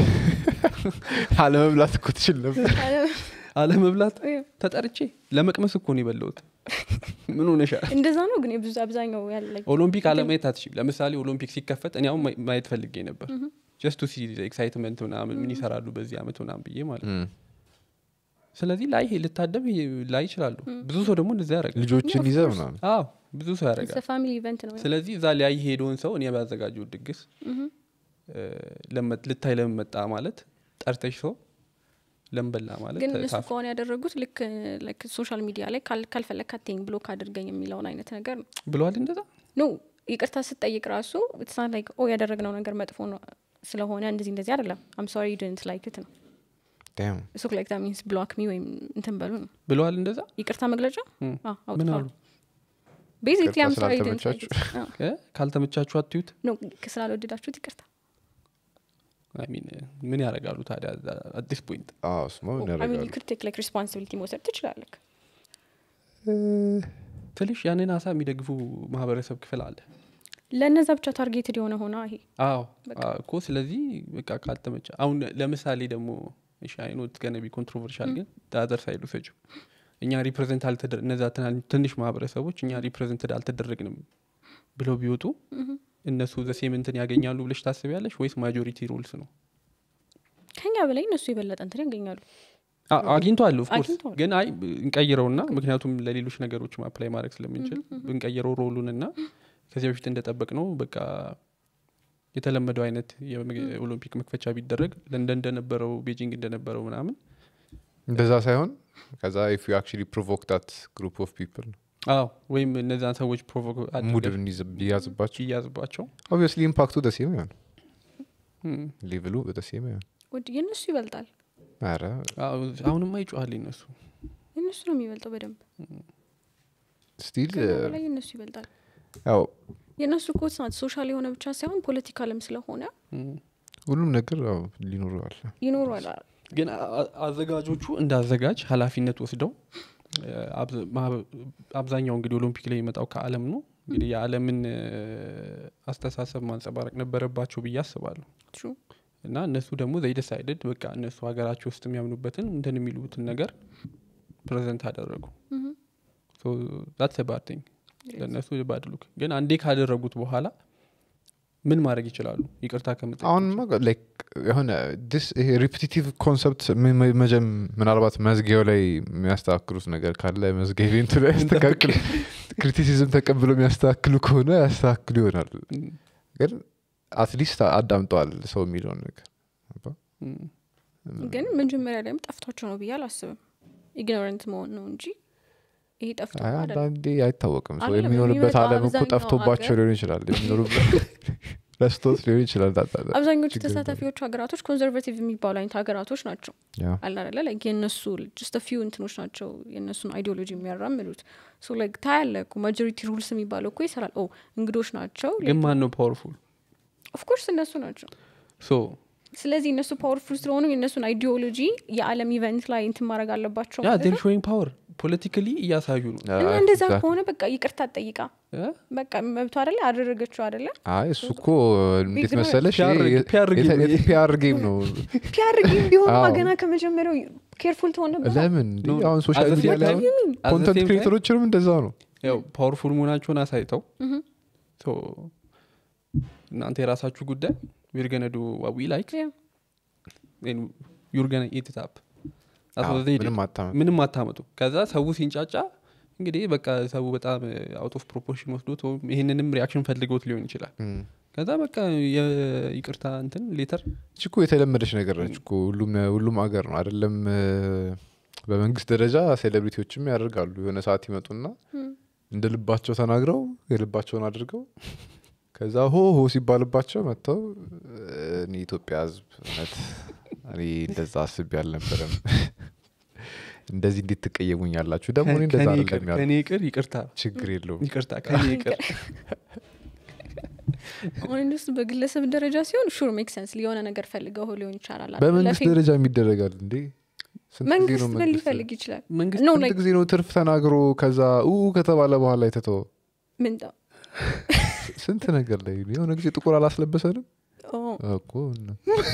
አለመብላት እኮ ትችል ነበር አለመብላት ተጠርቼ ለመቅመስ እኮ ነው የበላሁት ምን ሆነሻል እንደዛ ነው ግን የብዙ አብዛኛው ያለ ኦሎምፒክ አለማየት አትችም ለምሳሌ ኦሎምፒክ ሲከፈት እኔ አሁን ማየ- ማየት ፈልጌ ነበር ጀስት ሲ ኤክሳይትመንት ምናምን ምን ይሰራሉ በዚህ አመት ምናምን ብዬ ማለት ነው ስለዚህ ላይ ልታደም ላይ ይችላሉ ብዙ ሰው ደግሞ እንደዚ ያደርጋል ልጆችን ይዘ ምናምን አዎ ብዙ ሰው ያደርጋል ፋሚሊ ኢቨንት ነው ስለዚህ እዛ ሊያይ ሄደውን ሰው እኔ ባዘጋጀው ድግስ እ፣ ለመ- ልታይ ለመመጣ ማለት ጠርተሽ ሰው ለምበላ ማለት ግን እነሱ ታፍ- ከሆነ ያደረጉት ልክ ሶሻል ሚዲያ ላይ ካል- ካልፈለግ ካቴኝ ብሎ ካድርገኝ የሚለውን አይነት ነገር ነው ብለዋል እንደዛ ኖ ይቅርታ ስትጠይቅ ራሱ ትሳ ላይክ ኦ ያደረግነው ነገር መጥፎ ነው ስለሆነ እንደዚህ እንደዚህ አይደለም አም ሶሪ ድንት ላይክ ት ነው Damn. እሱ ላይክ ዛ ሚንስ ብሎክ ሚ ወይም እንትን በሉ ነው ብለዋል እንደዛ ይቅርታ መግለጫ እም። አዎ፣ ምን አውጥተዋል አሉ ቤዚክሊ አም ይቅርታ ሶሪ ድንት ስላልተመቻችሁ? እ? ካልተመቻችሁ አትዩት ኖ ስላልወደዳችሁት ይቅርታ አይ ሚን ምን ያደርጋሉ ታዲያ አዲስ ፖይንት አዎ፣ እሱማ ምን አሚን ያደርጋሉ? ዩ ክድ ቴክ ላይክ ሪስፖንሲቢሊቲ መውሰድ ትችላለህ ትንሽ ያንን ሀሳብ የሚደግፉ ማህበረሰብ ክፍል አለ ለእነዛ ብቻ ታርጌትድ የሆነ ሆነ ይሄ አዎ አዎ እኮ ስለዚህ በቃ ካልተመቻ አሁን ለምሳሌ ደግሞ እሺ አይኖት ገነቢ ኮንትሮቨርሻል ግን ዳዘር ሳይዱ ሰጩ እኛ ሪፕሬዘንት አልተደረ እነዛ ትናን- ትንሽ ማህበረሰቦች እኛ ሪፕሬዘንትድ አልተደረግንም ብለው ቢወጡ እነሱ ዘሴም እንትን ያገኛሉ ብለሽ ታስቢያለሽ ወይስ ማጆሪቲ ሩልስ ነው ከኛ በላይ እነሱ የበለጠ እንትን ያገኛሉ አ- አግኝተዋል ኦፍኮርስ አግኝተዋል። ግን አይ እንቀይረውና ምክንያቱም ለሌሎች ነገሮች አፕላይ ማድረግ ስለምንችል ብንቀይረው ሮሉን እና ከዚህ በፊት እንደጠበቅ ነው በቃ የተለመደው አይነት የኦሎምፒክ መክፈቻ ቢደረግ ለንደን እንደነበረው ቤጂንግ እንደነበረው ምናምን እንደዛ ሳይሆን ከዛ ኢፍ ዩ አክቹሊ ፕሮቮክ ዳት ግሩፕ ኦፍ ፒፕል አዎ ወይም እነዛን ሰዎች ፕሮቮክ ሙድ ቢያዝባቸው እያዝባቸው ኦብቪየስሊ ኢምፓክቱ ደሴም ይሆን እም። ሌቭሉ ደሴም ይሆን ወድ የእነሱ ይበልጣል ኧረ አዎ፣ አሁንማ ይጮሃል እነሱ የእነሱ ነው የሚበልጠው በደንብ ስቲል ከኛ በላይ የእነሱ ይበልጣል ያው የእነሱ ኮት ናት ሶሻል የሆነ ብቻ ሳይሆን ፖለቲካልም ስለሆነ እም። ሁሉም ነገር ያው ሊኖረዋል ይኖሯል ግን አ- አ- አዘጋጆቹ እንደ አዘጋጅ ኃላፊነት ወስደው እ፣ አብዘ- ማህበ- አብዛኛው እንግዲህ ኦሎምፒክ ላይ የመጣው ከአለም ነው እንግዲህ የዓለምን እ፣ አስተሳሰብ ማንጸባረቅ ነበረባቸው ብዬ አስባለሁ ትሩ እና እነሱ ደግሞ ዘይደሳይደድ በቃ እነሱ ሀገራቸው ውስጥ የሚያምኑበትን እንትን የሚሉትን ነገር ፕሬዘንት አደረጉ ዛትስ ባድ ቲንግ ለእነሱ ባድ ሉክ ግን አንዴ ካደረጉት በኋላ ምን ማድረግ ይችላሉ ይቅርታ ከምጠ አሁንማ ላይክ የሆነ ዲስ ይሄ ሪፒቲቲቭ ኮንሰፕት መጀም ምናልባት መዝጊያው ላይ የሚያስተካክሉት ነገር ካለ መዝጊያ ኢቬንቱ ላይ ያስተካክሉ ክሪቲሲዝም ተቀብሎ የሚያስተካክሉ ከሆነ ያስተካክሉ ይሆናል ግን አትሊስት አዳምጠዋል ሰው የሚለውን ነገር ግን መጀመሪያ ላይም ጠፍቷቸው ነው ብዬ አላስብም ኢግኖረንት መሆን ነው እንጂ ይሄ ጠፍቶ አይ አይደለም። አንዳንዴ አይታወቅም ሰው አይደለም፣ የሚኖርበት የሚመጣው አለም እኮ አብዛኛው ጠፍቶባቸው አገር- ሊሆን ይችላል የሚኖሩበት ረስቶት ሊሆን ይችላል ዳ- ዳ- ዳ- አብዛኞቹ ችግር የለውም። ተሳታፊዎቹ ሀገራቶች ኮንዘርቬቲቭ የሚባሉ አይነት ሀገራቶች ናቸው ያ አላደለ ላይክ የእነሱ ጅስት ፊው እንትኖች ናቸው የእነሱን አይዲዮሎጂ የሚያራምዱት ሶ ላይክ ታያለ እኮ ማጆሪቲ ሩልስ የሚባለው እኮ ይሰራል ኦ እንግዶች ናቸው ግን ማን ነው ፓወርፉል ኦፍኮርስ እነሱ ናቸው ሶ ስለዚህ እነሱ ፓወርፉል ስለሆኑ የእነሱን አይዲዮሎጂ የዓለም ኢቨንት ላይ እንትን ማድረግ አለባቸው ያ ማለት ዴር ነው። ሾዊንግ ፓወር ፖለቲካሊ እያሳዩ ነው እና አይ፣ እንደዛ እዛ- ከሆነ በቃ ይቅርታ ጠይቃ እ? በቃ መብቷ አደለ አደረገችው አደለ አይ እሱ እኮ እንዴት ቢግ ነው። መሰለሽ ፒአር ይሄ ፒአር ጌም ነው ይሄ። ፒአር ጌም ነው ፒያር ግን ቢሆን አዎ። ገና ከመጀመሪያው ኬርፉል ትሆን ነበር ለምን እንዴ? No, አሁን ሶሻል at the ሚዲያ same ላይ time- አሁን at the ኮንተንት same time- ክሬተሮችንም እንደዛ ነው ያው ፓወርፉል መሆናቸውን አሳይተው ሶ እናንተ የራሳችሁ ጉዳይ ዊር ገነ ዱ ዊ ላይክ ዩር ገነ ኢት ታፕ አዎ፣ ምንም አታመ ምንም አታመጡ ከዛ ሰው ሲንጫጫ እንግዲህ በቃ ሰው በጣም አውት ኦፍ ፕሮፖርሽን ወስዶት ወይም ይህንንም ሪያክሽን ፈልገውት ሊሆን ይችላል እም። ከዛ በቃ የይቅርታ እንትን ሌተር እች እኮ የተለመደች ነገር ነች እኮ ሁሉም ሁሉም ሀገር ነው አይደለም እ፣ በመንግስት ደረጃ ሴሌብሪቲዎችም ያደርጋሉ የሆነ ሰዓት ይመጡና እንደ ልባቸው ተናግረው የልባቸውን አድርገው ከዛ ሆ ሆ ሲባልባቸው መጥተው እ፣ እኔ ኢትዮጵያ ህዝብ እውነት እኔ እንደዛ አስቤ አልነበረም እንደዚህ እንዴት ትቀየሙኛላችሁ ደግሞ እኔ እንደዛ አይደለም ያሉ ከኔ ይቅር ይቅርታ ችግር የለውም ይቅርታ ከኔ ይቅር አሁን እንደሱ በግለሰብ ደረጃ ሲሆን ሹር ሜክ ሰንስ የሆነ ነገር ፈልገው ሊሆን ይቻላል አይደል? በመንግስት ለፌም- ደረጃ የሚደረጋል እንዴ ስንት ጊዜ መንግስት ነው ምን መንግስት ሊፈልግ ይችላል መንግስት ነው ስንት ጊዜ ነው ትርፍ ተናግሮ ከዛ ኡ ከተባለ በኋላ የተተወ ምን ጣ- ስንት ነገር ላይ የሆነ ጊዜ ጥቁር አላስለበሰንም ኦ፣ እኮ እና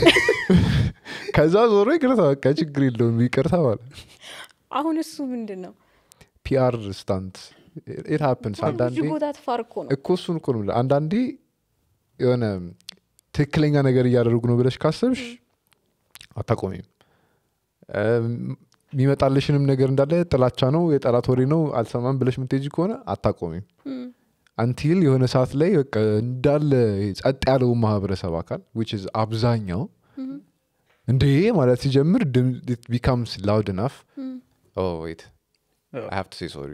ከዛ ዞሮ ይቅርታ በቃ ችግር የለውም ይቅርታ ማለት አሁን እሱ ምንድን ነው ፒአር ስታንት ኢት ሀፕንስ አንዳንዴ ብዙ ቦታ ትፋር እኮ ነው እኮ እሱን እኮ ነው የምልህ። አንዳንዴ የሆነ ትክክለኛ ነገር እያደረጉ ነው ብለሽ ካሰብሽ አታቆሚም እም፣ የሚመጣልሽንም ነገር እንዳለ ጥላቻ ነው የጠላት ወሬ ነው አልሰማም ብለሽ ምትሄጂ ከሆነ አታቆሚም እም፣ አንቲል የሆነ ሰዓት ላይ በቃ እንዳለ ጸጥ ያለው ማህበረሰብ አካል ዊች ኢዝ አብዛኛው እም፣ እንዴ ማለት ሲጀምር ቢካምስ ላውድ ናፍ እም። ወይት አዎ። ሀቭ ቱ ሴ ሶሪ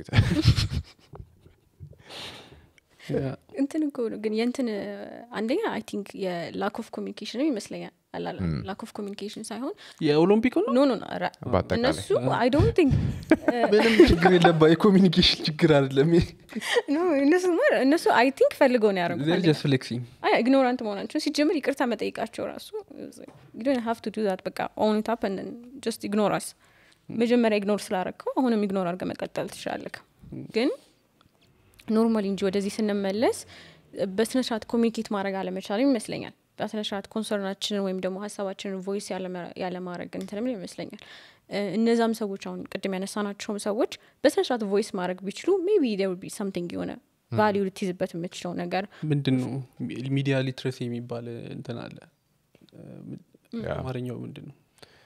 እንትን እኮ ነው ግን የእንትን አንደኛ አይ ቲንክ የላክ ኦፍ ኮሚኒኬሽንም ይመስለኛል አላላ ላክ ኦፍ ኮሚኒኬሽን ሳይሆን የኦሎምፒክ ነው ኖ ኖ ኖ ኧረ፣ በአጠቃላይ እነሱ አይ ዶንት ቲንክ ምንም ችግር የለባ የኮሚኒኬሽን ችግር አይደለም ኖ እነሱ ማ- እነሱ አይ ቲንክ ፈልገው ነው ያደረጉት ጀስት ፍሌክሲንግ አይ ኢግኖራንት መሆናቸው ሲጀምር ይቅርታ መጠይቃቸው ራሱ ሀቭ ቱ ዱ ዛት በቃ ኦን ታፕ ጀስት ኢግኖራስ መጀመሪያ ኢግኖር ስላረግከው አሁንም ኢግኖር አድርገ መቀጠል ትችላለህ ግን ኖርማሊ እንጂ ወደዚህ ስንመለስ በስነ ስርዓት ኮሚኒኬት ማድረግ አለመቻል ይመስለኛል በስነ ስርዓት ኮንሰርናችንን ወይም ደግሞ ሀሳባችንን ቮይስ ያለማድረግ እንትንም ይመስለኛል እ፣ እነዛም ሰዎች አሁን ቅድም ያነሳናቸውም ሰዎች በስነ ስርዓት ቮይስ ማድረግ ቢችሉ ሜቢ ዴር ቢ ሰምቲንግ የሆነ ቫሊዩ ልትይዝበት የምችለው ነገር ምንድን ነው ሚዲያ ሊትረሲ የሚባል እንትን አለ ያ። አማርኛው ምንድን ነው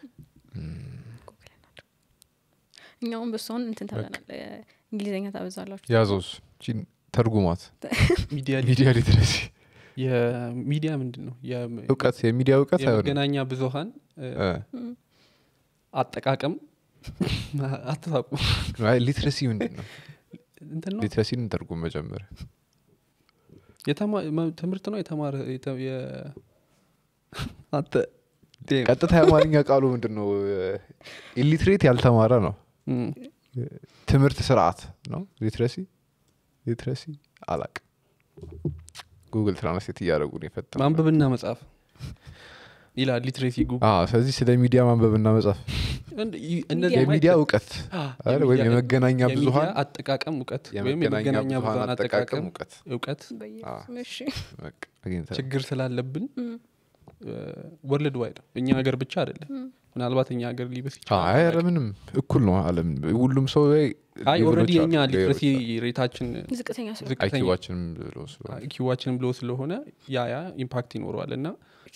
እኛውም በሷን እንትን ተብለናል እ፣ እንግሊዝኛ ታበዛላችሁ ያዞስ ቺን ተርጉማት ሚዲያ ሚዲያ ሊትረሲ የሚዲያ ምንድን ነው የም- እውቀት የሚዲያ እውቀት አይሆንም የመገናኛ ብዙሀን እ፣ እ፣ አጠቃቀም አትሳቁ አይ ሊትረሲ ምንድን ነው እንትን ነው ሊትረሲን እንተርጉም መጀመሪያ የተማ- መ- ትምህርት ነው የተማረ የተ- የ- አንተ ዴም። ቀጥታ የአማርኛ ቃሉ ምንድን ነው ኢሊትሬት ያልተማረ ነው እም። ትምህርት ስርዓት ነው ሊትረሲ ሊትረሲ አላቅ ጉግል ትራንስሌት እያደረጉ ነው የፈጠ ማንበብና መጻፍ ይላል ሊትሬሲ ጉ ስለዚህ ስለ ሚዲያ ማንበብና መጻፍ እንደ- ይ- እነዚህ የሚዲያ ማይጠ- እውቀት አ፣ አይደል? ወይም የሚዲያ- የመገናኛ የሚዲያ ብዙሀን አጠቃቀም እውቀት ወይም የመገናኛ የመገናኛ ብዙሀን ብዙሀን አጠቃቀም አጠቃቀም እውቀት እውቀት በኢየሱስ እሺ በቃ አግኝተናል። ችግር ስላለብን እም፣ ወርልድ ዋይድ እኛ ሀገር ብቻ አይደለም ምናልባት እኛ ሀገር ሊበስ አይ ኧረ ምንም እኩል ነው አለም ሁሉም ሰው ላይ አይ ሌቭሎች ኦልሬዲ አሉ፣ የኛ ሊትረሲ ሌቭሎች ሬታችን ዝቅተኛ ስለ ዝቅተኛ አይኪዋችንም ብሎ ስለሆነ ኪዋችንም ብሎ ስለሆነ ያ ያ ኢምፓክት ይኖረዋል እና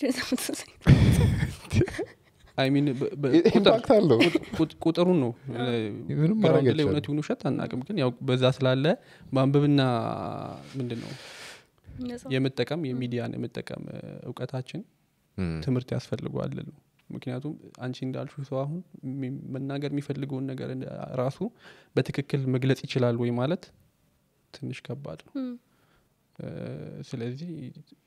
አይ ሚን በ- በ- ቁጥር- ኢምፓክት አለው ቁጥ- ቁጥሩን ነው ምንም ማድረግ ግራውንድ ላይ አይቻልም። እውነት ይሁን ውሸት አናቅም ግን ያው በዛ ስላለ ማንበብና ምንድን ነው የመጠቀም የሚዲያን የመጠቀም እ፣ እውቀታችን እም፣ ትምህርት ያስፈልገዋል ነው ምክንያቱም አንቺ እንዳልሹ ሰው አሁን የሚ- መናገር የሚፈልገውን ነገር እንደ- ራሱ በትክክል መግለጽ ይችላል ወይ ማለት ትንሽ ከባድ ነው እ፣ ስለዚህ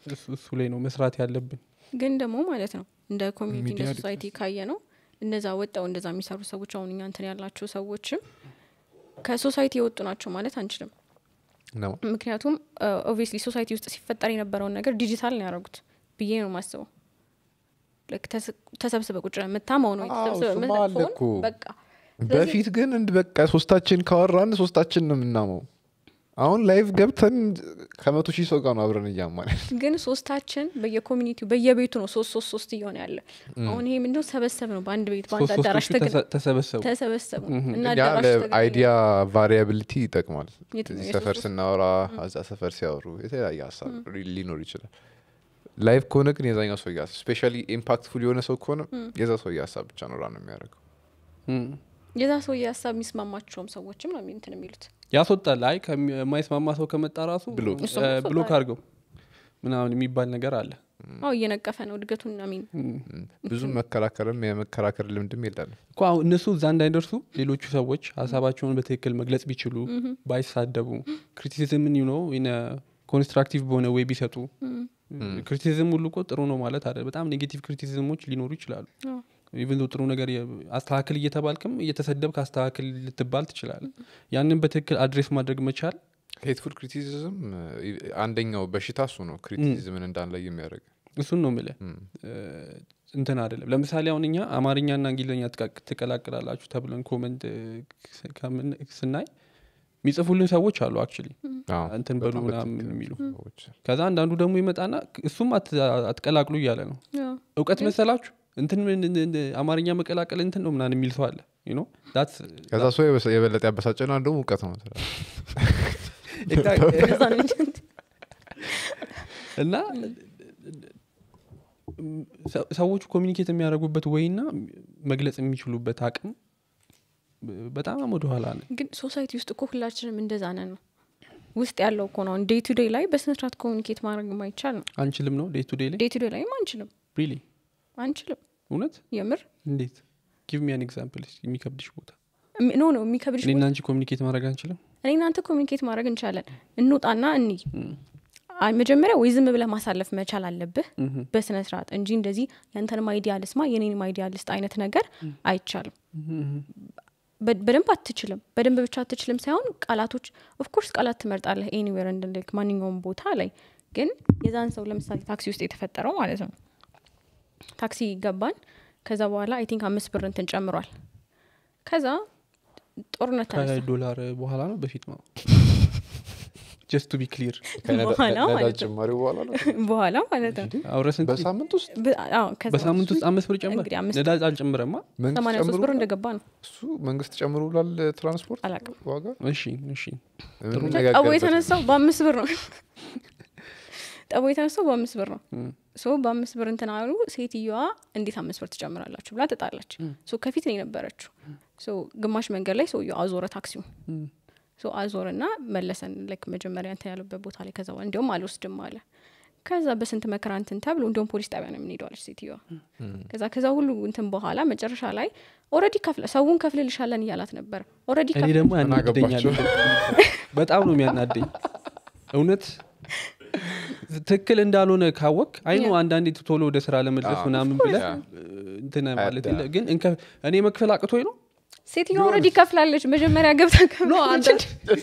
እሱ እሱ ላይ ነው መስራት ያለብን ግን ደግሞ ማለት ነው እንደ ኮሚኒቲ እንደ ሚዲያ ሶሳይቲ ካየ ነው እነዛ ወጣው እንደዛ የሚሰሩ ሰዎች አሁን እኛ እንትን ያላቸው ሰዎችም ከሶሳይቲ የወጡ ናቸው ማለት አንችልም ነው ምክንያቱም ኦብቪየስሊ ሶሳይቲ ውስጥ ሲፈጠር የነበረውን ነገር ዲጂታል ነው ያደረጉት ብዬ ነው ማስበው Like ተስ- ተሰብስበ ቁጭ ብለህ የምታማው ነው አዎ፣ የተሰብስበ እሱማ የምትለቅ አለ ፎን እኮ። በቃ ስለዚህ- በፊት ግን እንድ በቃ ሶስታችን ካወራን ሶስታችን ነው የምናመው አሁን ላይቭ ገብተን ከመቶ ሺህ ሰው ጋር ነው አብረን እያማን ግን ሶስታችን በየኮሚኒቲው በየቤቱ ነው ሶስት ሶስት ሶስት እየሆነ ያለ አሁን ይሄ ምንድነው ሰበሰብ ነው በአንድ ቤት በአንድ ሶስት አዳራሽ ሶስቶቹ ተገ- ተሰ- ተሰበሰቡ ተሰበሰቡ እና ያ አዳራሽ ተገናኙ። ለአይዲያ ቫሪያብሊቲ ይጠቅማል የት- እዚህ የሶስት ሰፈር ሶስት- ስናወራ እዛ ሰፈር ሲያወሩ የተለያየ ሀሳብ ሊኖር ይችላል ላይቭ ከሆነ ግን የዛኛው ሰው ሀሳብ ስፔሻሊ ኢምፓክትፉል የሆነ ሰው ከሆነ የዛ ሰው ሀሳብ ብቻ ነው ራን የሚያደርገው እም። የዛ ሰው የሀሳብ የሚስማማቸውም ሰዎችም ነው እንትን የሚሉት ያስወጣል አይ ከሚ- የማይስማማ ሰው ከመጣ ራሱ ብሎክ። እ፣ እሱም ያስወጣል። ብሎክ አድርገው ምናምን የሚባል ነገር አለ አዎ እየነቀፈ ነው እድገቱን አሚን ብዙ መከራከርም የመከራከር ልምድም የለንም እኮ አሁን እነሱ እዛ እንዳይደርሱ ሌሎቹ ሰዎች ሀሳባቸውን በትክክል መግለጽ ቢችሉ ባይሳደቡ ክሪቲሲዝምን ነው ኮንስትራክቲቭ በሆነ ወይ ቢሰጡ ክሪቲሲዝም ሁሉ እኮ ጥሩ ነው ማለት አለ በጣም ኔጌቲቭ ክሪቲሲዝሞች ሊኖሩ ይችላሉ አዎ። ኢቨን ጥሩ ነገር የ- አስተካክል እየተባልክም እየተሰደብክ አስተካክል ልትባል ትችላል ያንን በትክክል አድሬስ ማድረግ መቻል ሄትፉል ክሪቲሲዝም አንደኛው በሽታ እሱ ነው ክሪቲሲዝምን እንዳንላይ የሚያደርግ እሱን ነው ምልህ እንትን አይደለም ለምሳሌ አሁን እኛ አማርኛና እንግሊዝኛ ትቃ- ትቀላቅላላችሁ ተብለን ኮመንት እ፣ ከምን- ስናይ የሚጽፉልን ሰዎች አሉ አክቹሊ አዎ፣ እንትን በሉ በጣም ምናምን በትክክል የሚሉ ሰዎች። ከዛ አንዳንዱ ደግሞ ይመጣና እሱም አት- አትቀላቅሉ እያለ ነው አዎ። እውቀት መሰላችሁ እንትን ምን- ምን- ምን- አማርኛ መቀላቀል እንትን ነው ምናምን የሚል ሰው አለ you know? That's- ከዛ ሰው የበሰ- የበለጠ ያበሳጨና እንደውም እውቀት ነው ትላለህ። እንደዛ ነው እንጂ እና ሰ- ሰዎቹ ኮሚኒኬት የሚያደርጉበት ወይና መግለጽ የሚችሉበት አቅም በጣም ወደኋላ ነው ግን ሶሳይቲ ውስጥ እኮ ሁላችንም እንደዛ ነን ነው ውስጥ ያለው እኮ ነው ዴይ ቱ ዴይ ላይ በስነስርዓት ኮሚኒኬት ማድረግ የማይቻል ነው አንችልም ነው ዴይ ቱ ዴይ ላይ ዴይ ቱ ዴይ ላይም አንችልም ሪሊ አንችልም እውነት የምር እንዴት ጊቭ ሚ አን ኤግዛምፕል የሚከብድሽ ቦታ እሚ- ኖ ነው የሚከብድሽ እኔና አንቺ ኮሚኒኬት ማድረግ አንችልም እኔ እናንተ ኮሚኒኬት ማድረግ እንችላለን እንውጣና እኒ አይ መጀመሪያ ወይ ዝም ብለህ ማሳለፍ መቻል አለብህ በስነ ስርዓት እንጂ እንደዚህ ያንተንም አይዲያ ልስማ የኔንም አይዲያ ልስጥ አይነት ነገር አይቻልም በ- በደንብ አትችልም በደንብ ብቻ አትችልም ሳይሆን ቃላቶች ኦፍኮርስ ቃላት ትመርጣለህ ኤኒዌር እንደልክ ማንኛውም ቦታ ላይ ግን የዛን ሰው ለምሳሌ ታክሲ ውስጥ የተፈጠረው ማለት ነው ታክሲ ገባን ከዛ በኋላ አይ ቲንክ አምስት ብር እንትን ጨምሯል ከዛ ጦርነት ተነሳ ከዶላር በኋላ ነው በፊት ነው ጀስት ቱ ቢ ክሊር ከነዳ- በኋላ ነዳጅ ማለት ነው ጭማሪው በኋላ ነው በኋላ ማለት ነው አውረስንት በሳምንት ውስጥ ብ- አዎ፣ ከዛ በሳምንት ውስጥ አምስት ብር ጨምር እንግዲህ አምስት ነዳጅ አልጨምረማ መንግስት ሰማንያ ሶስት ጨምሮ ብር እንደገባ ነው እሱ መንግስት ጨምሮ ላል ትራንስፖርት አላውቅም ዋጋ እሺ እሺ ጠቦ የምንነጋገርበት የተነሳው በአምስት ብር ነው ጠቦ የተነሳው በአምስት ብር ነው ሶ በአምስት ብር እንትን አሉ ሴትዮዋ እንዴት አምስት ብር ትጨምራላችሁ ብላ ተጣላች ሶ ከፊት ነው የነበረችው ሶ ግማሽ መንገድ ላይ ሰውየው አዞረ ታክሲውን ሶ አዞርና መለሰን ላይክ መጀመሪያ እንትን ያለበት ቦታ ላይ ከዛ በኋላ እንዲሁም አልወስድም አለ ከዛ በስንት መከራ እንትን ተብሎ እንዲሁም ፖሊስ ጣቢያ ነው የምንሄደዋለች ሴትዮዋ ከዛ ከዛ ሁሉ እንትን በኋላ መጨረሻ ላይ ኦረዲ ከፍለ ሰውን ከፍልልሻለን እያላት ነበር ኦረዲ እኔ ደግሞ ምን ያናድደኛል አገባቸው? በጣም ነው የሚያናደኝ እውነት ትክክል እንዳልሆነ ካወቅ አይኑ Yeah. አንዳንዴ ቶሎ ወደ ስራ ለመድረስ አዎ, ምናምን of course, ብለ yeah. እንትን ማለት አዳ- የለ ግን እንከ- እኔ መክፈል አቅቶኝ ነው ሴትዮዋ ኦረዲ ከፍላለች መጀመሪያ ገብታ ከፍላለች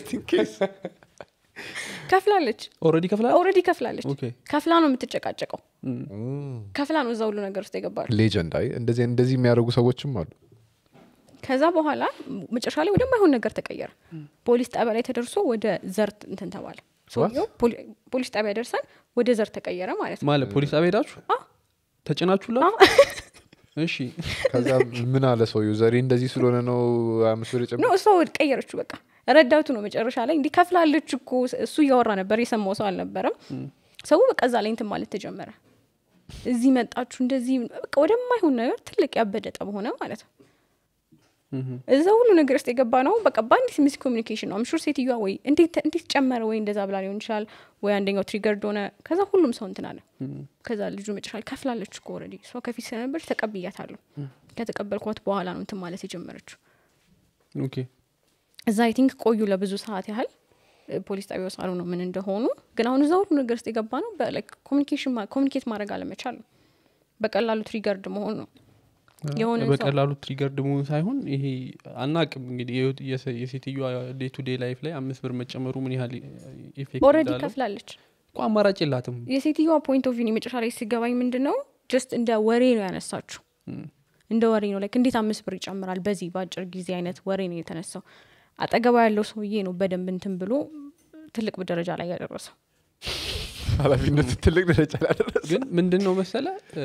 ከፍላለች ኦልሬዲ ከፍላል ኦረዲ ከፍላለች ኦኬ ከፍላ ነው የምትጨቃጨቀው ከፍላ ነው እዛ ሁሉ ነገር ውስጥ የገባል ሌጀንድ አይ እንደዚህ እንደዚህ የሚያደርጉ ሰዎችም አሉ ከዛ በኋላ መጨረሻ ላይ ወደማይሆን ነገር ተቀየረ ፖሊስ ጣቢያ ላይ ተደርሶ ወደ ዘር እንትን ተባለ ሰውየው ፖሊ- ፖሊስ ጣቢያ ደርሰን ወደ ዘር ተቀየረ ማለት ነው ማለት ፖሊስ ጣቢያ ሄዳችሁ አዎ። ተጭናችሁላት እሺ ከዛ ምን አለ ሰውዬው ዘሬ እንደዚህ ስለሆነ ነው አምስት ብር ኖ የጨመረው? እሷ ወድ ቀየረችው በቃ ረዳቱ ነው መጨረሻ ላይ እንዲህ ከፍላለች እኮ እሱ እያወራ ነበር የሰማው ሰው አልነበረም ሰው በቃ እዛ ላይ እንትን ማለት ተጀመረ እዚህ መጣችሁ እንደዚህ በቃ ወደማይሆን ነገር ትልቅ ያበደ ጠብ ሆነ ማለት ነው እዛ ሁሉ ነገር ውስጥ የገባ ነው በቃ በአንዲት ሚስ ኮሚኒኬሽን ነው አምሹር ሴትዮዋ ወይ እንዴት እንዴት ጨመረ ወይ እንደዛ ብላ ሊሆን ይችላል ወይ አንደኛው ትሪገርድ ሆነ ከዛ ሁሉም ሰው እንትን አለ ከዛ ልጁ መጨረሻ ላይ ከፍላለች እኮ ኦልሬዲ እሷ ከፊት ስለነበረች ተቀብያታለሁ ከተቀበልኳት በኋላ ነው እንትን ማለት የጀመረችው ኦኬ እዛ አይ ቲንክ ቆዩ ለብዙ ሰዓት ያህል እ፣ ፖሊስ ጣቢያ ውስጥ አሉ ነው ምን እንደሆኑ ግን አሁን እዛ ሁሉ ነገር ውስጥ የገባ ነው ኮሚኒኬሽን ኮሚኒኬት ማድረግ አለመቻል ነው በቀላሉ ትሪገርድ መሆን ነው የሆነ ሰው- በቀላሉ ትሪገርድ መሆን ሳይሆን ይሄ አናቅም እንግዲህ የህይወት- የሰ- የሴትዮዋ ዴይ ቱ ዴይ ላይፍ ላይ አምስት ብር መጨመሩ ምን ያህል ኢፌክት ኦልሬዲ እንዳለው ከፍላለች እኮ አማራጭ የላትም የሴትዮዋ ፖይንት ኦፍ ቪው የመጨረሻ ላይ ሲገባኝ ምንድን ነው ጀስት እንደ ወሬ ነው ያነሳችሁ እም። እንደ ወሬ ነው ላይክ እንዴት አምስት ብር ይጨምራል በዚህ በአጭር ጊዜ አይነት ወሬ ነው የተነሳው አጠገባ ያለው ሰውዬ ነው በደንብ እንትን ብሎ ትልቅ ደረጃ ላይ ያደረሰው ኃላፊነቱ ትልቅ ደረጃ ላይ ደረሰ። ግን ምንድን ነው መሰለ እ፣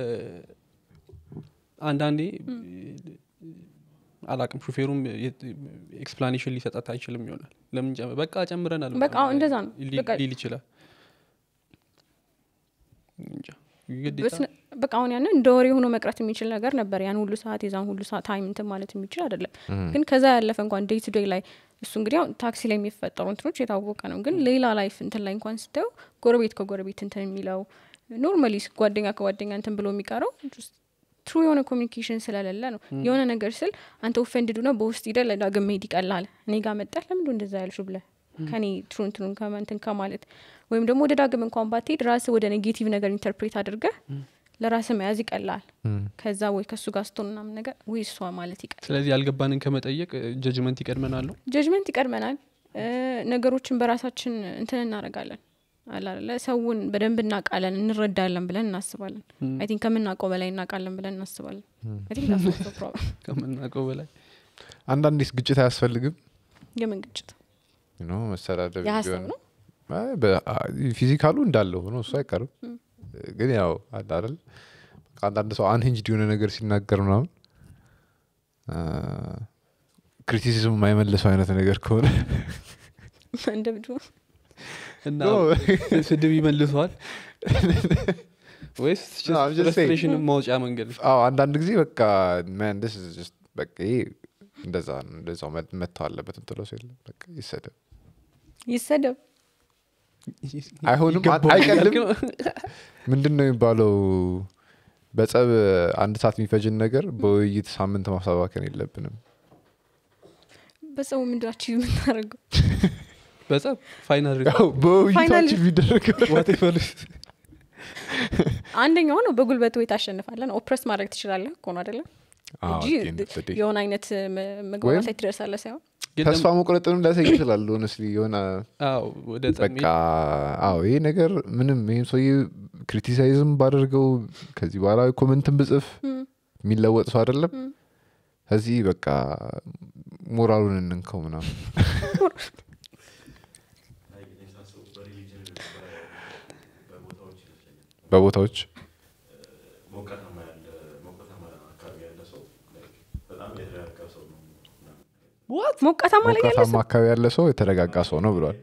አንዳንዴ አላቅም ሹፌሩም ኤክስፕላኔሽን ሊሰጣት አይችልም ይሆናል ለምን ጨ- በቃ ጨምረናል በቃ አዎ፣ እንደዛ ነው። ሊ- በቃ- ሊል ይችላል እንጃ። ግዴታ በስነ- በቃ አሁን ያንን እንደ ወሬ ሆኖ መቅረት የሚችል ነገር ነበር ያን ሁሉ ሰዓት የዛን ሁሉ ሰዓት ታይም እንትን ማለት የሚችል አይደለም ግን ከዛ ያለፈ እንኳን ዴይ ቱ ዴይ ላይ እሱ እንግዲህ አሁን ታክሲ ላይ የሚፈጠሩ እንትኖች የታወቀ ነው ግን ሌላ ላይፍ እንትን ላይ እንኳን ስታየው ጎረቤት ከጎረቤት እንትን የሚለው ኖርማሊ ጓደኛ ከጓደኛ እንትን ብሎ የሚቀረው ትሩ የሆነ ኮሚኒኬሽን ስለሌለ ነው የሆነ ነገር ስል አንተ ኦፌንድዱ ነው በውስጥ ሂደ ለዳግም መሄድ ይቀላል እኔ ጋር መጠህ ለምንድ እንደዛ ያልሹ ብለ ከኔ ትሩ እንትኑን ከማ- እንትን ከማለት ወይም ደግሞ ወደ ዳግም እንኳን ባትሄድ ራስህ ወደ ኔጌቲቭ ነገር ኢንተርፕሬት አድርገህ ለራስህ መያዝ ይቀላል ከዛ ወይ ከእሱ ጋር ስትሆን ምናምን ነገር ወይ እሷ ማለት ይቀላል ስለዚህ ያልገባንን ከመጠየቅ ጀጅመንት ይቀድመናሉ ጀጅመንት ይቀድመናል እ፣ ነገሮችን በራሳችን እንትን እናደርጋለን አላለ ሰውን በደንብ እናውቃለን እንረዳለን ብለን እናስባለን አይ ቲንክ ከምናውቀው በላይ እናውቃለን ብለን እናስባለን አይ ቲንክ that's also a problem። ከምናውቀው በላይ አንዳንዴስ ግጭት አያስፈልግም የምን ግጭት ዩ ኖ መሰዳደብ የሀሳብ ቢሆን ነው አይ፣ በ- አ- ፊዚካሉ እንዳለ ሆኖ እሱ አይቀርም ግን ያው አለ አይደል በቃ አንዳንድ ሰው አንህንጅድ የሆነ ነገር ሲናገር ምናምን ክሪቲሲዝም የማይመልሰው አይነት ነገር ከሆነ እንደ ብዱ እና No. ስድብ ይመልሰዋል ወይስ No, I'm just saying. ፍረስትሬሽን ማውጫ መንገድ አዎ አንዳንድ ጊዜ በቃ man, this is just በቃ ይሄ እንደዛ ነው እንደዛው መ- መተው አለበት ምትለው ሰው የለም በቃ ይሰደብ ይሰደብ አይሆንም ይገባዋል አይቀልም እያልክ ነው? ምንድን ነው የሚባለው በጸብ አንድ ሰዓት የሚፈጅን ነገር በውይይት ሳምንት ማሳባከን የለብንም በሰው ምንድናችሁ የምናደርገው በጸብ ፋይናል ያው በውይይታችን Finally- የሚደረገው አንደኛው ነው በጉልበት ወይ ታሸንፋለን ኦፕረስ ማድረግ ትችላለህ እኮ ነው አይደለም አዎ, እንጂ at the end of the day. የሆነ አይነት መ- መግባባት ላይ ትደርሳለህ ሳይሆን ተስፋ መቁረጥንም ሊያሳይ ይችላል ሆነስሊ የሆነ ወደ ጸብ በቃ አዎ ይሄ ነገር ምንም ይህም ሰውዬ ክሪቲሳይዝም ባደርገው ከዚህ በኋላ ኮመንትን ብጽፍ የሚለወጥ ሰው አይደለም ከዚህ በቃ ሞራሉን እንንከው ምናምን በቦታዎች ሞቃታማ ያለ ሞቃታማ አካባቢ ያለ ሰው like በጣም የተረጋጋ ሰው ነው ምናምን። ሞቃታማ ላይ ያለ ሞቃታማ አካባቢ ያለ ሰው የተረጋጋ ሰው ነው ብሏል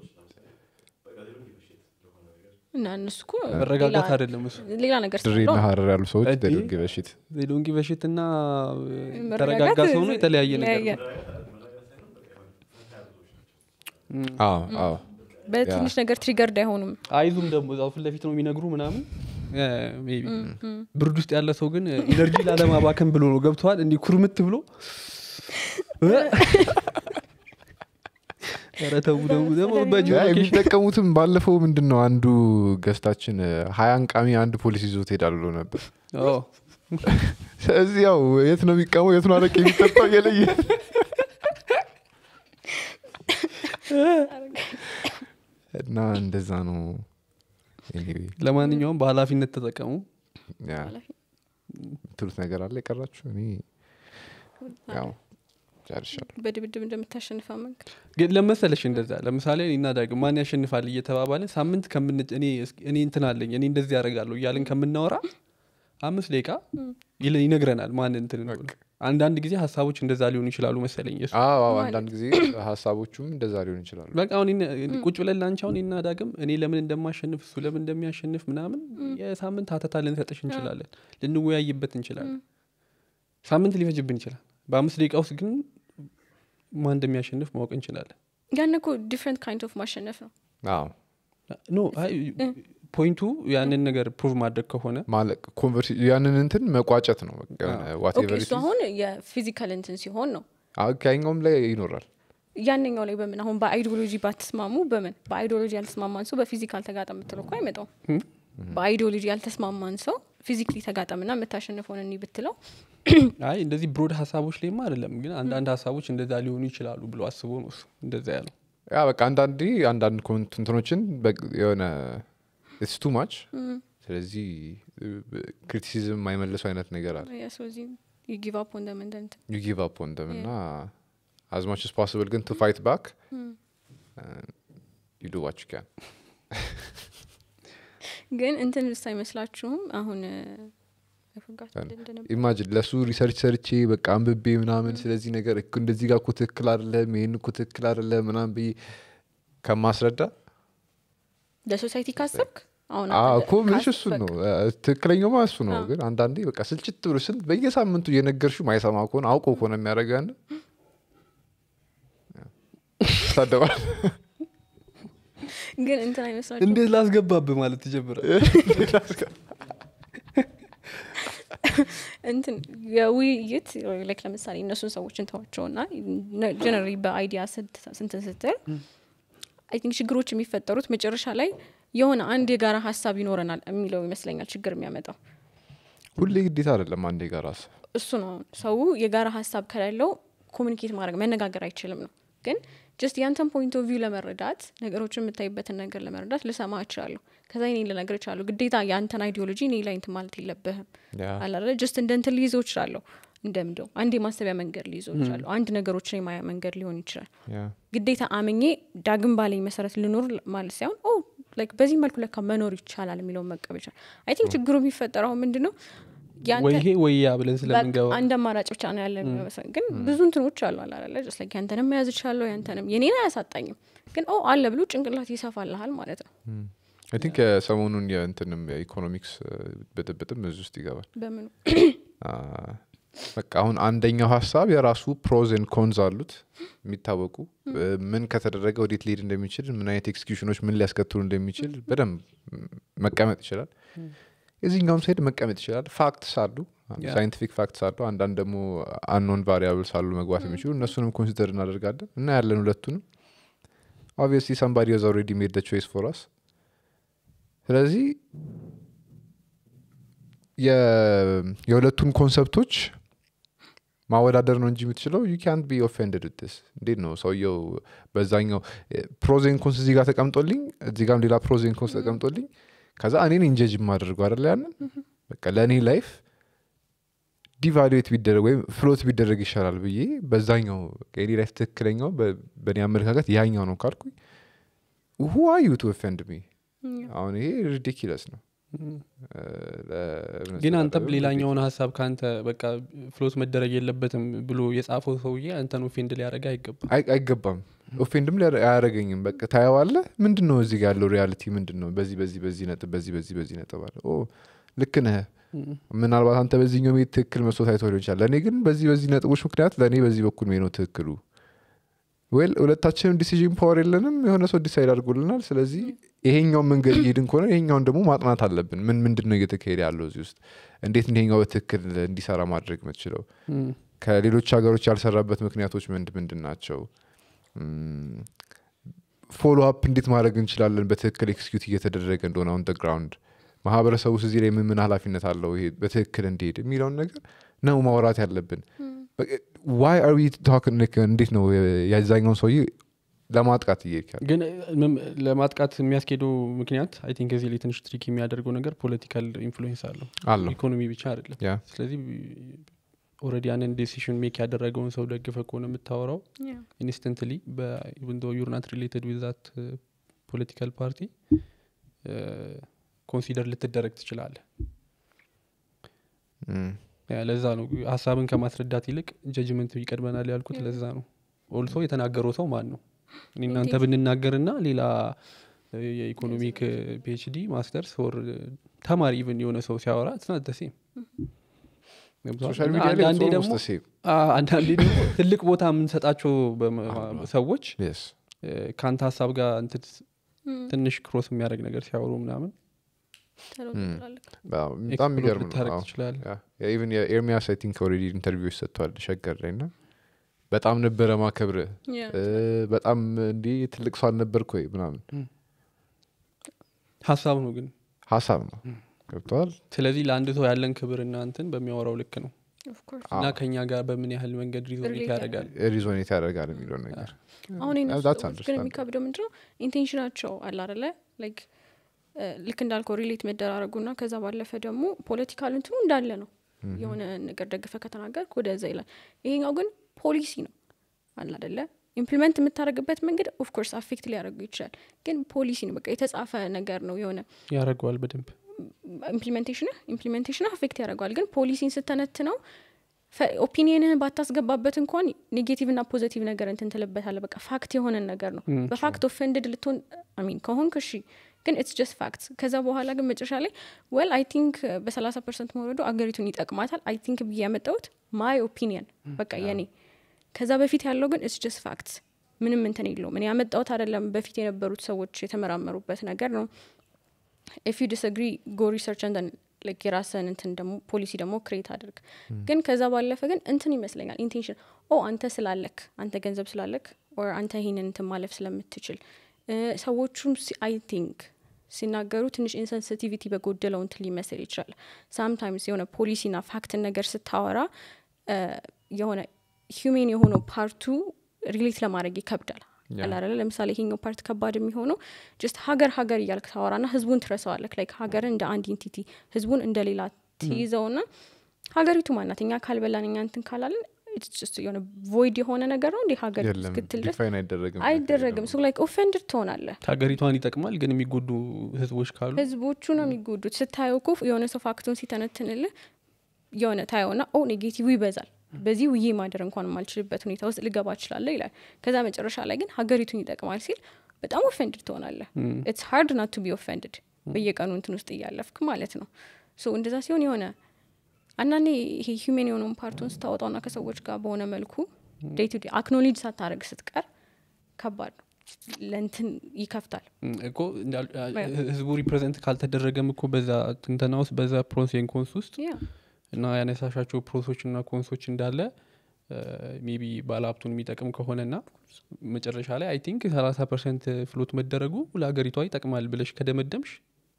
እና እነሱ እኮ መረጋጋት ሌላ- አይደለም እሱ ሌላ ነገር ድሬና ስላለው ሀረር ያሉ ሰዎች እዲ- ደግ በሽት ሎንጊ በሽትና መረጋጋት ተረጋጋ ሰው ነው የተለያየ ነገር ነው። ይለያያል። አዎ አዎ በትንሽ ነገር ትሪገርድ አይሆኑም አይዙም ደግሞ እዛው ፊት ለፊት ነው የሚነግሩ ምናምን እ፣ ሜይ ቢ ብርድ ውስጥ ያለ ሰው ግን ኢነርጂ ላለማባከን ብሎ ነው ገብተዋል እንዲህ ኩርምት ብሎ እ፣ ኧረ ተው ደግሞ ደግሞ በጆ ያ ሎኬሽን የሚጠቀሙትም ባለፈው ምንድን ነው አንዱ ገስታችን ሀያን ቃሚ አንድ ፖሊስ ይዞት ሄዳል ብሎ ነበር ኦ፣ ስለዚህ ያው የት ነው የሚቀመው የት ነው አረቄ የሚጠጣው እየለየ እና እንደዛ ነው Anyway, ለማንኛውም በኃላፊነት ተጠቀሙ ያ የምትሉት ነገር አለ የቀራችሁ እኔ ያው ጨርሻለሁ በድብድብ እንደምታሸንፋ መንገድ ግን ለመሰለሽ እንደዛ ለምሳሌ እኔና ዳግም ማን ያሸንፋል እየተባባልን ሳምንት ከምን እኔ እስኪ- እኔ እንትን አለኝ እኔ እንደዚህ ያደርጋለሁ እያልን ከምናወራ አምስት ደቂቃ ይለ- ይነግረናል ማን እንትን እንደሆነ። አንዳንድ ጊዜ ሀሳቦች እንደዛ ሊሆኑ ይችላሉ መሰለኝ የሱ አዎ አዎ፣ ማለት አንዳንድ ጊዜ ሀሳቦቹም እንደዛ ሊሆን ይችላሉ በቃ አሁን እኔ- ቁጭ ብለን ላንቺ አሁን እኔና ዳግም እኔ ለምን እንደማሸንፍ እሱ ለምን እንደሚያሸንፍ ምናምን የሳምንት ሀተታ ልንሰጥሽ እንችላለን ልንወያይበት እንችላለን ሳምንት ሊፈጅብን ይችላል በአምስት ደቂቃ ውስጥ ግን ማን እንደሚያሸንፍ ማወቅ እንችላለን ያን እኮ ዲፍረንት ካይንድ ኦፍ ማሸነፍ ነው አዎ ኖ አይ ፖይንቱ ያንን ነገር ፕሩቭ ማድረግ ከሆነ ማለት ኮንቨርሲ ያንን እንትን መቋጨት ነው በቃ የሆነ ኦኬ whatever it እሱ is። አሁን የፊዚካል እንትን ሲሆን ነው አዎ፣ ከኛውም ላይ ይኖራል ያንኛው ላይ በምን አሁን በአይዲዮሎጂ ባትስማሙ በምን በአይዲዮሎጂ ያልተስማማን ሰው በፊዚካል ተጋጠም የምትለው እኮ አይመጣውም በአይዲዮሎጂ ያልተስማማን ሰው ፊዚክሊ ተጋጠምና የምታሸንፈውን እኒ ብትለው አይ እንደዚህ ብሮድ ሀሳቦች ላይማ አይደለም ግን አንዳንድ ሀሳቦች እንደዛ ሊሆኑ ይችላሉ ብሎ አስቦ ነው እሱ እንደዛ ያለው ያ በቃ አንዳንዴ አንዳንድ ኮንት- እንትኖችን በ- የሆነ ኢትስ ቱ ማች ስለዚህ ክሪቲሲዝም የማይመልሱ አይነት ነገር አለ ስለዚህ ጊቭ አፕ ኦን ደም እንደንት ዩ ጊቭ አፕ ኦን ደም እና አዝ ማች ስ ፖስብል ግን ቱ ፋይት ባክ ዩ ዱ ዋች ካን ግን እንትን ልስ አይመስላችሁም አሁን I forgot ያን- እንደነበር። ኢማጂን ለሱ ሪሰርች ሰርቼ በቃ አንብቤ ምናምን ስለዚህ ነገር እኮ እንደዚህ ጋር እኮ ትክክል አይደለም ይህን እኮ ትክክል አይደለም ምናምን ብዬ ከማስረዳ ለሶሳይቲ ካሰብክ አሁን አዎ አንተ እኮ ምንሽ ካስ- እሱን በቃ ነው እ፣ ትክክለኛውማ እሱ ነው አዎ። ግን አንዳንዴ በቃ ስልችት ብሎ ስንት በየሳምንቱ እየነገርሽው ማይሰማ ከሆነ አውቆ ከሆነ የሚያደርገው ያን ታደባል ግን እንትን አይመስላችሁም እንዴት ላስገባብ ማለት ትጀምራል እንትን የውይይት ላይክ ለምሳሌ እነሱን ሰዎች እንተዋቸውና ጀነራሊ በአይዲያ ስንትን ስትል አይ ቲንክ ችግሮች የሚፈጠሩት መጨረሻ ላይ የሆነ አንድ የጋራ ሀሳብ ይኖረናል የሚለው ይመስለኛል ችግር የሚያመጣው ሁሌ ግዴታ አይደለም አንዴ ጋር ራስ እሱ ነው አሁን ሰው የጋራ ሀሳብ ከሌለው ኮሚኒኬት ማድረግ መነጋገር አይችልም ነው ግን ጀስት ያንተን ፖይንት ኦፍ ቪው ለመረዳት ነገሮችን የምታይበትን ነገር ለመረዳት ልሰማ እችላለሁ ከዛ እኔ ልነግር እችላለሁ ግዴታ የአንተን አይዲዮሎጂ እኔ ላይ እንትን ማለት የለብህም ያ አላለ ጀስት እንደ እንትን ሊይዘው እችላለሁ እንደምደው አንድ የማሰቢያ መንገድ ሊይዘው እችላለሁ አንድ ነገሮችን የማያ መንገድ ሊሆን ይችላል ያ ግዴታ አምኜ ዳግም ባለኝ መሰረት ልኖር ማለት ሳይሆን ኦ ላይክ በዚህ መልኩ ለካ መኖር ይቻላል የሚለውን መቀበል ይቻላል አይ ቲንክ ችግሩ የሚፈጠረው ምንድን ነው ያንተ- ወይ ይሄ ወይ ያ ብለን ስለምንገባ በቃ አንድ አማራጭ ብቻ ነው ያለ የሚመስለኝ ግን ብዙ እንትኖች አሉ አላለ ስ ያንተንም መያዝ እችላለሁ ያንተንም የኔን አያሳጣኝም ግን ኦ አለ ብሎ ጭንቅላት ይሰፋልሃል ማለት ነው አይ ቲንክ የሰሞኑን የእንትንም የኢኮኖሚክስ ብጥብጥም እዚህ ውስጥ ይገባል በምኑ አ፣ በቃ አሁን አንደኛው ሀሳብ የራሱ ፕሮዝ ን ኮንዝ አሉት የሚታወቁ እ፣ ምን ከተደረገ ወዴት ሊሄድ እንደሚችል ምን አይነት ኤክስኪዩሽኖች ምን ሊያስከትሉ እንደሚችል በደንብ ም፣ መቀመጥ ይችላል የዚህኛውም ሳይድ መቀመጥ ይችላል ፋክትስ አሉ ያ። ሳይንቲፊክ ፋክትስ አሉ አንዳንድ ደግሞ አንኖን ቫሪያብልስ አሉ መግባት የሚችሉ እነሱንም ኮንሲደር እናደርጋለን እና ያለን ሁለቱንም ኦብቪየስሊ ሰምባዲ ዝ ኦልሬዲ ሜድ ደ ቾይስ ፎር አስ ስለዚህ የ- የሁለቱን ኮንሰፕቶች ማወዳደር ነው እንጂ የምትችለው ዩ ካንት ቢ ኦፌንድድ ስ እንዴት ነው ሰውየው በዛኛው ፕሮዜን ኮንስ እዚህ ጋር ተቀምጦልኝ እዚህ ጋርም ሌላ ፕሮዜን ኮንስ ተቀምጦልኝ ከዛ እኔን ኢንጀጅ የማደርገው አደለ ያንን በቃ ለእኔ ላይፍ ዲቫሉዌት ቢደረግ ወይም ፍሎት ቢደረግ ይሻላል ብዬ በዛኛው በቃ የኔ ላይፍ ትክክለኛው በ- በእኔ አመለካከት ያኛው ነው ካልኩኝ ሁ አር ዩ ቱ ኦፌንድ ሚ አሁን ይሄ ሪዲኪለስ ነው እ፣ ለእምነት ግን አንተም ተጋጣሚ ሌላኛውን ሀሳብ ከአንተ በቃ ፍሎት መደረግ የለበትም ብሎ የጻፈው ሰውዬ አንተን ኦፌንድ ሊያደረግ አይገባም አይ- አይገባም ኦፌንድም ሊያደ- አያደረገኝም በቃ ታየዋለ ምንድን ነው እዚህ ጋር ያለው ሪያሊቲ ምንድን ነው በዚህ በዚህ በዚህ ነጥብ በዚህ በዚህ በዚህ ነጥብ አለ ኦ ልክ ነህ ምናልባት አንተ በዚህኛው ሜት ትክክል መስሎ ታይቶ ሊሆን ይችላል ለእኔ ግን በዚህ በዚህ ነጥቦች ምክንያት ለእኔ በዚህ በኩል ሜ ነው ትክክሉ ዌል ሁለታችንም ዲሲዥን ፓወር የለንም የሆነ ሰው ዲሳይድ አድርጎልናል ስለዚህ ይሄኛውን መንገድ እየሄድን ከሆነ ይሄኛውን ደግሞ ማጥናት አለብን ምን ምንድን ነው እየተካሄደ ያለው እዚህ ውስጥ እንዴት ይሄኛው በትክክል እንዲሰራ ማድረግ የምትችለው እም፣ ከሌሎች ሀገሮች ያልሰራበት ምክንያቶች ምንድ ምንድን ናቸው ፎሎ አፕ እንዴት ማድረግ እንችላለን በትክክል ኤክስኪዩት እየተደረገ እንደሆነ አሁን ግራውንድ ማህበረሰቡ ውስጥ እዚህ ላይ ምን ምን ኃላፊነት አለው ይሄ በትክክል እንዲሄድ የሚለውን ነገር ነው ማውራት ያለብን ዋይ አር ዊ ታክን እንዴት ነው የዛኛውን ሰውዬ ለማጥቃት እየሄድካል ግን ምም- ለማጥቃት የሚያስኬደው ምክንያት አይ ቲንክ እዚህ ላይ ትንሽ ትሪክ የሚያደርገው ነገር ፖለቲካል ኢንፍሉዌንስ አለው አለው ኢኮኖሚ ብቻ አይደለም ያ ስለዚህ ኦረዲ ያንን ዴሲሽን ሜክ ያደረገውን ሰው ደግፈ ከሆነ የምታወራው ኢንስተንትሊ ኢቨን ዩር ናት ሪሌትድ ዊዝ ዛት ፖለቲካል ፓርቲ ኮንሲደር ልትደረግ ትችላለህ እም፣ ያ ለዛ ነው ሀሳብን ከማስረዳት ይልቅ ጀጅመንት ይቀድመናል ያልኩት ለዛ ነው ኦልሶ የተናገረው ሰው ማን ነው እኔ እናንተ ብንናገርና ሌላ እ፣ የኢኮኖሚክ ፒኤችዲ ማስተርስ ኦር ተማሪ ኢቨን የሆነ ሰው ሲያወራ ስናት ደሴም ሶሻል ሚዲያ ላይ አንዳንዴ it's ደግሞ almost the same. አ- አንዳንዴ ደግሞ ትልቅ ቦታ የምንሰጣቸው በመ- ሰዎች Yes. እ፣ ከአንተ ሀሳብ ጋር እንትን ትንሽ ክሮስ የሚያደርግ ነገር ሲያወሩ ምናምን አዎ፣ በጣም የሚገርም ነው ልታረግ አዎ። ትችላል ኢቨን የኤርሚያስ አይ ቲንክ ኦልሬዲ ኢንተርቪዎች ሰጥተዋል ሸገር ላይ እና በጣም ነበረ ማከብር Yeah. በጣም እንዲህ ትልቅ ሰው አልነበርክ ወይ ምናምን ሀሳብ ነው ግን ሀሳብ ነው ገብተዋል ስለዚህ ለአንድ ሰው ያለን ክብር እና እንትን በሚያወራው ልክ ነው Of course. እና ከኛ ጋር በምን ያህል መንገድ ሪዞኔት Relate ያደርጋል ሪዞኔት ያደርጋል የሚለው ነገር አሁን የእነሱ that's ሰዎች ግን understandable. የሚከብደው ምንድን ነው ኢንቴንሽናቸው አለ አደለ ላይክ ልክ እንዳልከው ሪሌት መደራረጉና ከዛ ባለፈ ደግሞ ፖለቲካል እንትኑ እንዳለ ነው የሆነ ነገር ደግፈ ከተናገርክ ወደዛ ይላል ይሄኛው ግን ፖሊሲ ነው አለ አደለ ኢምፕሊመንት የምታደርግበት መንገድ ኦፍኮርስ አፌክት ሊያደርጉ ይችላል ግን ፖሊሲ ነው በቃ የተጻፈ ነገር ነው የሆነ ያደርገዋል በደንብ ኢምፕሊሜንቴሽን ኢምፕሊሜንቴሽን አፌክት ያደርገዋል ግን ፖሊሲን ስተነት ነው ኦፒኒየንህን ባታስገባበት እንኳን ኔጌቲቭ ና ፖዘቲቭ ነገር እንትን ትልበታለ በቃ ፋክት የሆነን ነገር ነው Mm, በፋክት ኦፌንድድ ልትሆን አሚን ከሆንክ እሺ ግን ኢትስ ጀስት ፋክት ከዛ በኋላ ግን መጨረሻ ላይ ወል አይ ቲንክ በሰላሳ ፐርሰንት መውረዱ አገሪቱን ይጠቅማታል አይ ቲንክ ብዬ ያመጣሁት ማይ ኦፒኒየን በቃ የኔ ከዛ በፊት ያለው ግን ኢትስ ጀስት ፋክት ምንም እንትን የለውም እኔ ያመጣሁት አይደለም በፊት የነበሩት ሰዎች የተመራመሩበት ነገር ነው ኢፍ ዩ ዲስግሪ ጎ ሪሰርች ንደን ላይክ የራስን እንትን ደግሞ ፖሊሲ ደግሞ ክሬት አድርግ ግን ከዛ ባለፈ ግን እንትን ይመስለኛል ኢንቴንሽን ኦ አንተ ስላለክ አንተ ገንዘብ ስላለክ ኦር አንተ ይህንን እንትን ማለፍ ስለምትችል እ፣ ሰዎቹም አይ ቲንክ ሲናገሩ ትንሽ ኢንሰንሲቲቪቲ በጎደለው እንትን ሊመስል ይችላል ሳምታይምስ የሆነ ፖሊሲና ፋክትን ነገር ስታወራ እ፣ የሆነ ሂሜን የሆነው ፓርቱ ሪሌት ለማድረግ ይከብዳል Yeah. አላረለ ለምሳሌ ይሄኛው ፓርት ከባድ የሚሆነው ጀስት ሀገር ሀገር እያልክ ታወራና ህዝቡን ትረሳዋለክ ላይክ ሀገርን እንደ አንድ ኢንቲቲ ህዝቡን እንደ ሌላ ትይዘውና ሀገሪቱ ማናት እኛ ካልበላን እኛ እንትን ካላለን it's just የሆነ ቮይድ የሆነ ነገር ነው እንዲህ ሀገር የለም እስክትል ድረስ ዲፋይን አይደረግም አይደረግም ሶ ላይክ ኦፌንድድ ትሆናለህ ሀገሪቷን ይጠቅማል ግን የሚጎዱ ህዝቦች ካሉ ህዝቦቹ ነው የሚጎዱት ስታየው እኮ የሆነ ሰው ፋክቱን ሲተነትንልህ የሆነ ታየውና ኦ ኔጌቲቭ ይበዛል በዚህ ውዬ ማደር እንኳን የማልችልበት ሁኔታ ውስጥ ልገባ እችላለሁ ይላል ከዛ መጨረሻ ላይ ግን ሀገሪቱን ይጠቅማል ሲል በጣም ኦፌንድድ ትሆናለህ ኢትስ ሃርድ ናት ቱ ቢ ኦፌንድድ በየቀኑ እንትን ውስጥ እያለፍክ ማለት ነው ሶ እንደዛ ሲሆን የሆነ አንዳንዴ ይሄ ሂሜን የሆነውን ፓርቱን ስታወጣውና ከሰዎች ጋር በሆነ መልኩ ዴይ ቱ ዴይ አክኖሌጅ ሳታደረግ ስትቀር ከባድ ነው ለእንትን ይከፍታል እም፣ እኮ እንዳል- ህዝቡ ሪፕሬዘንት ካልተደረገም እኮ በዛ ትንተና ውስጥ በዛ ፕሮስ ኤንድ ኮንስ ውስጥ ያ እና ያነሳሻቸው ፕሮሶች እና ኮንሶች እንዳለ ሜቢ ባለሀብቱን የሚጠቅም ከሆነና መጨረሻ ላይ አይ ቲንክ ሰላሳ ፐርሰንት ፍሎት መደረጉ ለሀገሪቷ ይጠቅማል ብለሽ ከደመደምሽ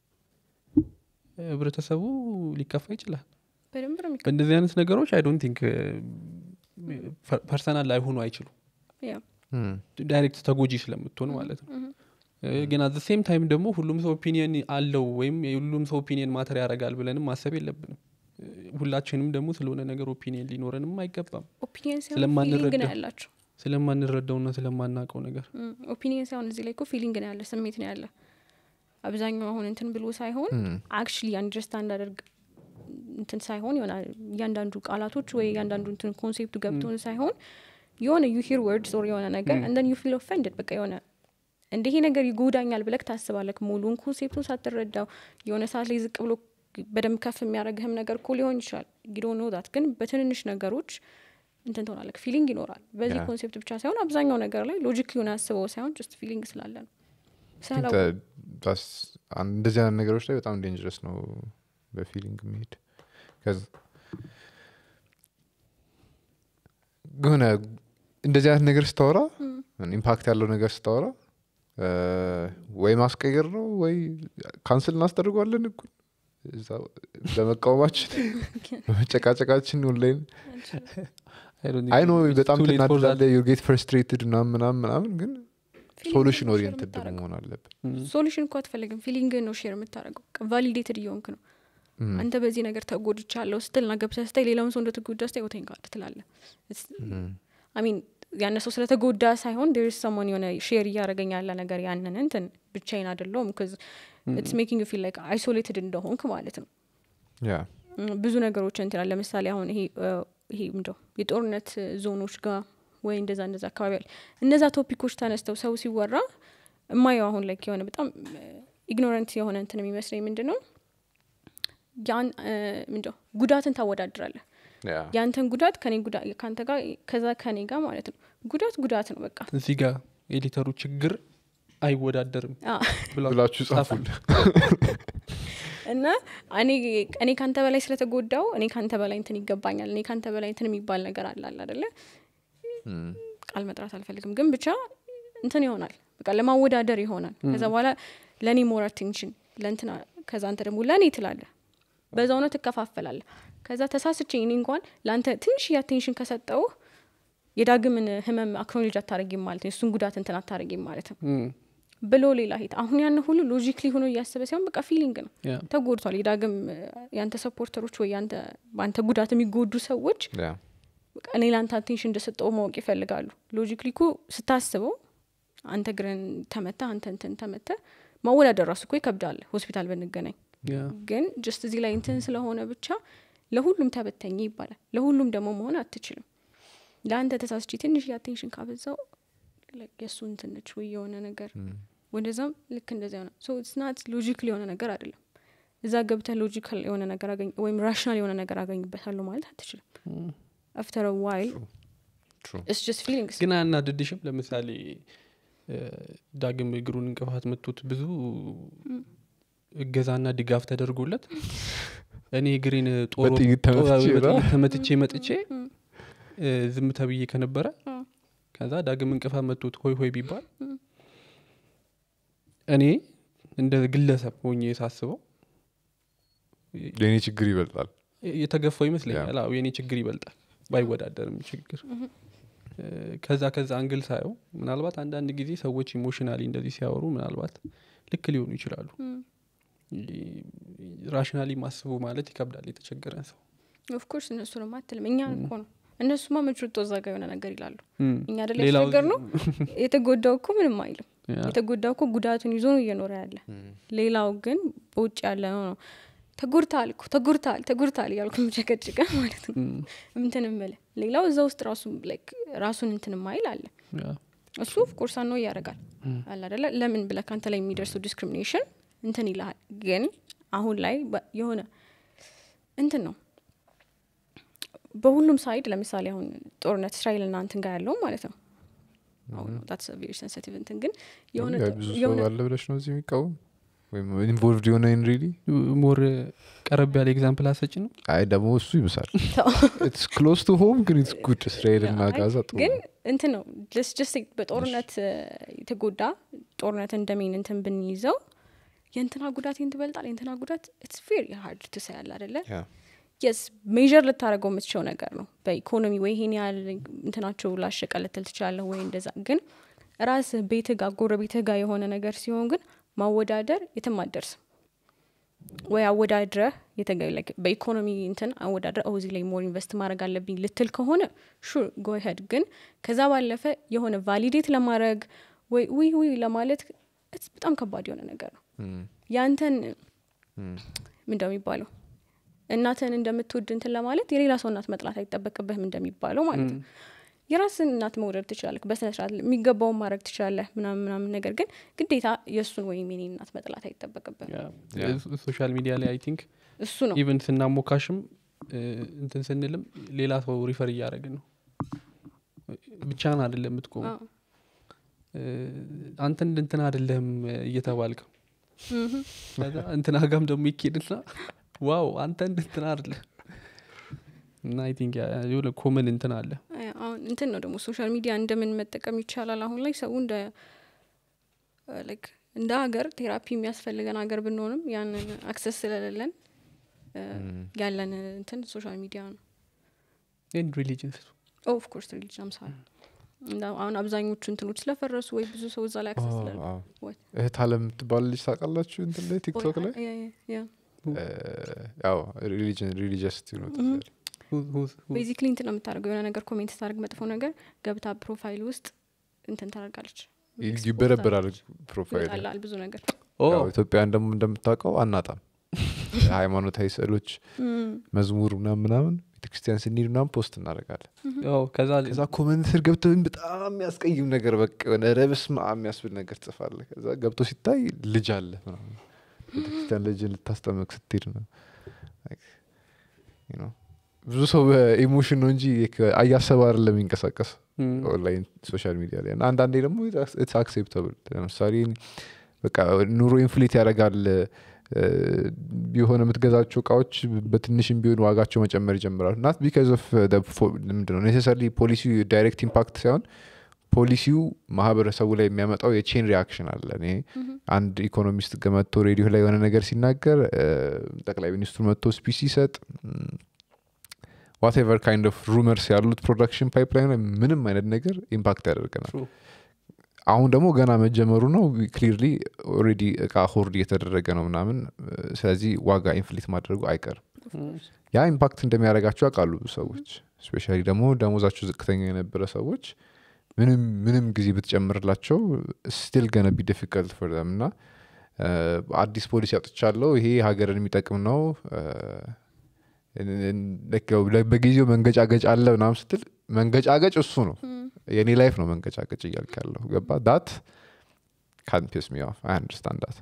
ህብረተሰቡ ሊከፋ ይችላል በደንብ ነው የሚከ- በእንደዚህ አይነት ነገሮች አይ ዶንት ቲንክ ፐርሰናል ላይሆኑ አይችሉም ያ Hmm. ዳይሬክት ተጎጂ ስለምትሆን ማለት ነው እ፣ ግን አት ሴም ታይም ደግሞ ሁሉም ሰው ኦፒኒየን አለው ወይም የሁሉም ሰው ኦፒኒየን ማተር ያደርጋል ብለንም ማሰብ የለብንም እ፣ ሁላችንም ደግሞ ስለሆነ ነገር ኦፒኒየን ሊኖረንም አይገባም ኦፒኒየን ሳይሆን ስለማንረዳ። ፊሊንግ ነው ያላቸው ስለማንረዳውና ስለማናውቀው ነገር ኦፒኒየን ሳይሆን እዚህ ላይ እኮ ፊሊንግ ነው ያለ ስሜት ነው ያለ አብዛኛው አሁን እንትን ብሎ ሳይሆን አክቹሊ አንደርስታንድ አደርግ እንትን ሳይሆን የሆነ እያንዳንዱ ቃላቶች ወይ እያንዳንዱ እንትን ኮንሴፕቱ ገብቶን ሳይሆን የሆነ ዩ ሂር ወርድስ ኦር የሆነ ነገር እንደን ዩ ፊል ኦፈንድድ በቃ የሆነ እንደ ይሄ ነገር ይጎዳኛል ብለክ ታስባለክ ሙሉን ኮንሴፕቱን ሳትረዳው የሆነ ሰዓት ላይ ዝቅ ብሎ በደንብ ከፍ የሚያደርግህም ነገር እኮ ሊሆን ይችላል ጊዶ ኖዳት ግን በትንንሽ ነገሮች እንትን ትሆናለክ ፊሊንግ ይኖራል በዚህ Yeah. ኮንሴፕት ብቻ ሳይሆን አብዛኛው ነገር ላይ ሎጂክ ሊሆን አስበው ሳይሆን ጀስት ፊሊንግ ስላለ ነው think ስላላወቅ- that- that's- አን- እንደዚህ አይነት ነገሮች ላይ በጣም ዴንጀረስ ነው በፊሊንግ መሄድ ከዚ የሆነ እንደዚህ አይነት ነገር ስታወራ ኢምፓክት ያለው ነገር ስታወራ እ፣ ወይ ማስቀየር ነው ወይ ካንስል እናስደርገዋለን እኩል እዛ በመቃወማችን በመጨቃጨቃችን ኦንላይን I don't think አይ ኖ it's በጣም too late for that. ትናድዳለ ዩ ጌት ፍርስትሬትድ ምናምን ምናምን ምናምን ግን Feeling ሶሉሽን ነው share ኦሪየንትድ የምታደርገው። መሆን አለብን Mm. ሶሉሽን እኮ አትፈልግም ፊሊንግ ነው ሼር የምታደርገው ቫሊዴትድ እየሆንክ ነው Mm. አንተ በዚህ ነገር ተጎድቻለሁ ስትል ና ገብተህ ስታይ ሌላውን ሰው እንደተጎዳ ስታይ ወተኝ ካለ ትላለ Mm. አሚን ያነ ሰው ስለተጎዳ ሳይሆን ዴር ሰሞን የሆነ ሼር እያደረገኝ ያለ ነገር ያንን እንትን ብቻዬን አደለውም ኢትስ ሜኪንግ ፊል ላይክ አይሶሌትድ እንደሆንክ ማለት ነው ያ ም፣ ብዙ ነገሮች እንትናል ለምሳሌ አሁን ይሄ እ፣ ይሄ ምንድነው የጦርነት ዞኖች ጋር ወይ እንደዛ እንደዛ አካባቢ አለ እነዛ ቶፒኮች ተነስተው ሰው ሲወራ እማየው አሁን ላይ የሆነ በጣም ኢግኖረንት የሆነ እንትን የሚመስለኝ ምንድን ነው ያን እ፣ ምንድነው ጉዳትን ታወዳድራለህ ያ ያንተን ጉዳት ከኔ ጉዳት ከአንተ ጋር ከዛ ከኔ ጋር ማለት ነው ጉዳት ጉዳት ነው በቃ እዚህ ጋር ኤዲተሩ ችግር አይወዳደርም አ፣ ብላ- ብላችሁ ጻፉል እና እኔ እኔ ካንተ በላይ ስለተጎዳው እኔ ካንተ በላይ እንትን ይገባኛል እኔ ካንተ በላይ እንትን የሚባል ነገር አላል አደለ ቃል መጥራት አልፈልግም ግን ብቻ እንትን ይሆናል በቃ ለማወዳደር ይሆናል ከዛ በኋላ ለእኔ ሞር አቴንሽን ለእንትና ከዛ አንተ ደግሞ ለእኔ ትላለ በዛ እውነት ትከፋፈላለ ከዛ ተሳስቼ እኔ እንኳን ለአንተ ትንሽ አቴንሽን ከሰጠው የዳግምን ህመም አክኖሌጅ አታረጊም ማለት ነው የእሱን ጉዳት እንትን አታረጊም ማለት ነው እም፣ ብሎ ሌላ ሄት አሁን ያን ሁሉ ሎጂክሊ ሆኖ እያሰበ ሲሆን በቃ ፊሊንግ ነው ያ፣ ተጎድቷል የዳግም እ፣ ያንተ ሰፖርተሮች ወይ ያንተ በአንተ ጉዳት የሚጎዱ ሰዎች ያ በቃ እኔ ለአንተ አቴንሽን እንደሰጠው ማወቅ ይፈልጋሉ ሎጂክሊ እኮ ስታስበው አንተ ግረን ተመታ አንተ እንትን ተመተ ማወዳደር ራሱ እኮ ይከብዳል ሆስፒታል ብንገናኝ ያ፣ ግን ጀስት እዚህ ላይ እንትን ስለሆነ ብቻ ለሁሉም ተበተኝ ይባላል ለሁሉም ደግሞ መሆን አትችልም ለአንተ ተሳስቼ ትንሽ የአቴንሽን ካበዛው like የእሱ እንትነች ወይ የሆነ ነገር ወደዛም ልክ እንደዚያ ሆነ ሶ ስናት ሎጂካል የሆነ ነገር አይደለም እዛ ገብተህ ሎጂካል የሆነ ነገር አገኝ ወይም ራሽናል የሆነ ነገር አገኝበታለሁ ማለት አትችልም አፍተር ዋይል True. ስ ጀስት ፊሊንግስ ግን አያናድድሽም ለምሳሌ እ፣ ዳግም እግሩን እንቅፋት መቶት ብዙ እገዛና ድጋፍ ተደርጎለት እኔ እግሬን ጦር በጥይት ተመትቼ ጦር- ብላ? በጥይት ተመትቼ መጥቼ እ፣ ዝም ተብዬ ከነበረ ከዛ ዳግም እንቅፋት መቶት ሆይ ሆይ ቢባል እኔ እንደ ግለሰብ ሆኜ ሳስበው የኔ ችግር ይበልጣል የተገፋው ይመስለኛል አዎ የኔ ችግር ይበልጣል ባይወዳደርም ችግር እ፣ ከዛ ከዛ አንግል ሳየው ምናልባት አንዳንድ ጊዜ ሰዎች ኢሞሽናሊ እንደዚህ ሲያወሩ ምናልባት ልክ ሊሆኑ ይችላሉ ራሽናሊ ማስቡ ማለት ይከብዳል የተቸገረን ሰው ኦፍኮርስ እነሱ ነው አትልም እኛ እኮ ነው እነሱማ መችቶ እዛ ጋ የሆነ ነገር ይላሉ እም፣ እኛ አደለ ሌላው- የተቸገር ነው የተጎዳው እኮ ምንም አይልም ያ፣ የተጎዳው እኮ ጉዳቱን ይዞ ነው እየኖረ ያለ ሌላው ግን በውጭ ያለ ነው ነው ተጎድታል እኮ ተጎድታል ተጎድታል እያልኩ ምጨቀጭቀ ማለት ነው እም፣ እንትን ምል ሌላው እዛ ውስጥ ራሱ like ራሱን እንትን ማይል አለ ያ፣ እሱ ኦፍኮርስ ነው እያደርጋል አለ አደለ ለምን ብለ ከአንተ ላይ የሚደርሰው ዲስክሪሚኔሽን እንትን ይልሃል ግን አሁን ላይ በ- የሆነ እንትን ነው በሁሉም ሳይድ ለምሳሌ አሁን ጦርነት እስራኤል ና እንትን ጋር ያለው ማለት ነው አሁን that's a very sensitive እንትን ግን የሆነ ያ ብዙ ሰው የሆነ አለ ብለሽ ነው እዚህ የሚቃወም ወይም ኢንቮልቭድ የሆነ ኢን ሪሊ ሞር ቀረብ ያለ ኤግዛምፕል አሰጭ ነው አይ ደግሞ እሱ ይብሳል ተው። ኢትስ ክሎዝ ቱ ሆም ግን ኢትስ ጉድ እስራኤል እና አይ፣ ጋዛ ጥሩ ግን ነው። እንትን ነው ጀስት ጀስት በጦርነት እ፣ የተጎዳ ጦርነት እንደሜን እንትን ብንይዘው የእንትና ጉዳት ይህን ትበልጣል የእንትና ጉዳት ኢትስ ቬሪ ሃርድ ትሰያል አደለ ያ የስ ሜዥር ልታደረገው የምትችለው ነገር ነው በኢኮኖሚ ወይ ይሄን ያህል እንትናቸው ላሸቀ ልትል ትችላለህ ወይ እንደዛ ግን ራስህ ቤትህ ጋር ጎረቤትህ ጋር የሆነ ነገር ሲሆን ግን ማወዳደር የትም አደርስም ወይ አወዳድረህ የተገ- like በኢኮኖሚ እንትን አወዳድረ እዚህ ላይ ሞር ኢንቨስት ማድረግ አለብኝ ልትል ከሆነ ሹር ጎሄድ ግን ከዛ ባለፈ የሆነ ቫሊዴት ለማድረግ ወይ ውይ ውይ ለማለት it's በጣም ከባድ የሆነ ነገር ነው እም፣ ያንተን እም፣ ምንደው የሚባለው እናትህን እንደምትወድ እንትን ለማለት የሌላ ሰው እናት መጥላት አይጠበቅብህም እንደሚባለው ማለት ነው የራስን እናት መውደድ ትችላለህ በስነ ስርዓት የሚገባውን ማድረግ ትችላለህ ምናምን ምናምን ነገር ግን ግዴታ የእሱን ወይም የኔ እናት መጥላት አይጠበቅብህም ሶሻል ሚዲያ ላይ አይ ቲንክ እሱ ነው ኢቨን ስናሞካሽም እ፣ እንትን ስንልም ሌላ ሰው ሪፈር እያደረግን ነው ብቻን አይደለም የምትቆሙ አዎ። አንተ እንደ እንትን አይደለም እየተባልከው ከዛ እንትና ጋም ደግሞ ይኬድና ዋው አንተ እንደ እንትን አይደለም እና አይ ቲንክ የሆነ ኮመን እንትን አለ አይ፣ አሁን እንትን ነው ደግሞ ሶሻል ሚዲያ እንደምን መጠቀም ይቻላል አሁን ላይ ሰው እንደ ላይክ እንደ ሀገር ቴራፒ የሚያስፈልገን ሀገር ብንሆንም ያንን አክሰስ ስለሌለን እ፣ ያለን እንትን ሶሻል ሚዲያ ነው ኤንድ ሪሊጅን ኦፍኮርስ ሪሊጅን አምሳል አሁን አብዛኞቹ እንትኖች ስለፈረሱ ወይ ብዙ ሰው እዛ ላይ አክሰስ አዎ፣ ስለሌለው አዎ። ወይ- እህት አለም የምትባል ልጅ ታውቃላችሁ እንትን ላይ ቲክቶክ ላይ ያ- ያ- ያ። ያው ሪሊጅን ሪሊጂየስ ነው ቤዚክሊ እንትን ነው የምታደርገው የሆነ ነገር ኮሜንት ስታደርግ መጥፎ ነገር ገብታ ፕሮፋይል ውስጥ እንትን ታደርጋለች ይበረበራል ፕሮፋይል ይወጣላል ብዙ ነገር ያው ኢትዮጵያን ደግሞ እንደምታውቀው አናጣም ሃይማኖታዊ ስዕሎች መዝሙር ምናምን ምናምን ቤተክርስቲያን ስንሄድ ምናምን ፖስት እናደርጋለን ያው ከዛ ከዛ ኮመንት ስር ገብተው በጣም የሚያስቀይም ነገር በቃ የሆነ ረብስ የሚያስብል ነገር ጽፋለ ከዛ ገብቶ ሲታይ ልጅ አለ ምናምን ቤተክርስቲያን ልጅን ልታስጠመቅ ስትሄድ ነው Like, you know፣ ብዙ ሰው በኢሞሽን ነው እንጂ አያሰብ አይደለም የሚንቀሳቀስ እም፣ ኦንላይን ሶሻል ሚዲያ ላይ እና አንዳንዴ ደግሞ ኢትስ አክሴፕተብል ለምሳሌ በቃ ኑሮ ኢንፍሌት ያደርጋል እ፣ የሆነ የምትገዛቸው እቃዎች በትንሽም ቢሆን ዋጋቸው መጨመር ይጀምራሉ ናት ቢካዝ ኦፍ ምንድነው ኔሴሰርሊ ፖሊሲው ዳይሬክት ኢምፓክት ሳይሆን ፖሊሲው ማህበረሰቡ ላይ የሚያመጣው የቼን ሪያክሽን አለ እኔ አንድ ኢኮኖሚስት ገ- መጥቶ ሬዲዮ ላይ የሆነ ነገር ሲናገር እ፣ ጠቅላይ ሚኒስትሩ መጥቶ ስፒች ሲሰጥ ዋቴቨር ካይንድ ኦፍ ሩመርስ ያሉት ፕሮዳክሽን ፓይፕላይን ላይ ምንም አይነት ነገር ኢምፓክት ያደርገናል True. አሁን ደግሞ ገና መጀመሩ ነው ክሊርሊ ኦልሬዲ እቃ ሆርድ እየተደረገ ነው ምናምን እ፣ ስለዚህ ዋጋ ኢንፍሊት ማድረጉ አይቀርም ያ ኢምፓክት እንደሚያደርጋቸው ያውቃሉ ብዙ ሰዎች ስፔሻሊ ደግሞ ደሞዛቸው ዝቅተኛ የነበረ ሰዎች ምንም ምንም ጊዜ ብትጨምርላቸው ስቲል ገነ ቢ ዲፊከልት ፎር ዘም እና እ፣ አዲስ ፖሊሲ አውጥቻለሁ ይሄ ሀገርን የሚጠቅም ነው እ፣ እን- እን- ልክ ያው በጊዜው መንገጫገጭ አለ ምናምን ስትል መንገጫገጭ እሱ ነው የኔ ላይፍ ነው መንገጫገጭ እያልክ ያለሁ ገባ ዳት ካን ፒስ ሚ ኦፍ አይ አንደርስታንድ ዳት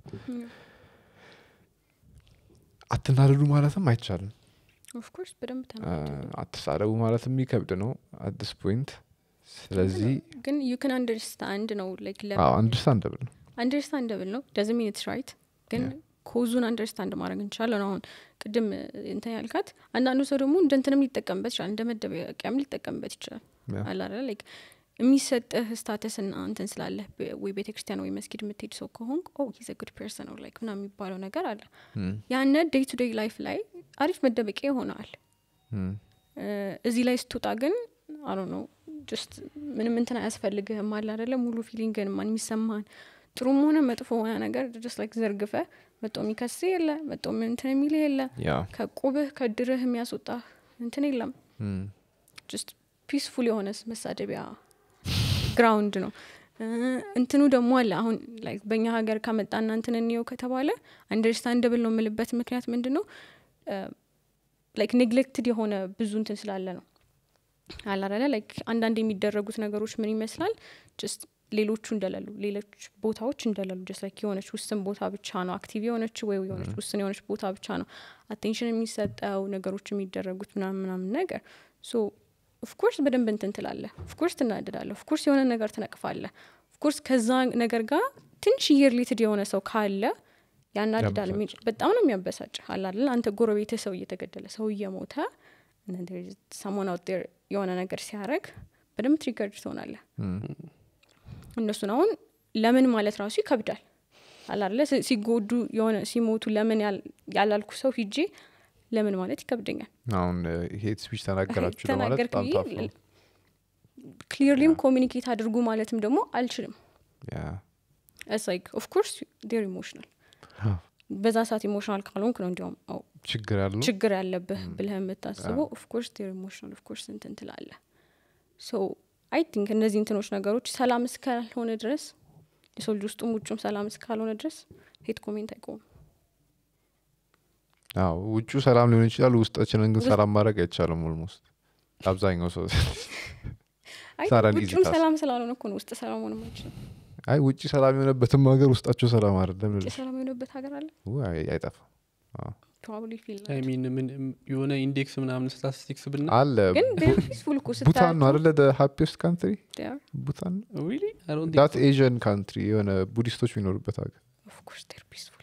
አትናደዱ ማለትም አይቻልም ኦፍኮርስ በደንብ እ፣ ተናግረዋል። አትሳደቡ ማለትም የሚከብድ ነው አዲስ ፖይንት ስለዚህ ግን ዩ ክን አንደርስታንድ ነው ላይክ አንደርስታንደብል ነው አንደርስታንደብል ነው ደዝ ሚን ኢትስ ራይት ግን ኮዙን አንደርስታንድ ማድረግ እንችላለን አሁን ቅድም እንትን ያልካት አንዳንዱ ሰው ደግሞ እንደ እንትንም ሊጠቀምበት ይችላል እንደ መደበቂያም ሊጠቀምበት ይችላል Yeah. አላለ ላይክ የሚሰጥህ ስታተስ ና እንትን ስላለህ በ- ወይ ቤተ ክርስቲያን ወይ መስጊድ የምትሄድ ሰው ከሆንክ ኦ ሂዘ ጉድ ፐርሰን ላይክ ምና የሚባለው ነገር አለ ያነ ዴይ ቱ ዴይ ላይፍ ላይ አሪፍ መደበቂያ ይሆናል ም፣ እዚህ ላይ ስትወጣ ግን አሮ ነው ጀስት ምንም እንትን አያስፈልግህም አለ አደለ ሙሉ ፊሊንግን ማን የሚሰማን ጥሩም ሆነ መጥፎ ሆነ ነገር ጀስት ላይክ ዘርግፈ መጦ የሚከስ የለ መጦ እንትን የሚል የለ ያ ከቁብህ ከድርህ የሚያስወጣ እንትን የለም ም፣ ጀስት ፒስፉል የሆነ መሳደቢያ ግራውንድ ነው እ፣ እንትኑ ደግሞ አለ አሁን ላይክ በእኛ ሀገር ከመጣና እንትን እንየው ከተባለ አንደርስታንደብል ነው የምልበት ምክንያት ምንድን ነው ላይክ ኔግሌክትድ የሆነ ብዙ እንትን ስላለ ነው አላረለ ላይክ አንዳንድ የሚደረጉት ነገሮች ምን ይመስላል ጀስት ሌሎቹ እንደሌሉ ሌሎች ቦታዎች እንደሌሉ ጀስት ላይክ የሆነች ውስን ቦታ ብቻ ነው አክቲቭ የሆነች ወይ የሆነች ውስን የሆነች ቦታ ብቻ ነው አቴንሽን የሚሰጠው ነገሮች የሚደረጉት ምናምን ምናምን ነገር ሶ ኦፍኮርስ በደንብ እንትን ትላለ ኦፍኮርስ ትናደዳለ ኦፍኮርስ የሆነ ነገር ትነቅፋለ ኦፍኮርስ ከዛ ነገር ጋር ትንሽዬ ሪሌትድ የሆነ ሰው ካለ ያናድዳል የሚ- በጣም ነው የሚያበሳጭ አላለ አንተ ጎረቤት ሰው እየተገደለ ሰው እየሞተ ሰሞን አውት የሆነ ነገር ሲያደረግ በደንብ ትሪገርድ ትሆናለ እነሱን አሁን ለምን ማለት ራሱ ይከብዳል አላለ ሲጎዱ የሆነ ሲሞቱ ለምን ያል- ያላልኩ ሰው ሂጄ ለምን ማለት ይከብደኛል አሁን ሄት ስፒች ተናገራችሁ ለማለት ተናገርክ በጣም ብዬ ታፍ ነው ክሊርሊም ኮሚኒኬት አድርጉ ማለትም ደግሞ አልችልም ያ ላይክ ኦፍኮርስ ዴር ኢሞሽናል በዛ ሰዓት ኢሞሽናል ካልሆንክ ነው እንዲያውም አው ችግር ያለው ችግር ያለብህ ብለህ የምታስበው ኦፍኮርስ ዴር ኢሞሽናል ኦፍኮርስ እንትን ትላለ ሶ አይ ቲንክ እነዚህ እንትኖች ነገሮች ሰላም እስካልሆነ ድረስ የሰው ልጅ ውስጡም ውጩም ሰላም እስካልሆነ ድረስ ሄት ኮሜንት አይቆምም አዎ ውጩ ሰላም ሊሆን ይችላል ውስጣችንን ግን ሰላም ማድረግ አይቻልም ኦልሞስት አብዛኛው ሰው አይ It's not an easy ውጩም task. ሰላም ስላልሆነ እኮ ነው ውስጥ ሰላም ሆነ አይችልም አይ ውጭ ሰላም የሆነበትም ሀገር ውስጣቸው ሰላም አይደለም ውጭ ልልሽ ሰላም የሆነበት ሀገር አለ ው- አይ- አይጠፋም ፕሮባብሊ ፊል አይ ሚን ምን የሆነ ኢንዴክስ ምናምን ስታቲስቲክስ ብና አለ ግን ፒስፉል እኮ ቡታን ነው አደለ ሃፒስት ካንትሪ ስታያቸው ቡታን Really? I don't think ዳት so. ኤዥን ካንትሪ የሆነ ቡዲስቶች የሚኖሩበት ሀገር ኦፍኮርስ ዴር ፒስፉል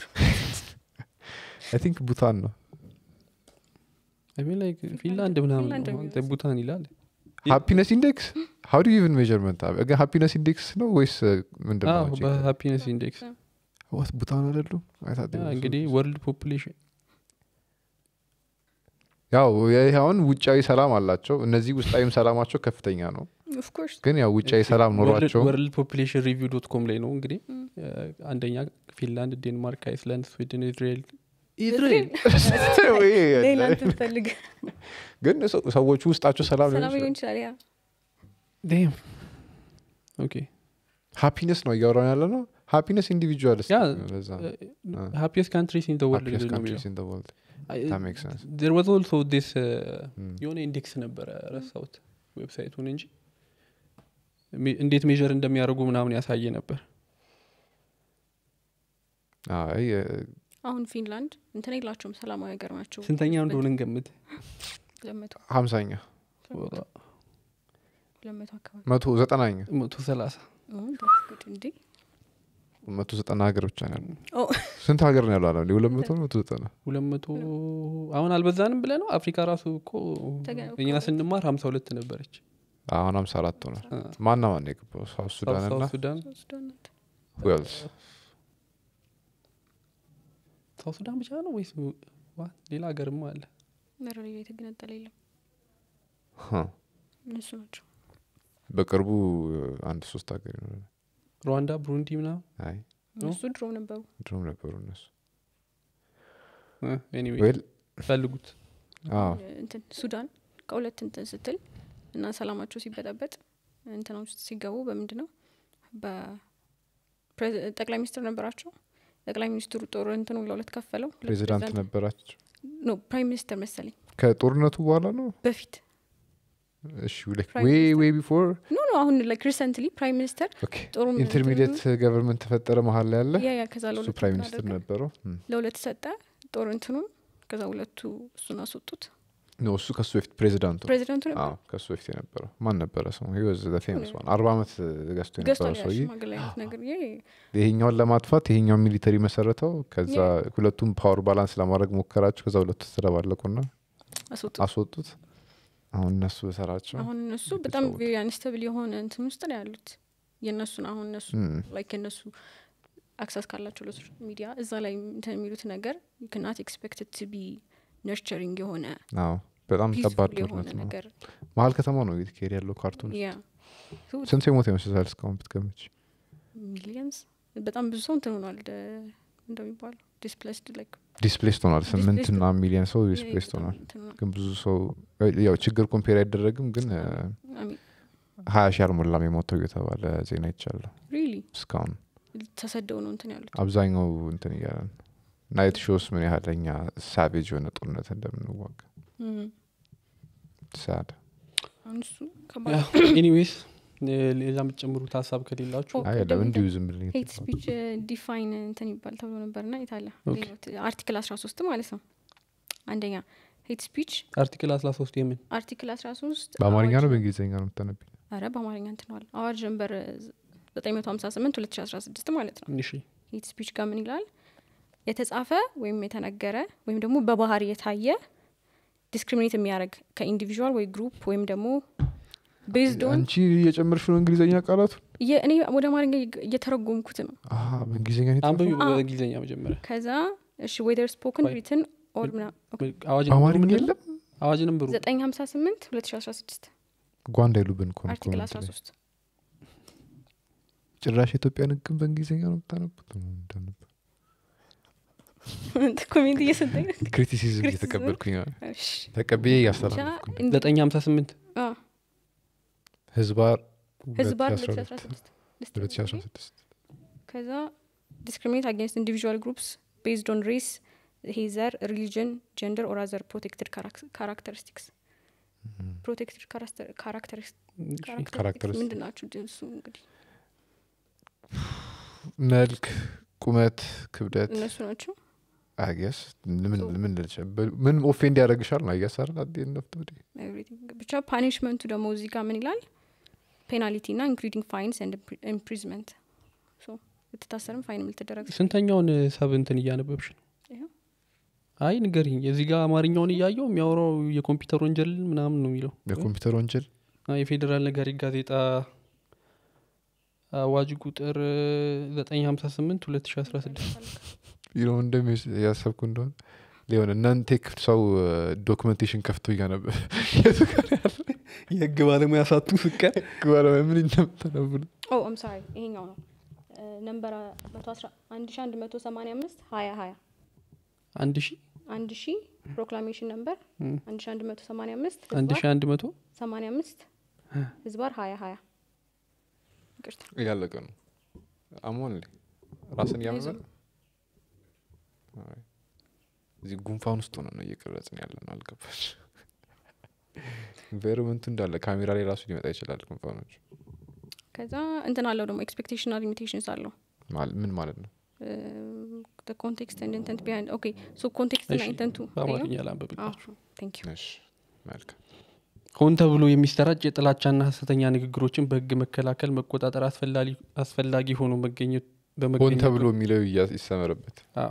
አይ ቲንክ ቡታን ነው I mean like ፊንላንድ ምናምን ፊንላንድ ነው። ነው አንተ ቡታን ይላል ሃፒነስ ኢንዴክስ ሀው ዱ ኢቨን ሜርመንት ግን ሃፒነስ ኢንዴክስ ነው ወይስ ምንድን አዎ፣ ነው በሃፒነስ ኢንዴክስ ዋት ቡታን አይደሉም I thought they were እንግዲህ so- ወርልድ ፖፑሌሽን ያው ይህ አሁን ውጫዊ ሰላም አላቸው እነዚህ ውስጣዊም ሰላማቸው ከፍተኛ ነው ኦፍኮርስ ግን ያው ውጫዊ ሰላም ኖሯቸው ወርልድ ፖፑሌሽን ሪቪው ዶት ኮም ላይ ነው እንግዲህ አንደኛ ፊንላንድ ዴንማርክ አይስላንድ ስዊድን እስራኤል እስራኤል ሌላ እንትን ፈልግ ግን ሰው- ሰዎቹ ውስጣቸው ሰላም ሰላም ሊሆን ይችላል ያ ዴም ኦኬ ሃፒነስ ነው እያወራን ያለ ነው ሃፒነስ ኢንዲቪጁዋልስ ያ ለዛ ሃፒየስት ካንትሪስ ኢን ወርልድ happiest ነው countries in the world that makes sense ዜር ዋዝ ኦልሶ ዲስ Mm. የሆነ ኢንዴክስ ነበረ ረሳሁት ዌብሳይቱን እንጂ ሜ- እንዴት ሜዥር እንደሚያደርጉ ምናምን ያሳየ ነበር አይ እ፣ አሁን ፊንላንድ እንትን የላቸውም ሰላማዊ ሀገር ናቸው ስንተኛ እንደሆነ እንገምት ለመቶ ሀምሳኛ ለመቶ አካባቢ መቶ ዘጠናኛ መቶ ሰላሳ ኦ፣ that's good እንዴ መቶ ዘጠና ሀገር ብቻ ነው ያለው ኦ፣ ስንት ሀገር ነው ያለው አለም ሁለት መቶ ነው መቶ ዘጠና ሁለት መቶ አሁን አልበዛንም ብለ ነው አፍሪካ ራሱ እኮ ተገ- እኛ ስንማር ሀምሳ ሁለት ነበረች አሁን ሀምሳ አራት ሆኗል አ፣ ማና ማን የገባው ሳውት ሱዳን ሳውት እና ሱዳን ሱዳን ናት። ዌልስ ሳውት ሱዳን ብቻ ነው ወይስ ዋ- ሌላ ሀገርም አለ ኧረ ሌላ የተገነጠለ የለም ሀ። እነሱ ናቸው በቅርቡ አንድ ሶስት ሀገር ይኖራል ሩዋንዳ ብሩንዲ ምናምን አይ እነሱ ድሮ ነበሩ ድሮም ነበሩ እነሱ ኤኒዌይ ዌል ፈልጉት አዎ እንትን ሱዳን ከሁለት እንትን ስትል እና ሰላማቸው ሲበጠበጥ እንትና ውስጥ ሲገቡ በምንድን ነው በፕሬዝ- ጠቅላይ ሚኒስትር ነበራቸው ጠቅላይ ሚኒስትሩ ጦር እንትኑ ለሁለት ከፈለው ሁለት ፕሬዚዳንት ፕሬዝዳንት- ነበራቸው ኖ ፕራይም ሚኒስተር መሰለኝ ከጦርነቱ በኋላ ነው በፊት እሺ ላይክ Prime ዌይ Minister. ዌይ ቢፎር ኖ ኖ አሁን ላይክ ሪሰንትሊ ፕራይም ሚኒስተር ኦኬ ጦሩ ኢንተርሚዲየት ገቨርንመንት ተፈጠረ መሀል ላይ ያለ ያ ያ ከዛ እሱ ለሁለት ፕራይም እንትን ሚኒስትር አደረገ። ነበረው እም። ለሁለት ሰጠ ጦር እንትኑን ከዛ ሁለቱ እሱን አስወጡት ኖ እሱ ከሱ በፊት ፕሬዚዳንቱ ነው። ፕሬዚዳንቱ ነበር አዎ ከሱ በፊት የነበረው ማን ነበረ ሰው ወዝ ፌመስ ዋን አርባ ዓመት ገዝቶ ገዝቷል የነበረው ያ ሰውዬ ሽማግሌ አይነት ነገር ይሄ ይሄኛውን ለማጥፋት ይሄኛውን ሚሊተሪ መሰረተው ከዛ ሁለቱም ፓወር ባላንስ ለማድረግ ሞከራቸው ከዛ ሁለቱ ተደባለቁና አስወጡት አስወጡት አሁን እነሱ በሰራቸው አሁን እነሱ ትልቅ በጣም ሰዎች። ቬሪ አንስተብል የሆነ እንትን ውስጥ ነው ያሉት የእነሱን አሁን እነሱ እም፣ ላይክ የእነሱ አክሰስ ካላቸው ለሶሻል ሚዲያ እዛ ላይ እንትን የሚሉት ነገር ክናት ኤክስፔክትድ ቱ ቢ ነርቸሪንግ የሆነ አዎ በጣም ከባድ ፒስፉል የሆነ ጦርነት ነው ነገር መሀል ከተማ ነው እየተካሄደ ያለው ካርቱን ያ ስንት የሞተ ይመስላል እስካሁን ብትገምች ሚሊየንስ በጣም ብዙ ሰው እንትን ሆኗል ደ- እንደሚባለው ዲስፕሌስድ ላይክ ዲስፕሌስድ ሆኗል ስምንት Displaced እና ሚሊዮን ሰው ዲስፕሌስድ ሆኗል ግን ብዙ ሰው ያው ችግር ኮምፔር አይደረግም ግን ሀያ ሺህ አልሞላም የሞተው እየተባለ ዜና ይቻለሁ ሪሊ እስካሁን ተሰደው ነው እንትን ያሉት አብዛኛው እንትን እያለ ነው ናይት ሾስ ምን ያህል እኛ ሳቬጅ የሆነ ጦርነት እንደምንዋጋ እም። ሳድ አሁን እሱ ከባድ ኤኒዌይስ ሌላ የምትጨምሩት ሀሳብ ከሌላችሁ ኦ፣ አይ ቅድም ለምን እንዲሁ ዝም ብለኝ ሄት ስፒች ዲፋይን እንትን ይባል ተብሎ ነበር ና የታለ ኦኬ። አርቲክል አስራ ሶስት ማለት ነው አንደኛ ሄት ስፒች አርቲክል አስራ ሶስት የምን አርቲክል አስራ ሶስት በአማርኛ ነው በእንግሊዝኛ ነው የምታነብኝ ረ በአማርኛ እንትነዋል አዋጅ ጀንበር ዘጠኝ መቶ ሀምሳ ስምንት ሁለት ሺ አስራ ስድስት ማለት ነው እሺ ሄት ስፒች ጋር ምን ይላል የተጻፈ ወይም የተነገረ ወይም ደግሞ በባህሪ የታየ ዲስክሪሚኔት የሚያደርግ ከኢንዲቪዥዋል ወይ ግሩፕ ወይም ደግሞ ቤዝድ ኦን አንቺ እየጨመርሽ ነው እንግሊዝኛ ቃላቱ እኔ ወደ አማርኛ እየ- እየተረጎምኩት ነው አሀ፣ በእንግሊዝኛ ነው አንብቢ የተጻፈው? አዎ። በእንግሊዝኛ መጀመሪያ ከዛ እሺ ዌደር ስፖክን ቆይ። ሪትን ኦር ምና አዋጅ በአማርኛ ነምበሩ የለም አዋጅ ነምበሩ ዘጠኝ ሀምሳ ስምንት ሁለት ሺ አስራ ስድስት ጓንዳ ይሉብን እኮ ነው አርቲክል ኮመንት አስራ ላይ። ሶስት ጭራሽ የኢትዮጵያን ህግን በእንግሊዝኛ ነው የምታነቡት እንዳነብ ኮሜንት እየሰጠኝ ነው። ክሪቲሲዝም ክሪቲሲዝም? እየተቀበልኩኝ ነው። እሺ፣ ተቀብዬ ብቻ እያስተላለፍኩ ነው። እንዲ- ዘጠኝ ሀምሳ ስምንት አዎ፣ ህዝባር ህዝባር 2016 2016 2016 ከዛ ዲስክሪሚኔት አጌንስት ኢንዲቪዥዋል ግሩፕስ ቤዝድ ኦን ሬስ ይሄ ዘር ሪሊጅን ጀንደር ኦር አዘር ፕሮቴክትድ ካራክተሪስቲክስ ፕሮቴክትድ ካራክተሪስቲክስ Characteristics. ምንድን ናቸው እሱ እንግዲህ መልክ ቁመት ክብደት እነሱ ናቸው አገስ ምን So- ምን ልልሽ ምን ኦፌንድ ያደረግሻል ነው አያስ አይደል አት ኤንድ ኦፍ ዘ ዴይ ኤቭሪቲንግ ብቻ ፓኒሽመንቱ ደግሞ እዚህ ጋር ምን ይላል ፔናሊቲ ና ኢንክሉዲንግ ፋይንስ ኤንድ ኢምፕሪዝመንት ልትታሰርም ፋይን ልትደረግ ስንተኛውን ሰብ እንትን እያነበብሽ ነው ይኸው። አይ ንገሪኝ እዚህ ጋር አማርኛውን እያየው የሚያወራው የኮምፒውተር ወንጀል ምናምን ነው የሚለው የኮምፒውተር ወንጀል አይ፣ የፌዴራል ነጋሪት ጋዜጣ አዋጅ ቁጥር ዘጠኝ ሀምሳ ስምንት ሁለት ሺ አስራ ስድስት ይኸው እንደሚ ያሰብኩ እንደሆነ ሊሆን እናንቴክ ሰው ዶክመንቴሽን ከፍቶ እያነበ የቱ ጋር ያለ የህግ ባለሙያ ሳቱ ስቀር ባለሙያ ምን እንደምታነብሉ ኦ አም ሶሪ ይሄኛው ነው ነምበር አንድ ሺ አንድ መቶ ሰማኒያ አምስት ሀያ ሀያ አንድ ሺ አንድ ሺ ፕሮክላሜሽን ነምበር እም፣ አንድ ሺ አንድ መቶ ሰማኒያ አምስት አንድ ሺ አንድ መቶ ሰማኒያ አምስት ህዝባር ሀያ ሀያ ይቅርታ እያለቀ ነው አሞን ራስን እያመመ ነው? አይ። እዚህ ጉንፋን ውስጥ ሆነ ነው እየቀረጽን ያለ ነው አልገባች ኢንቫይሮመንቱ እንዳለ ካሜራ ላይ ራሱ ሊመጣ ይችላል ጉንፋኖች ከዛ እንትን አለው ደግሞ ኤክስፔክቴሽን ና ሊሚቴሽንስ አለው ማል- ምን ማለት ነው ኮንቴክስት ኤንድ ኢንተንት ቢሃይንድ ኦኬ ሶ ኮንቴክስት ና እሺ፣ ኢንተንቱ በአማርኛ ላንብብላችሁ ቴንክ ዩ እሺ መልካም ሆን ተብሎ የሚሰራጭ የጥላቻና ሀሰተኛ ንግግሮችን በህግ መከላከል መቆጣጠር አስፈላጊ- አስፈላጊ ሆኖ መገኘት ሆን በመገኘቱ ተብሎ የሚለው ይያ- ይሰመርበት አዎ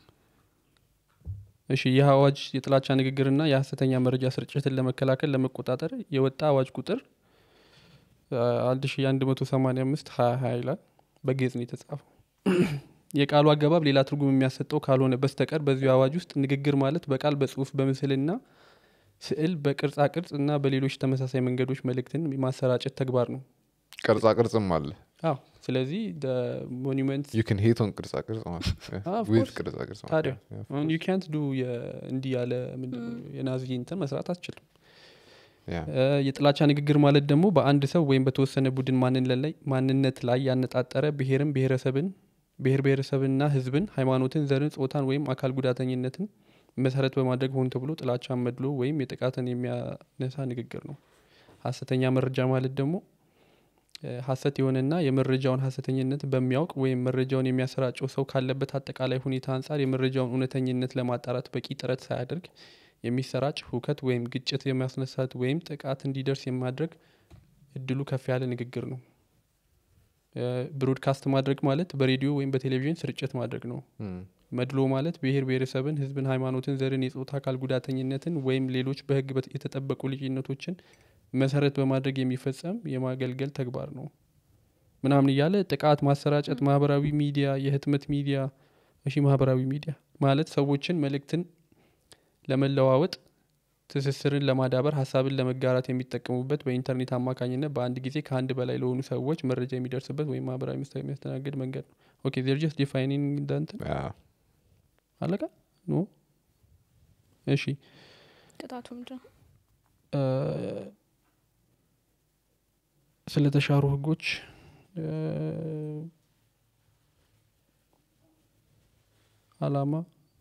እሺ ይህ አዋጅ የጥላቻ ንግግርና የሀሰተኛ መረጃ ስርጭትን ለመከላከል ለመቆጣጠር የወጣ አዋጅ ቁጥር አንድ ሺ አንድ መቶ ሰማኒያ አምስት ሀያ ሀያ ይላል በግዕዝ ነው የተጻፈው የቃሉ አገባብ ሌላ ትርጉም የሚያሰጠው ካልሆነ በስተቀር በዚሁ አዋጅ ውስጥ ንግግር ማለት በቃል በጽሁፍ በምስልና ስዕል በቅርጻ ቅርጽ እና በሌሎች ተመሳሳይ መንገዶች መልእክትን የማሰራጨት ተግባር ነው ቅርጻ ቅርጽም አለ አዎ ስለዚህ ሞኒመንት ዩ ን ሄት ኦን ቅርጻ ቅርጽ ማለት Ah, of ዊዝ course. ቅርጻ ቅርጽ ማለት ታዲያ ነው። Yeah, of አሁን ዩ ካንት ዱ እንዲህ ያለ ምንድን ነው የናዚ እንትን መስራት አትችልም yeah. እ፣ የጥላቻ ንግግር ማለት ደግሞ በአንድ ሰው ወይም በተወሰነ ቡድን ማንነት ላይ ማንነት ላይ ያነጣጠረ ብሔርን ብሔረሰብን ብሔር ብሔረሰብንና ህዝብን ሃይማኖትን ዘርን ጾታን ወይም አካል ጉዳተኝነትን መሰረት በማድረግ ሆን ተብሎ ጥላቻን መድሎ ወይም የጥቃትን የሚያነሳ ንግግር ነው ሀሰተኛ መረጃ ማለት ደግሞ እ፣ ሀሰት የሆነና የመረጃውን ሀሰተኝነት በሚያውቅ ወይም መረጃውን የሚያሰራጨው ሰው ካለበት አጠቃላይ ሁኔታ አንጻር የመረጃውን እውነተኝነት ለማጣራት በቂ ጥረት ሳያደርግ የሚሰራጭ ሁከት ወይም ግጭት የሚያስነሳት ወይም ጥቃት እንዲደርስ የማድረግ እድሉ ከፍ ያለ ንግግር ነው እ፣ ብሮድካስት ማድረግ ማለት በሬዲዮ ወይም በቴሌቪዥን ስርጭት ማድረግ ነው Mm. መድሎ ማለት ብሔር ብሔረሰብን ህዝብን ሃይማኖትን ዘርን የጾታ አካል ጉዳተኝነትን ወይም ሌሎች በህግ በት- የተጠበቁ ልዩነቶችን መሰረት በማድረግ የሚፈጸም የማገልገል ተግባር ነው ምናምን እያለ ጥቃት ማሰራጨት ማህበራዊ ሚዲያ የህትመት ሚዲያ እሺ ማህበራዊ ሚዲያ ማለት ሰዎችን መልእክትን ለመለዋወጥ ትስስርን ለማዳበር ሀሳብን ለመጋራት የሚጠቀሙበት በኢንተርኔት አማካኝነት በአንድ ጊዜ ከአንድ በላይ ለሆኑ ሰዎች መረጃ የሚደርስበት ወይም ማህበራዊ ምስል የሚያስተናግድ መንገድ ነው ኦኬ ዜር ጀስት ዲፋይኒንግ እንትን Yeah. አለቀ ኖ እሺ ቅጣቱ ምንድን ነው እ፣ ስለተሻሩ ህጎች እ፣ አላማ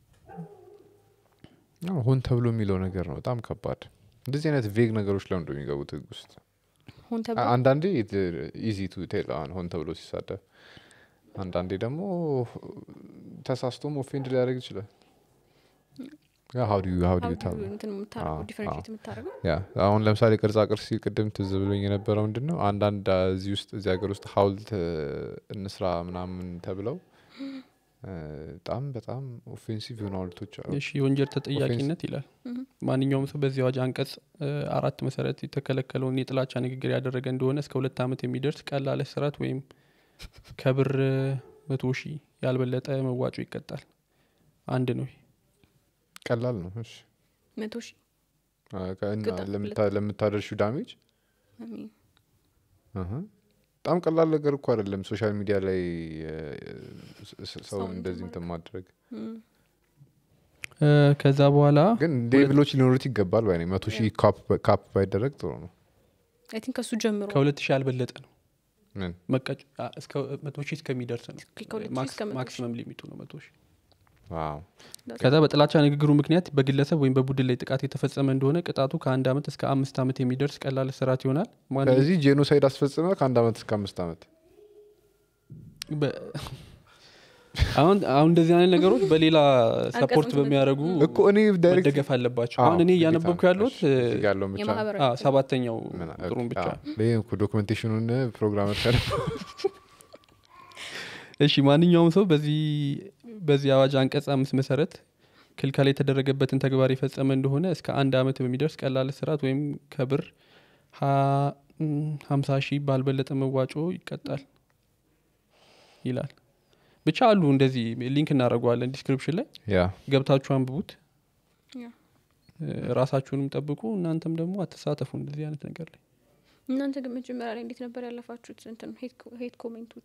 አዎ፣ ሆን ተብሎ የሚለው ነገር ነው በጣም ከባድ እንደዚህ አይነት ቬግ ነገሮች ለምንድ የሚገቡት ህግ ውስጥ ሆን አ- ተብሎ አንዳንዴ ኢዚ ቱ ቴል አሁን ሆን ተብሎ ሲሳደብ አንዳንዴ ደግሞ ተሳስቶም ኦፌንድ ሊያደርግ ይችላል ሀው ዱ ሀው ዱ how do ታብ you እንትን የምታደርገው አዎ፣ ዲፈረንሽት የምታደርገው ያ አሁን ለምሳሌ ቅርጻ ቅርጽ ሲል ቅድም ትዝ ብሎኝ የነበረው ምንድን ነው አንዳንድ አ፣ እዚህ ውስጥ እዚህ ሀገር ውስጥ ሀውልት እ፣ እንስራ ምናምን ተብለው እ፣ በጣም በጣም ኦፌንሲቭ የሆኑ ሀውልቶች አሉ እሺ የወንጀል ተጠያቂነት ይላል ምሁም። ማንኛውም ሰው በዚህ አዋጅ አንቀጽ እ፣ አራት መሰረት የተከለከለውን የጥላቻ ንግግር ያደረገ እንደሆነ እስከ ሁለት ዓመት የሚደርስ ቀላል እስራት ወይም ከብር እ፣ መቶ ሺህ ያልበለጠ መዋጮ ይቀጣል አንድ ነው ይሄ። ቀላል ነው እሺ መቶ ሺህ አ፣ ከ- እና ቅጣት ለምታ- ለምታደርሺው ዳሜጅ I mean፣ አሀ። በጣም ቀላል ነገር እኮ አይደለም ሶሻል ሚዲያ ላይ እ፣ ስ- ስ- ሰውን ሰውን እንደዚህ እንትን እንትን ማድረግ እም፣ እ፣ ከዛ በኋላ ግን ሌቭሎች ሊኖሩት ይገባል ባይ ነኝ። መቶ ሺህ ካፕ- ካፕ ባይደረግ ጥሩ ነው I think ከሱ ጀምሮ ከሁለት ሺህ ያልበለጠ ነው ምን መቀጭ አ፣ እስከ መቶ ሺህ እስከሚደርስ ነው ከሁለት ሺህ ማክስ- እስከ መቶ ሺህ። ማክሲመም ሊሚቱ ነው መቶ ሺህ ዋው ከዛ በጥላቻ ንግግሩ ምክንያት በግለሰብ ወይም በቡድን ላይ ጥቃት የተፈጸመ እንደሆነ ቅጣቱ ከአንድ ዓመት እስከ አምስት ዓመት የሚደርስ ቀላል እስራት ይሆናል ማን- ስለዚህ ጄኖሳይድ አስፈጽመ ከአንድ አመት እስከ አምስት አመት በ- አሁን አሁን እንደዚህ አይነት ነገሮች በሌላ ሰፖርት አንቀጽ በሚያደርጉ እኮ እኔ ዳይሬክት መደገፍ አለባቸው አሁን እኔ እያነበብኩ ያለሁት እ፣ ያለውን ብቻ የማህበራዊ አ፣ ሰባተኛው ምን- ቁጥሩን ብቻ አዎ። ይሄ እኮ ዶክመንቴሽኑን ፕሮግራመር ካለ እሺ ማንኛውም ሰው በዚህ በዚህ አዋጅ አንቀጽ አምስት መሰረት ክልከላ የተደረገበትን ተግባር የፈጸመ እንደሆነ እስከ አንድ አመት በሚደርስ ቀላል እስራት ወይም ከብር ሀ- እም፣ ሀምሳ ሺህ ባልበለጠ መዋጮ ይቀጣል ይላል ብቻ አሉ እንደዚህ ሊንክ እናደርገዋለን ዲስክሪፕሽን ላይ ያ ገብታችሁ አንብቡት ያ። እ፣ ራሳችሁንም ጠብቁ እናንተም ደግሞ አትሳተፉ እንደዚህ አይነት ነገር ላይ እናንተ ግን መጀመሪያ ላይ እንዴት ነበር ያለፋችሁት እንትን ሄት ኮሜንቶች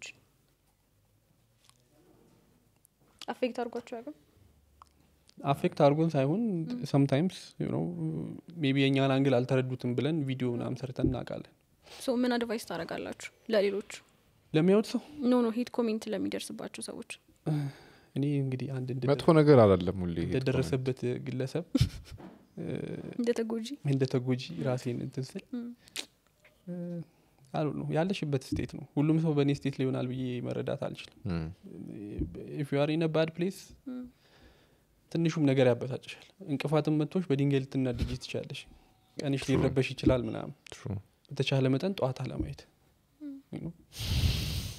አፌክት አድርጓቸው ያቅም አፌክት አድርጎን ሳይሆን ሰምታይምስ ሜቢ የእኛን አንግል አልተረዱትም ብለን ቪዲዮ ምናምን ሰርተን እናውቃለን ሶ ምን አድቫይስ ታደርጋላችሁ ለሌሎቹ ለሚያዩት ሰው ኖ ኖ ሄት ኮሜንት ለሚደርስባቸው ሰዎች እኔ እንግዲህ አንድ እንደ- መጥፎ ነገር አላለም ሁሌ ይሄ እንደደረሰበት ግለሰብ እ፣ እንደ ተጎጂ እንደ ተጎጂ ራሴን እንትን ስል እም፣ አሉ ነው ያለሽበት ስቴት ነው ሁሉም ሰው በእኔ ስቴት ሊሆናል ብዬ መረዳት አልችልም እም፣ ኢፍ ዩ አር ኢን ባድ ፕሌስ እም፣ ትንሹም ነገር ያበሳጭሻል እንቅፋትም መጥቶች በድንጋይ ልትናድጅ ትችላለሽ ቀንሽ ሊረበሽ ይችላል ምናምን true። በተቻለ መጠን ጠዋት አለማየት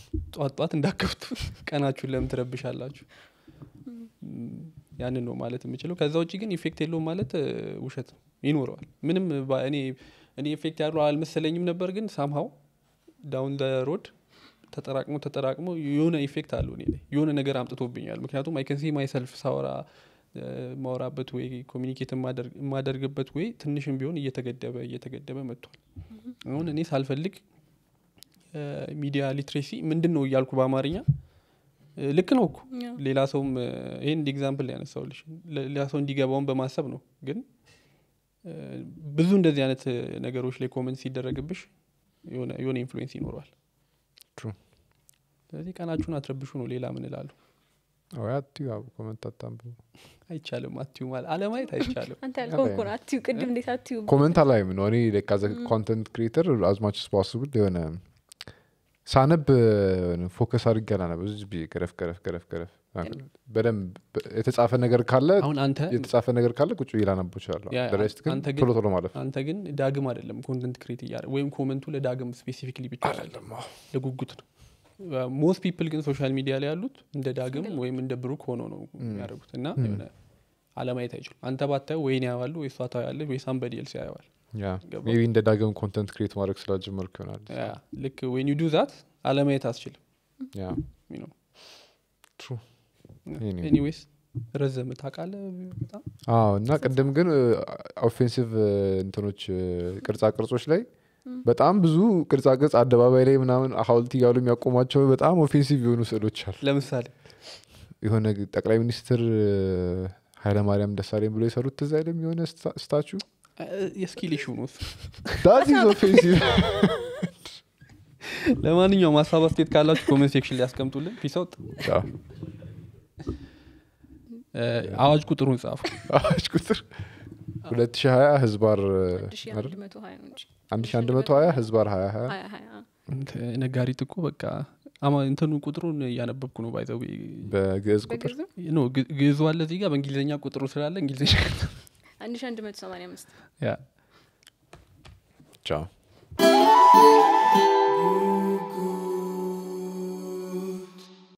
ጧት ጧት እንዳከፍቱ ቀናችሁን ለምን ትረብሻላችሁ ም፣ ያንን ነው ማለት የምችለው ከዛ ውጭ ግን ኢፌክት የለውም ማለት እ፣ ውሸት ነው ይኖረዋል ምንም ባ- እኔ እኔ ኢፌክት ያለው አልመሰለኝም ነበር ግን ሳምሃው ዳውን ደ ሮድ ተጠራቅሞ ተጠራቅሞ የሆነ ኢፌክት አለው እኔ ላይ የሆነ ነገር አምጥቶብኛል ምክንያቱም አይከንሲ ማይሰልፍ ሳወራ እ፣ ማወራበት ወይ ኮሚኒኬት የማደርግበት ወይ ትንሽም ቢሆን እየተገደበ እየተገደበ መጥቷል አሁን እኔ ሳልፈልግ ሚዲያ ሊትሬሲ ምንድን ነው እያልኩ በአማርኛ እ፣ ልክ ነው እኮ ያው ሌላ ሰውም እ፣ ይህን እንደ ኤግዛምፕል ያነሳውልሽ ሌላ ሰው እንዲገባውን በማሰብ ነው ግን እ፣ ብዙ እንደዚህ አይነት እ፣ ነገሮች ላይ ኮመንት ሲደረግብሽ የሆነ የሆነ ኢንፍሉዌንስ ይኖረዋል True. ስለዚህ ቀናችሁን አትረብሹ ነው ሌላ ምን እላለሁ ወይ አትዩ አብ ኮመንት አታንብቡ አይቻልም አትዩ ማለት አለማየት አይቻልም አንተ ያልከው እኮ ነው አትዩ ቅድም እንዴት አትዩ ኮመንት አላይም ነው እኔ ካዘ ኮንተንት ክሪኤተር አዝማች ስፖስብል የሆነ ሳነብ ፎከስ አድርጌ አላነብ ብዙ ጊዜ ገረፍ ገረፍ ገረፍ ገረፍ በደንብ የተጻፈ ነገር ካለ አሁን አንተ የተጻፈ ነገር ካለ ቁጭ ብዬ ላነበው እችላለሁ ያ፣ በሬስት ግን አንተ ግን- ቶሎ ቶሎ ማለፍ አንተ ግን ዳግም አይደለም ኮንተንት ክሬት እያደ ወይም ኮመንቱ ለዳግም ስፔሲፊክሊ ብቻ አይደለም ለጉጉት ነው ሞስት ፒፕል ግን ሶሻል ሚዲያ ላይ ያሉት እንደ ዳግም ወይም እንደ ብሩክ ሆኖ ነው የሚያደርጉት እና የሆነ አለማየት አይችሉም አንተ ባታየው ወይን ያዋሉ ወይ እሷ ታያለች ወይ ሳምበዲ ኤልስ ያየዋል ገባ? ሜቢ እንደ ዳግም ኮንተንት ክሪኤት ማድረግ ስላጀመርኩ ይሆናል ያ፣ ልክ ወይን ዩ ዱ ዛት አለማየት አስችልም ያ ነው ትሩ Anyway. ኤኒዌይስ ረዘም ታውቃለህ በጣም አዎ እና ቅድም ግን ኦፌንሲቭ እንትኖች እ፣ ቅርጻ ቅርጾች ላይ በጣም ብዙ ቅርጻ ቅርጽ አደባባይ ላይ ምናምን ሀውልት እያሉ የሚያቆሟቸው በጣም ኦፌንሲቭ የሆኑ ስዕሎች አሉ ለምሳሌ የሆነ ጠቅላይ ሚኒስትር እ፣ ኃይለማርያም ደሳለኝ ብሎ የሰሩት ትዝ አይልም የሆነ ስታቹ የስኪል ኢሹ ነው እሱ። ዳት ኢዝ ኦፌንሲቭ ለማንኛውም ሀሳብ አስተያየት ካላችሁ ኮሜንት ሴክሽን ላይ ያስቀምጡልን ፒስ አውት አዋጅ ቁጥሩን ጻፉ አዋጅ ቁጥር 2020 ህዝባር እ፣ ሺ አይደል? አንድ መቶ ሀያ ነው እንጂ 1120 ህዝባር 2020 ሀያ ሀያ እንት- ነጋሪት እኮ በቃ አማ እንትኑ ቁጥሩን እያነበብኩ ነው ባይዘው በግዕዝ ቁጥር በግርዝም ኖ ግ- ግዕዙ አለ እዚህ ጋር በእንግሊዝኛ ቁጥሩ ስላለ እንግሊዝኛ አንድ ሺ አንድ መቶ ሰማንያ አምስት ያ ቻው